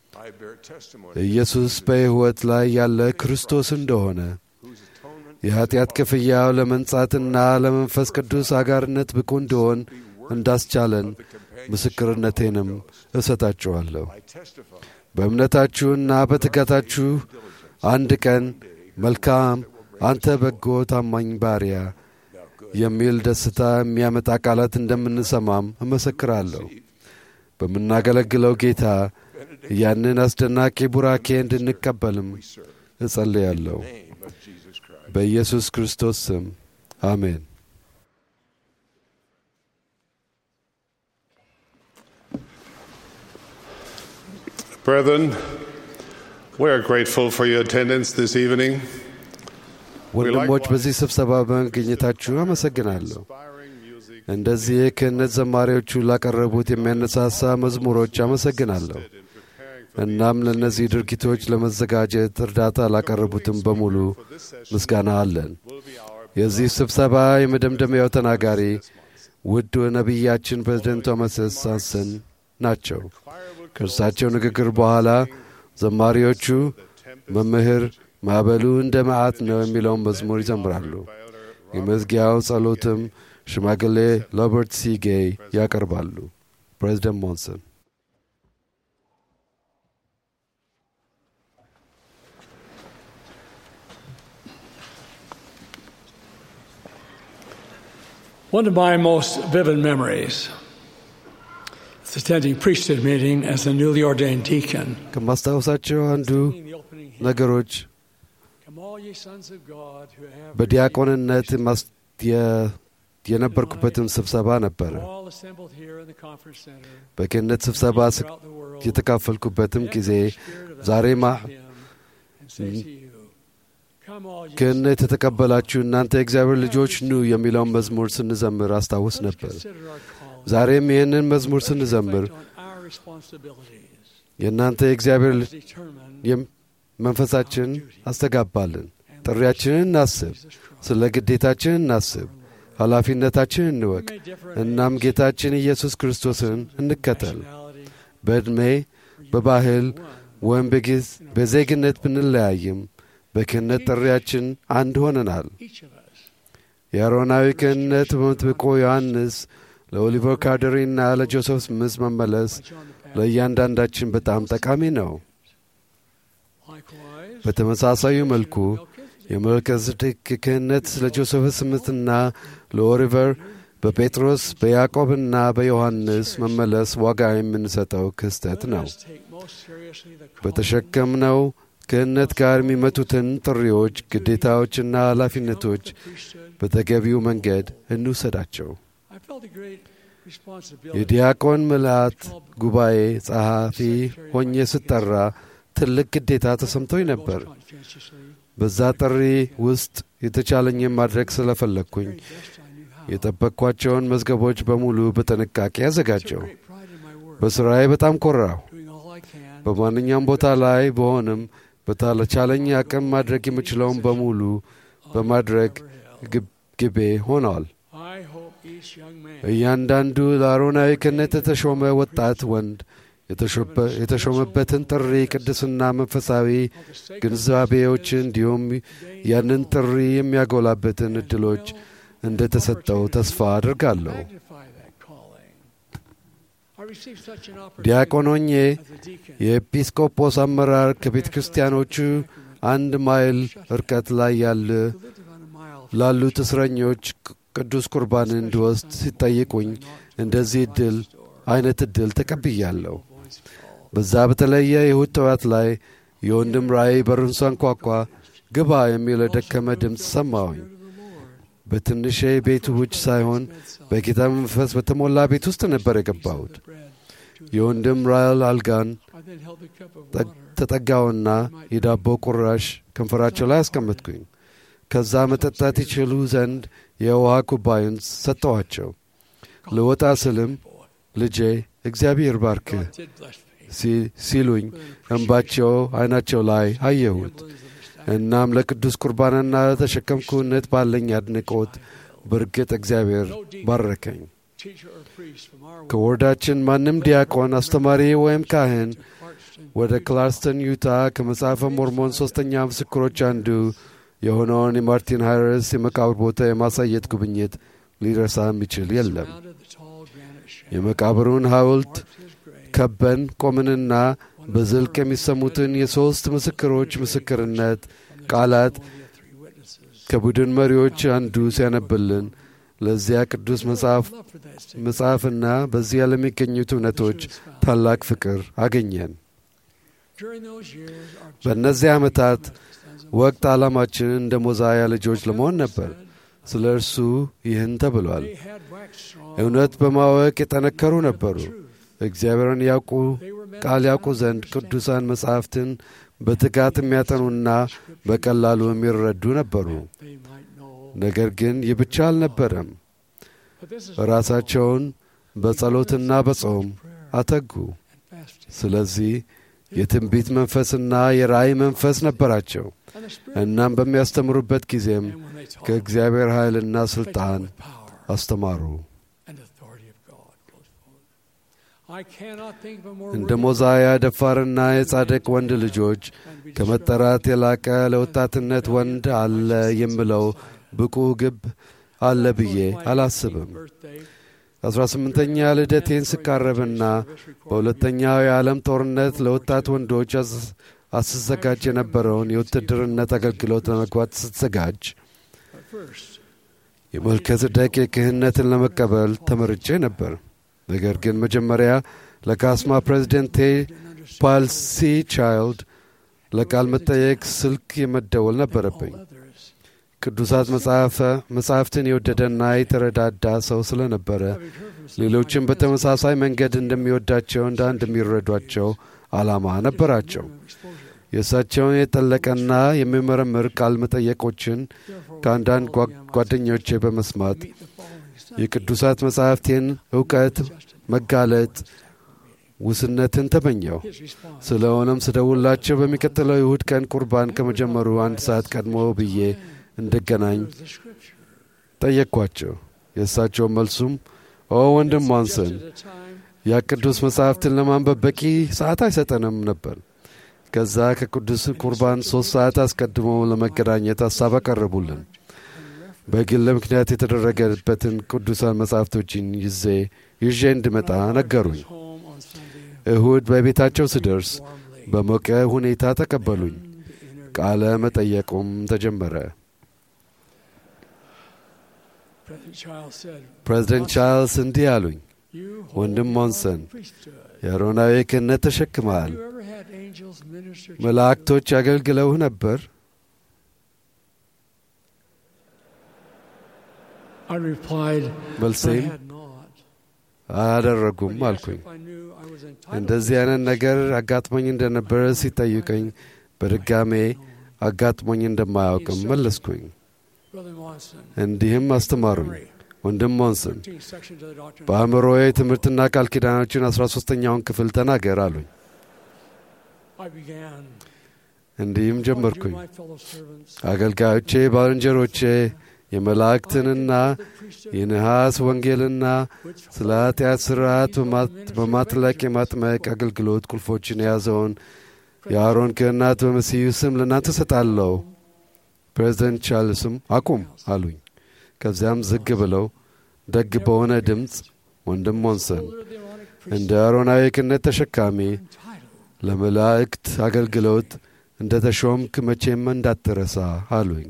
[SPEAKER 4] ኢየሱስ በሕይወት ላይ ያለ ክርስቶስ እንደሆነ የኀጢአት ክፍያው ለመንጻትና ለመንፈስ ቅዱስ አጋርነት ብቁ እንደሆን እንዳስቻለን ምስክርነቴንም እሰጣችኋለሁ። በእምነታችሁና በትጋታችሁ አንድ ቀን መልካም አንተ በጎ ታማኝ ባሪያ የሚል ደስታ የሚያመጣ ቃላት እንደምንሰማም እመሰክራለሁ። በምናገለግለው ጌታ ያንን አስደናቂ ቡራኬ እንድንቀበልም እጸልያለሁ። በኢየሱስ ክርስቶስ ስም አሜን።
[SPEAKER 3] Brethren, we are grateful for your attendance this evening.
[SPEAKER 4] ወንድሞች በዚህ ስብሰባ በመገኘታችሁ አመሰግናለሁ። እንደዚህ የክህነት ዘማሪዎቹ ላቀረቡት የሚያነሳሳ መዝሙሮች አመሰግናለሁ። እናም ለእነዚህ ድርጊቶች ለመዘጋጀት እርዳታ ላቀረቡትም በሙሉ ምስጋና አለን። የዚህ ስብሰባ የመደምደሚያው ተናጋሪ ውድ ነቢያችን ፕሬዝደንት ቶማስ ሳንሰን ናቸው። ከእርሳቸው ንግግር በኋላ ዘማሪዎቹ መምህር ማዕበሉ እንደ መዓት ነው የሚለውን መዝሙር ይዘምራሉ። የመዝጊያው ጸሎትም ሽማግሌ ሮበርት ሲ ጌይ ያቀርባሉ። ፕሬዝደንት ሞንሰን
[SPEAKER 10] One of my most vivid memories is attending priesthood meeting as a newly ordained deacon.
[SPEAKER 4] ከማስታወሳቸው አንዱ ነገሮች
[SPEAKER 10] Come all ye sons of God who have
[SPEAKER 4] በዲያቆንነት ማስ- የ- የነበርኩበትን ስብሰባ ነበረ።
[SPEAKER 10] all assembled here in the conference center
[SPEAKER 4] በክህነት ስብሰባ ስ- የተካፈልኩበትም ጊዜ ዛሬ ማ
[SPEAKER 10] and say to you, Come all ye
[SPEAKER 4] ክህነት የተቀበላችሁ እናንተ የእግዚአብሔር ልጆች ኑ የሚለውን መዝሙር ስንዘምር አስታውስ ነበር።
[SPEAKER 10] consider our calling.
[SPEAKER 4] ዛሬም ይህንን መዝሙር ስንዘምር
[SPEAKER 10] on our responsibilities
[SPEAKER 4] የእናንተ የእግዚአብሔር
[SPEAKER 10] as determined
[SPEAKER 4] የም- መንፈሳችን አስተጋባልን። ጥሪያችንን እናስብ፣ ስለ ግዴታችን እናስብ፣ ኃላፊነታችን እንወቅ። እናም ጌታችን ኢየሱስ ክርስቶስን እንከተል። በዕድሜ በባህል ወይም በጊዝ- በዜግነት ብንለያይም በክህነት ጥሪያችን አንድ ሆነናል። የአሮናዊ ክህነት በመጥምቁ ዮሐንስ ለኦሊቨር ካርደሪና ለጆሴፍ ስምስ መመለስ ለእያንዳንዳችን በጣም ጠቃሚ ነው። በተመሳሳዩ መልኩ የመልከጼዴቅ ክህነት ለጆሴፍ ስምትና ለኦሊቨር በጴጥሮስ በያዕቆብና በዮሐንስ መመለስ ዋጋ የምንሰጠው ክስተት ነው።
[SPEAKER 10] take most seriously the
[SPEAKER 4] በተሸከምነው ክህነት ጋር የሚመጡትን ጥሪዎች፣ ግዴታዎችና ኃላፊነቶች በተገቢው መንገድ እንውሰዳቸው።
[SPEAKER 10] I felt a great responsibility
[SPEAKER 4] የዲያቆን ምልአት ጉባኤ ጸሐፊ ሆኜ ስጠራ ትልቅ ግዴታ ተሰምቶኝ ነበር።
[SPEAKER 10] conscientiously
[SPEAKER 4] በዛ ጥሪ ውስጥ የተቻለኝን ማድረግ ስለፈለግኩኝ የጠበቅኳቸውን መዝገቦች በሙሉ በጥንቃቄ አዘጋጀው። በሥራዬ በጣም ኮራሁ።
[SPEAKER 10] doing all I can
[SPEAKER 4] በማንኛውም ቦታ ላይ በሆንም በተቻለኝ አቅም ማድረግ የምችለውን በሙሉ በማድረግ ግብ- ግቤ ሆነዋል።
[SPEAKER 10] I hope each young man
[SPEAKER 4] እያንዳንዱ ለአሮናዊ ክህነት የተሾመ ወጣት ወንድ የተሾበ- የተሾመበትን ጥሪ ቅድስና መንፈሳዊ ግንዛቤዎች እንዲሁም ያንን ጥሪ የሚያጎላበትን እድሎች እንደ ተሰጠው ተስፋ አድርጋለሁ።
[SPEAKER 10] magnify that calling. I received such an opportunity
[SPEAKER 4] ዲያቆን ሆኜ
[SPEAKER 10] as a deacon
[SPEAKER 4] የኤጲስቆጶስ አመራር ከቤተ ክርስቲያኖቹ አንድ ማይል ርቀት ላይ ያለ ላሉት እስረኞች ቅ- ቅዱስ ቁርባን እንዲወስድ ሲጠይቁኝ እንደዚህ እድል አይነት እድል ተቀብያለሁ። በዛ በተለየ የእሁድ ጠዋት ላይ የወንድም ራእይ በሩን ሳንኳኳ ግባ የሚል የደከመ ድምፅ ሰማሁኝ። በትንሽ ቤቱ ውጭ ሳይሆን በጌታ መንፈስ በተሞላ ቤት ውስጥ ነበር የገባሁት። የወንድም ራእል አልጋን
[SPEAKER 10] I then held the cup of
[SPEAKER 4] ጠ- ተጠጋውና የዳቦ ቁራሽ ከንፈራቸው ላይ አስቀመጥኩኝ። ከዛ መጠጣት ይችሉ ዘንድ የውሃ ኩባዩን ሰጠኋቸው። ልወጣ ስልም ልጄ እግዚአብሔር ባርክህ
[SPEAKER 10] did bless me.
[SPEAKER 4] ሲ- ሲሉኝ እንባቸው ዓይናቸው ላይ አየሁት። እናም ለቅዱስ ቁርባንና ለተሸከምኩነት ባለኝ አድንቆት በእርግጥ እግዚአብሔር ባረከኝ።
[SPEAKER 10] Teacher or priest from our
[SPEAKER 4] ከወርዳችን ማንም ዲያቆን፣ አስተማሪ ወይም ካህን ወደ ክላርስተን ዩታ ከመጽሐፈ ሞርሞን ሦስተኛ ምስክሮች አንዱ የሆነውን የማርቲን ሃይረስ የመቃብር ቦታ የማሳየት ጉብኝት ሊረሳ የሚችል የለም።
[SPEAKER 10] surrounded the tall granite shadow.
[SPEAKER 4] የመቃብሩን ሐውልት ከበን ቆምንና በዝልቅ የሚሰሙትን የሦስት ምስክሮች ምስክርነት ቃላት ከቡድን መሪዎች አንዱ ሲያነብልን ለዚያ ቅዱስ መጽሐፍ መጽሐፍና በዚያ ለሚገኙት እውነቶች ታላቅ ፍቅር አገኘን።
[SPEAKER 10] During those years, our
[SPEAKER 4] በእነዚህ ዓመታት ወቅት ዓላማችን እንደ ሞዛያ ልጆች ለመሆን ነበር። ስለ እርሱ ይህን ተብሏል። እውነት በማወቅ የጠነከሩ ነበሩ። እግዚአብሔርን ያውቁ ቃል ያውቁ ዘንድ ቅዱሳን መጻሕፍትን በትጋት የሚያጠኑና በቀላሉ የሚረዱ ነበሩ። ነገር ግን ይህ ብቻ አልነበረም። ራሳቸውን በጸሎትና በጾም አተጉ። ስለዚህ የትንቢት መንፈስና የራእይ መንፈስ ነበራቸው። እናም በሚያስተምሩበት ጊዜም ከእግዚአብሔር ኃይልና ሥልጣን አስተማሩ። እንደ ሞዛያ ደፋርና የጻድቅ ወንድ ልጆች ከመጠራት የላቀ ለወጣትነት ወንድ አለ የምለው ብቁ ግብ አለ ብዬ አላስብም። አስራ ስምንተኛ ልደቴን ስቃረብና በሁለተኛው የዓለም ጦርነት ለወጣት ወንዶች አስዘጋጅ የነበረውን የውትድርነት አገልግሎት ለመግባት ስትዘጋጅ የመልከ ጼዴቅ ክህነትን ለመቀበል ተመርጬ ነበር። ነገር ግን መጀመሪያ ለካስማ ፕሬዚደንቴ ፓልሲ ቻይልድ ለቃል መጠየቅ ስልክ የመደወል ነበረብኝ። ቅዱሳት መጻሕፍትን የወደደና የተረዳዳ ሰው ስለነበረ ሌሎችም በተመሳሳይ መንገድ እንደሚወዳቸው እንዳ እንደሚረዷቸው ዓላማ ነበራቸው። የእሳቸውን የጠለቀና የሚመረምር ቃል መጠየቆችን ከአንዳንድ ጓደኞቼ በመስማት የቅዱሳት መጻሕፍቴን እውቀት መጋለጥ ውስነትን ተመኘው። ስለሆነም ስደውላቸው በሚቀጥለው ይሁድ ቀን ቁርባን ከመጀመሩ አንድ ሰዓት ቀድሞ ብዬ እንድገናኝ ጠየቅኳቸው። የእሳቸው መልሱም ኦ ወንድም ዋንሰን ያ ቅዱስ መጻሕፍትን ለማንበብ በቂ ሰዓት አይሰጠንም ነበር። ከዛ ከቅዱስ ቁርባን ሦስት ሰዓት አስቀድሞ ለመገናኘት ሐሳብ አቀረቡልን። በግል ምክንያት የተደረገበትን ቅዱሳን መጻሕፍቶችን ይዜ ይዤ እንድመጣ ነገሩኝ። እሁድ በቤታቸው ስደርስ በሞቀ ሁኔታ ተቀበሉኝ። ቃለ መጠየቁም ተጀመረ። ፕሬዚደንት ቻርልስ እንዲህ አሉኝ፣ ወንድም ሞንሰን የአሮናዊ ክህነት ተሸክመሃል። መላእክቶች አገልግለውህ ነበር? መልሴም አያደረጉም አልኩኝ። እንደዚህ አይነት ነገር አጋጥሞኝ እንደነበረ ሲጠይቀኝ በድጋሜ አጋጥሞኝ እንደማያውቅም መለስኩኝ። እንዲህም አስተማሩኝ። ወንድም ሞንሰን በአእምሮዬ ትምህርትና ቃል ኪዳኖችን አስራ ሦስተኛውን ክፍል ተናገር አሉኝ። እንዲህም ጀመርኩኝ። አገልጋዮቼ፣ ባልንጀሮቼ የመላእክትንና የነሐስ ወንጌልና ስለ ኃጢአት ሥርዓት በማጥለቅ የማጥመቅ አገልግሎት ቁልፎችን የያዘውን የአሮን ክህነት በመሲሁ ስም ለእናንተ እሰጣለሁ። ፕሬዚደንት ቻርልስም አቁም አሉኝ። ከዚያም ዝግ ብለው ደግ በሆነ ድምፅ ወንድም ሞንሰን እንደ አሮናዊ ክህነት ተሸካሚ ለመላእክት አገልግሎት እንደ ተሾምክ መቼም እንዳትረሳ አሉኝ።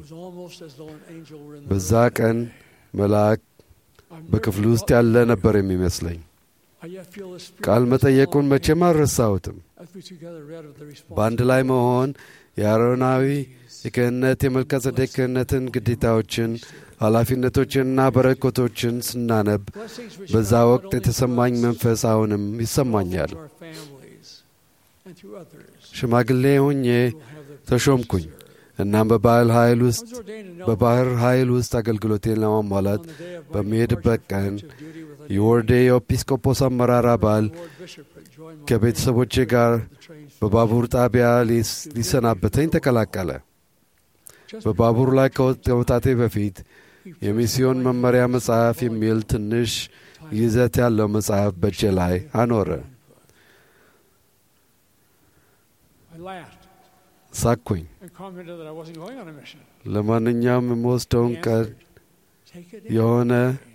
[SPEAKER 4] በዛ ቀን መልአክ በክፍሉ ውስጥ ያለ ነበር የሚመስለኝ። ቃል መጠየቁን መቼም አልረሳሁትም። በአንድ ላይ መሆን የአሮናዊ የክህነት የመልከ ጼዴቅ ክህነትን ግዴታዎችን፣ ኃላፊነቶችንና በረከቶችን ስናነብ በዛ ወቅት የተሰማኝ መንፈስ አሁንም ይሰማኛል። ሽማግሌ ሆኜ ተሾምኩኝ። እናም በባህል ኃይል ውስጥ በባህር ኃይል ውስጥ አገልግሎቴን ለማሟላት በሚሄድበት ቀን የወርዴ የኤጲስቆጶስ አመራር አባል ከቤተሰቦቼ ጋር በባቡር ጣቢያ ሊሰናበተኝ ተቀላቀለ። በባቡር ላይ ከመውጣቴ በፊት የሚስዮን መመሪያ መጽሐፍ የሚል ትንሽ ይዘት ያለው መጽሐፍ በእጄ ላይ አኖረ። ሳኩኝ። ለማንኛውም የምወስደውን ቀን የሆነ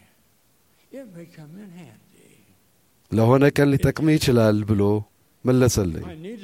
[SPEAKER 4] ለሆነ ቀን ሊጠቅም ይችላል ብሎ መለሰልኝ።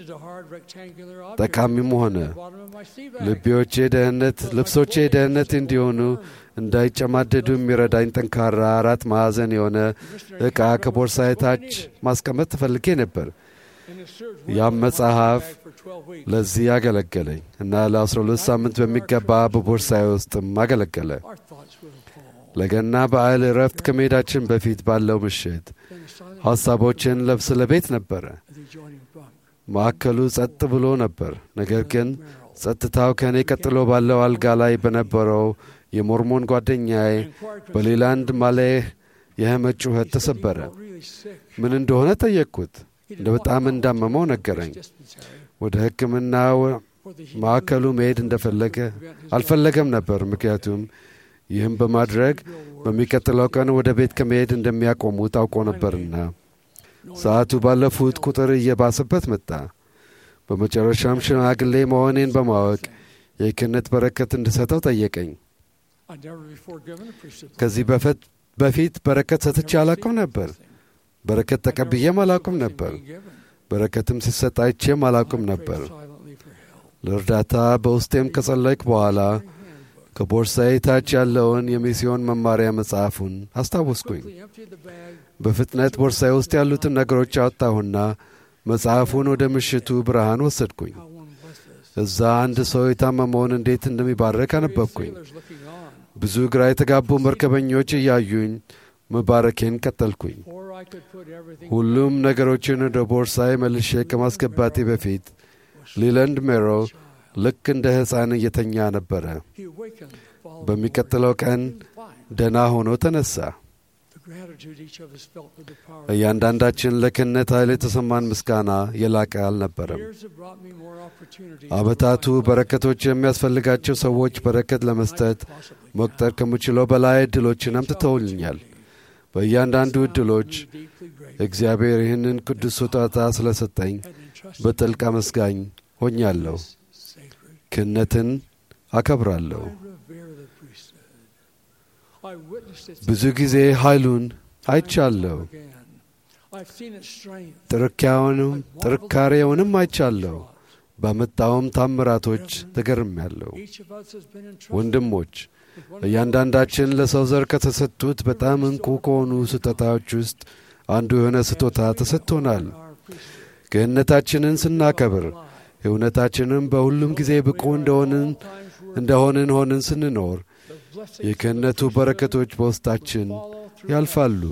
[SPEAKER 4] ጠቃሚም ሆነ። ልቤዎቼ ደህንነት ልብሶቼ ደህንነት እንዲሆኑ እንዳይጨማደዱ የሚረዳኝ ጠንካራ አራት ማዕዘን የሆነ ዕቃ ከቦርሳዬ ታች ማስቀመጥ ትፈልጌ ነበር። ያም መጽሐፍ ለዚህ አገለገለኝ እና ለአስራ ሁለት ሳምንት በሚገባ በቦርሳዬ ውስጥም አገለገለ። ለገና በዓል እረፍት ከመሄዳችን በፊት ባለው ምሽት ሐሳቦችን ለብስ ለቤት ነበረ። ማዕከሉ ጸጥ ብሎ ነበር። ነገር ግን ጸጥታው ከእኔ ቀጥሎ ባለው አልጋ ላይ በነበረው የሞርሞን ጓደኛዬ በሌላንድ ማሌህ የህመት ጩኸት ተሰበረ። ምን እንደሆነ ጠየቅኩት። እንደ በጣም እንዳመመው ነገረኝ። ወደ ሕክምና ማዕከሉ መሄድ እንደፈለገ አልፈለገም ነበር። ምክንያቱም ይህም በማድረግ በሚቀጥለው ቀን ወደ ቤት ከመሄድ እንደሚያቆሙ ታውቆ ነበርና ሰዓቱ ባለፉት ቁጥር እየባሰበት መጣ። በመጨረሻም ሽማግሌ መሆኔን በማወቅ የክህነት በረከት እንድሰጠው ጠየቀኝ። ከዚህ በፊት በረከት ሰጥቼ አላውቅም ነበር። በረከት ተቀብዬም አላውቅም ነበር። በረከትም ሲሰጥ አይቼም አላውቅም ነበር። ለእርዳታ በውስጤም ከጸለይክ በኋላ ከቦርሳዬ ታች ያለውን የሚስዮን መማሪያ መጽሐፉን አስታወስኩኝ። በፍጥነት ቦርሳዬ ውስጥ ያሉትን ነገሮች አወጣሁና መጽሐፉን ወደ ምሽቱ ብርሃን ወሰድኩኝ። እዛ አንድ ሰው የታመመውን እንዴት እንደሚባረክ አነበብኩኝ። ብዙ ግራ የተጋቡ መርከበኞች እያዩኝ መባረኬን ቀጠልኩኝ። ሁሉም ነገሮችን ወደ ቦርሳዬ መልሼ ከማስገባቴ በፊት ሊለንድ ሜሮ ልክ እንደ ሕፃን እየተኛ ነበረ። በሚቀጥለው ቀን ደና ሆኖ ተነሳ። እያንዳንዳችን ለክህነት ኃይል የተሰማን ምስጋና የላቀ አልነበረም። ዓመታቱ በረከቶች የሚያስፈልጋቸው ሰዎች በረከት ለመስጠት መቁጠር ከምችለው በላይ ዕድሎችን አምጥተውልኛል። በእያንዳንዱ ዕድሎች እግዚአብሔር ይህንን ቅዱስ ስጦታ ስለሰጠኝ በጥልቅ አመስጋኝ ሆኛለሁ። ክህነትን አከብራለሁ። ብዙ ጊዜ ኃይሉን አይቻለሁ። ጥርካሬውንም ጥርካሬውንም አይቻለሁ። ባመጣውም ታምራቶች ተገርሜያለሁ። ወንድሞች እያንዳንዳችን ለሰው ዘር ከተሰጡት በጣም እንቁ ከሆኑ ስጦታዎች ውስጥ አንዱ የሆነ ስጦታ ተሰጥቶናል። ክህነታችንን ስናከብር እውነታችንም በሁሉም ጊዜ ብቁ እንደሆንን እንደሆንን ሆንን ስንኖር የክህነቱ በረከቶች በውስጣችን ያልፋሉ።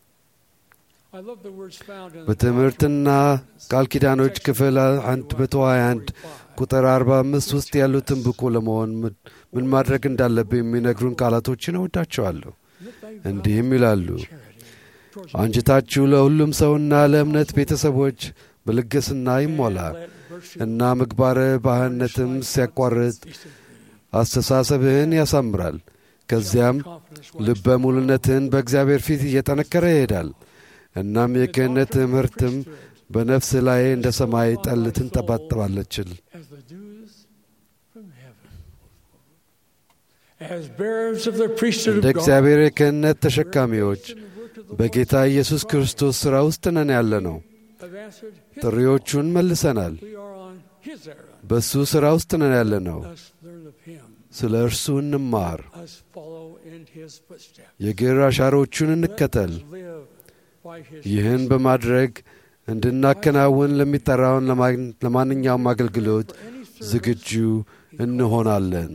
[SPEAKER 4] በትምህርትና ቃል ኪዳኖች ክፍል 121 ቁጥር 45 ውስጥ ያሉትን ብቁ ለመሆን ምን ማድረግ እንዳለብን የሚነግሩን ቃላቶችን እወዳቸዋለሁ። እንዲህም ይላሉ፣ አንጅታችሁ ለሁሉም ሰውና ለእምነት ቤተሰቦች በልግስና ይሞላ እና ምግባረ ባህነትም ሲያቋርጥ አስተሳሰብህን ያሳምራል። ከዚያም ልበ ሙሉነትህን በእግዚአብሔር ፊት እየጠነከረ ይሄዳል። እናም የክህነት ትምህርትም በነፍስ ላይ እንደ ሰማይ ጠል ትንጠባጠባለችል። እንደ እግዚአብሔር የክህነት ተሸካሚዎች በጌታ ኢየሱስ ክርስቶስ ሥራ ውስጥ ነን ያለ ነው። ጥሪዎቹን መልሰናል። በእሱ ሥራ ውስጥ ነን ያለ ነው። ስለ እርሱ እንማር፣ የግር አሻሮቹን እንከተል። ይህን በማድረግ እንድናከናውን ለሚጠራውን ለማንኛውም አገልግሎት ዝግጁ እንሆናለን።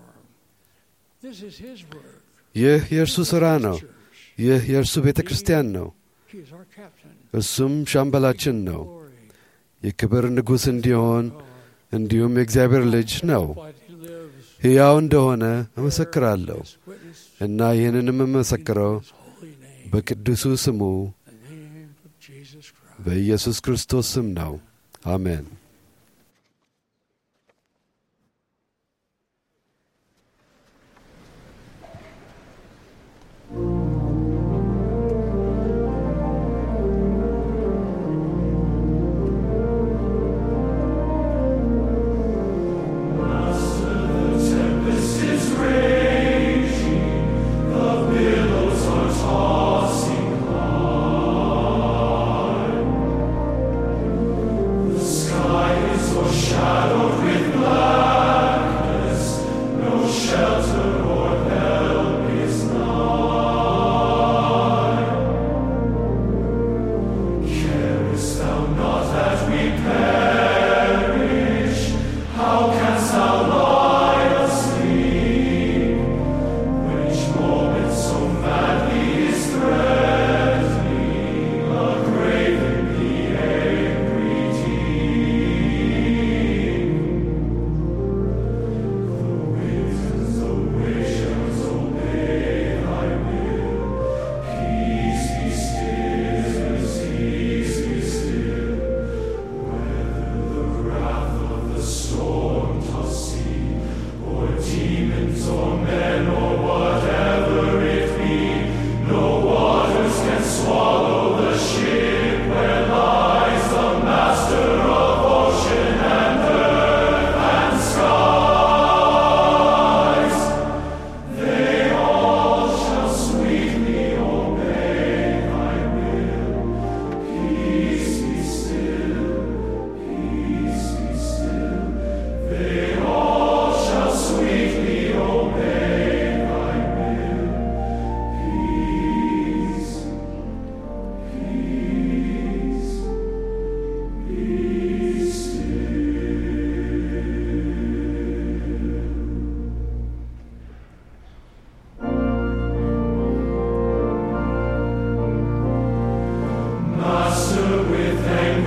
[SPEAKER 4] ይህ የእርሱ ሥራ ነው። ይህ የእርሱ ቤተ ክርስቲያን ነው። እሱም ሻምበላችን ነው። የክብር ንጉሥ እንዲሆን እንዲሁም የእግዚአብሔር ልጅ ነው። ሕያው እንደሆነ እመሰክራለሁ እና ይህንንም የምመሰክረው በቅዱሱ ስሙ በኢየሱስ ክርስቶስ ስም ነው። አሜን።
[SPEAKER 11] Sky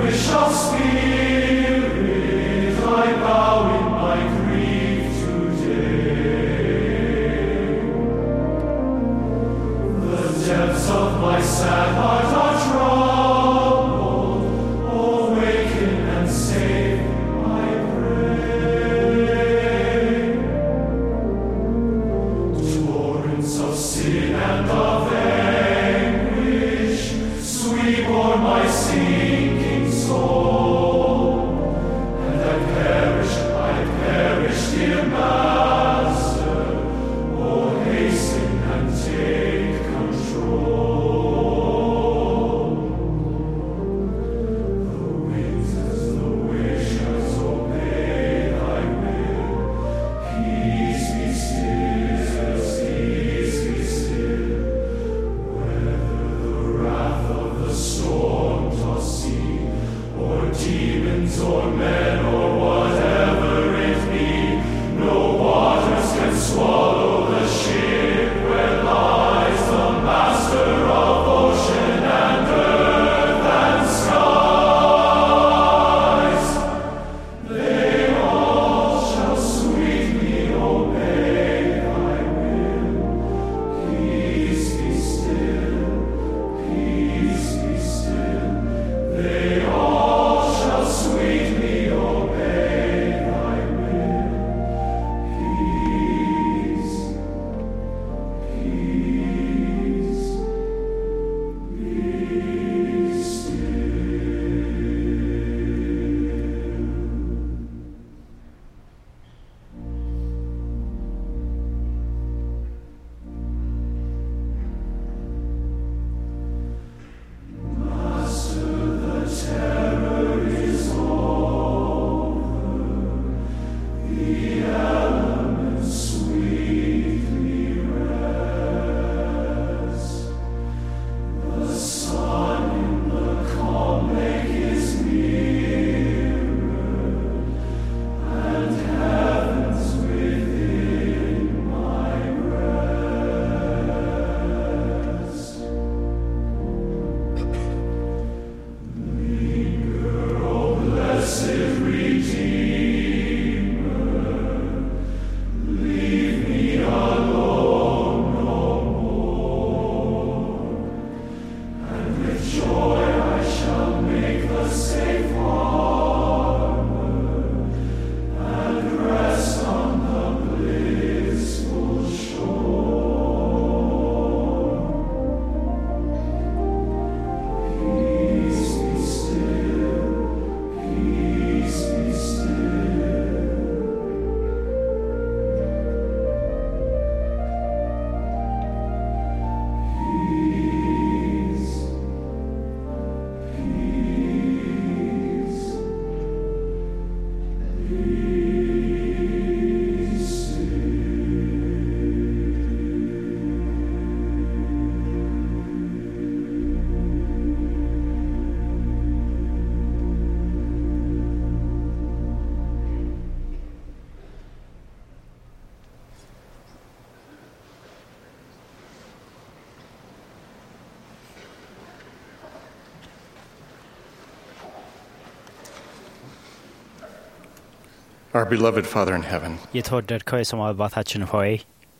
[SPEAKER 11] Our beloved Father in heaven,
[SPEAKER 8] የተወደድከው የሰማይ አባታችን ሆይ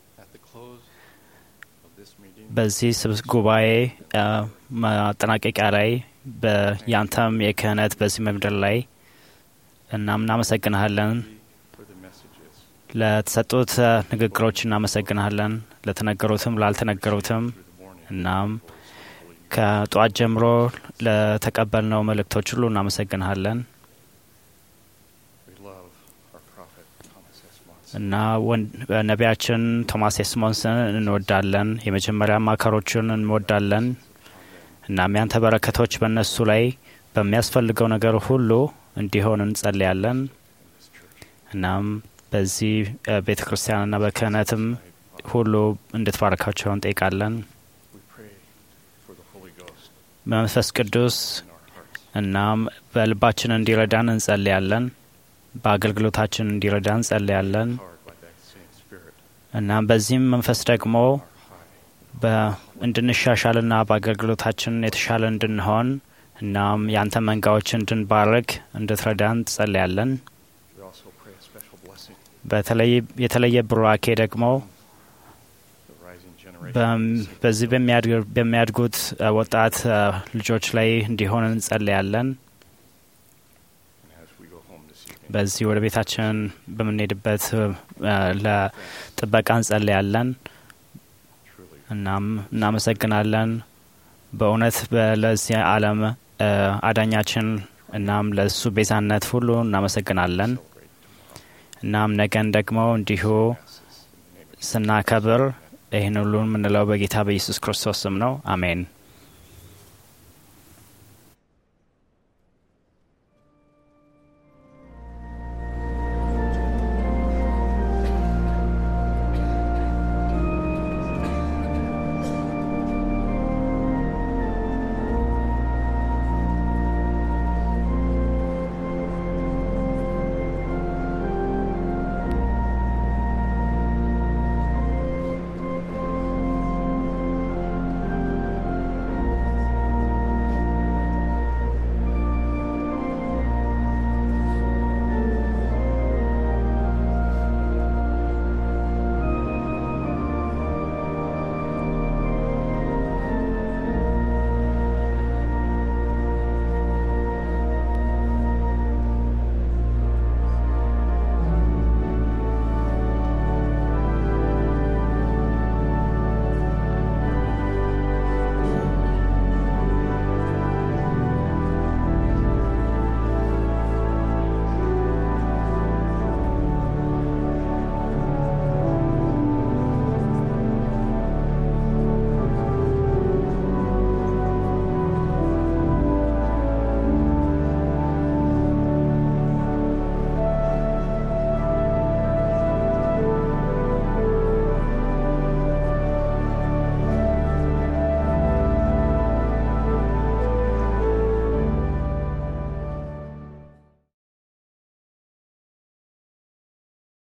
[SPEAKER 8] በዚህ ስብስ ጉባኤ አ፣ ማጠናቀቂያ ላይ በያንተም የክህነት በዚህ ምድር ላይ እናም እናመሰግንሃለን። ለተሰጡት አ፣ ንግግሮች እናመሰግንሃለን፣ ለተነገሩትም ላልተነገሩትም። እናም ከጠዋት ጀምሮ ለተቀበልነው መልእክቶች ሁሉ እናመሰግንሃለን እና ወን- ነቢያችን ቶማስ ኤስሞንስን እንወዳለን። የመጀመሪያ አማካሮቹን እንወዳለን። እናም ያንተ በረከቶች በእነሱ ላይ በሚያስፈልገው ነገር ሁሉ እንዲሆን እንጸልያለን። እናም በዚህ ቤተ ክርስቲያንና በክህነትም ሁሉ እንድትባረካቸው እንጠይቃለን። መንፈስ ቅዱስ እናም በልባችን እንዲረዳን እንጸልያለን። በአገልግሎታችን እንዲረዳን እንጸልያለን። እናም በዚህም መንፈስ ደግሞ በ- እንድንሻሻልና በአገልግሎታችን የተሻለ እንድንሆን እናም ያንተ መንጋዎች እንድንባርክ እንድትረዳን ጸልያለን።
[SPEAKER 11] We also pray a special blessing
[SPEAKER 8] በተለይ የተለየ ቡራኬ ደግሞ
[SPEAKER 11] the rising generation.
[SPEAKER 8] በም- በዚህ በሚያድግ- በሚያድጉት አ፣ ወጣት አ፣ ልጆች ላይ እንዲሆን እንጸልያለን።
[SPEAKER 11] And as we go home this evening,
[SPEAKER 8] በዚህ ወደ ቤታችን በምንሄድበት አ፣ ለጥበቃ እንጸልያለን።
[SPEAKER 11] truly
[SPEAKER 8] እናም እናመሰግናለን በእውነት በ- ለዚህ ዓለም አ፣ አዳኛችን እናም ለእሱ ቤዛነት ሁሉ እናመሰግናለን። እናም ነገን ደግሞ እንዲሁ ስናከብር ይህን ሁሉ የምንለው በጌታ በኢየሱስ ክርስቶስ ስም ነው። አሜን።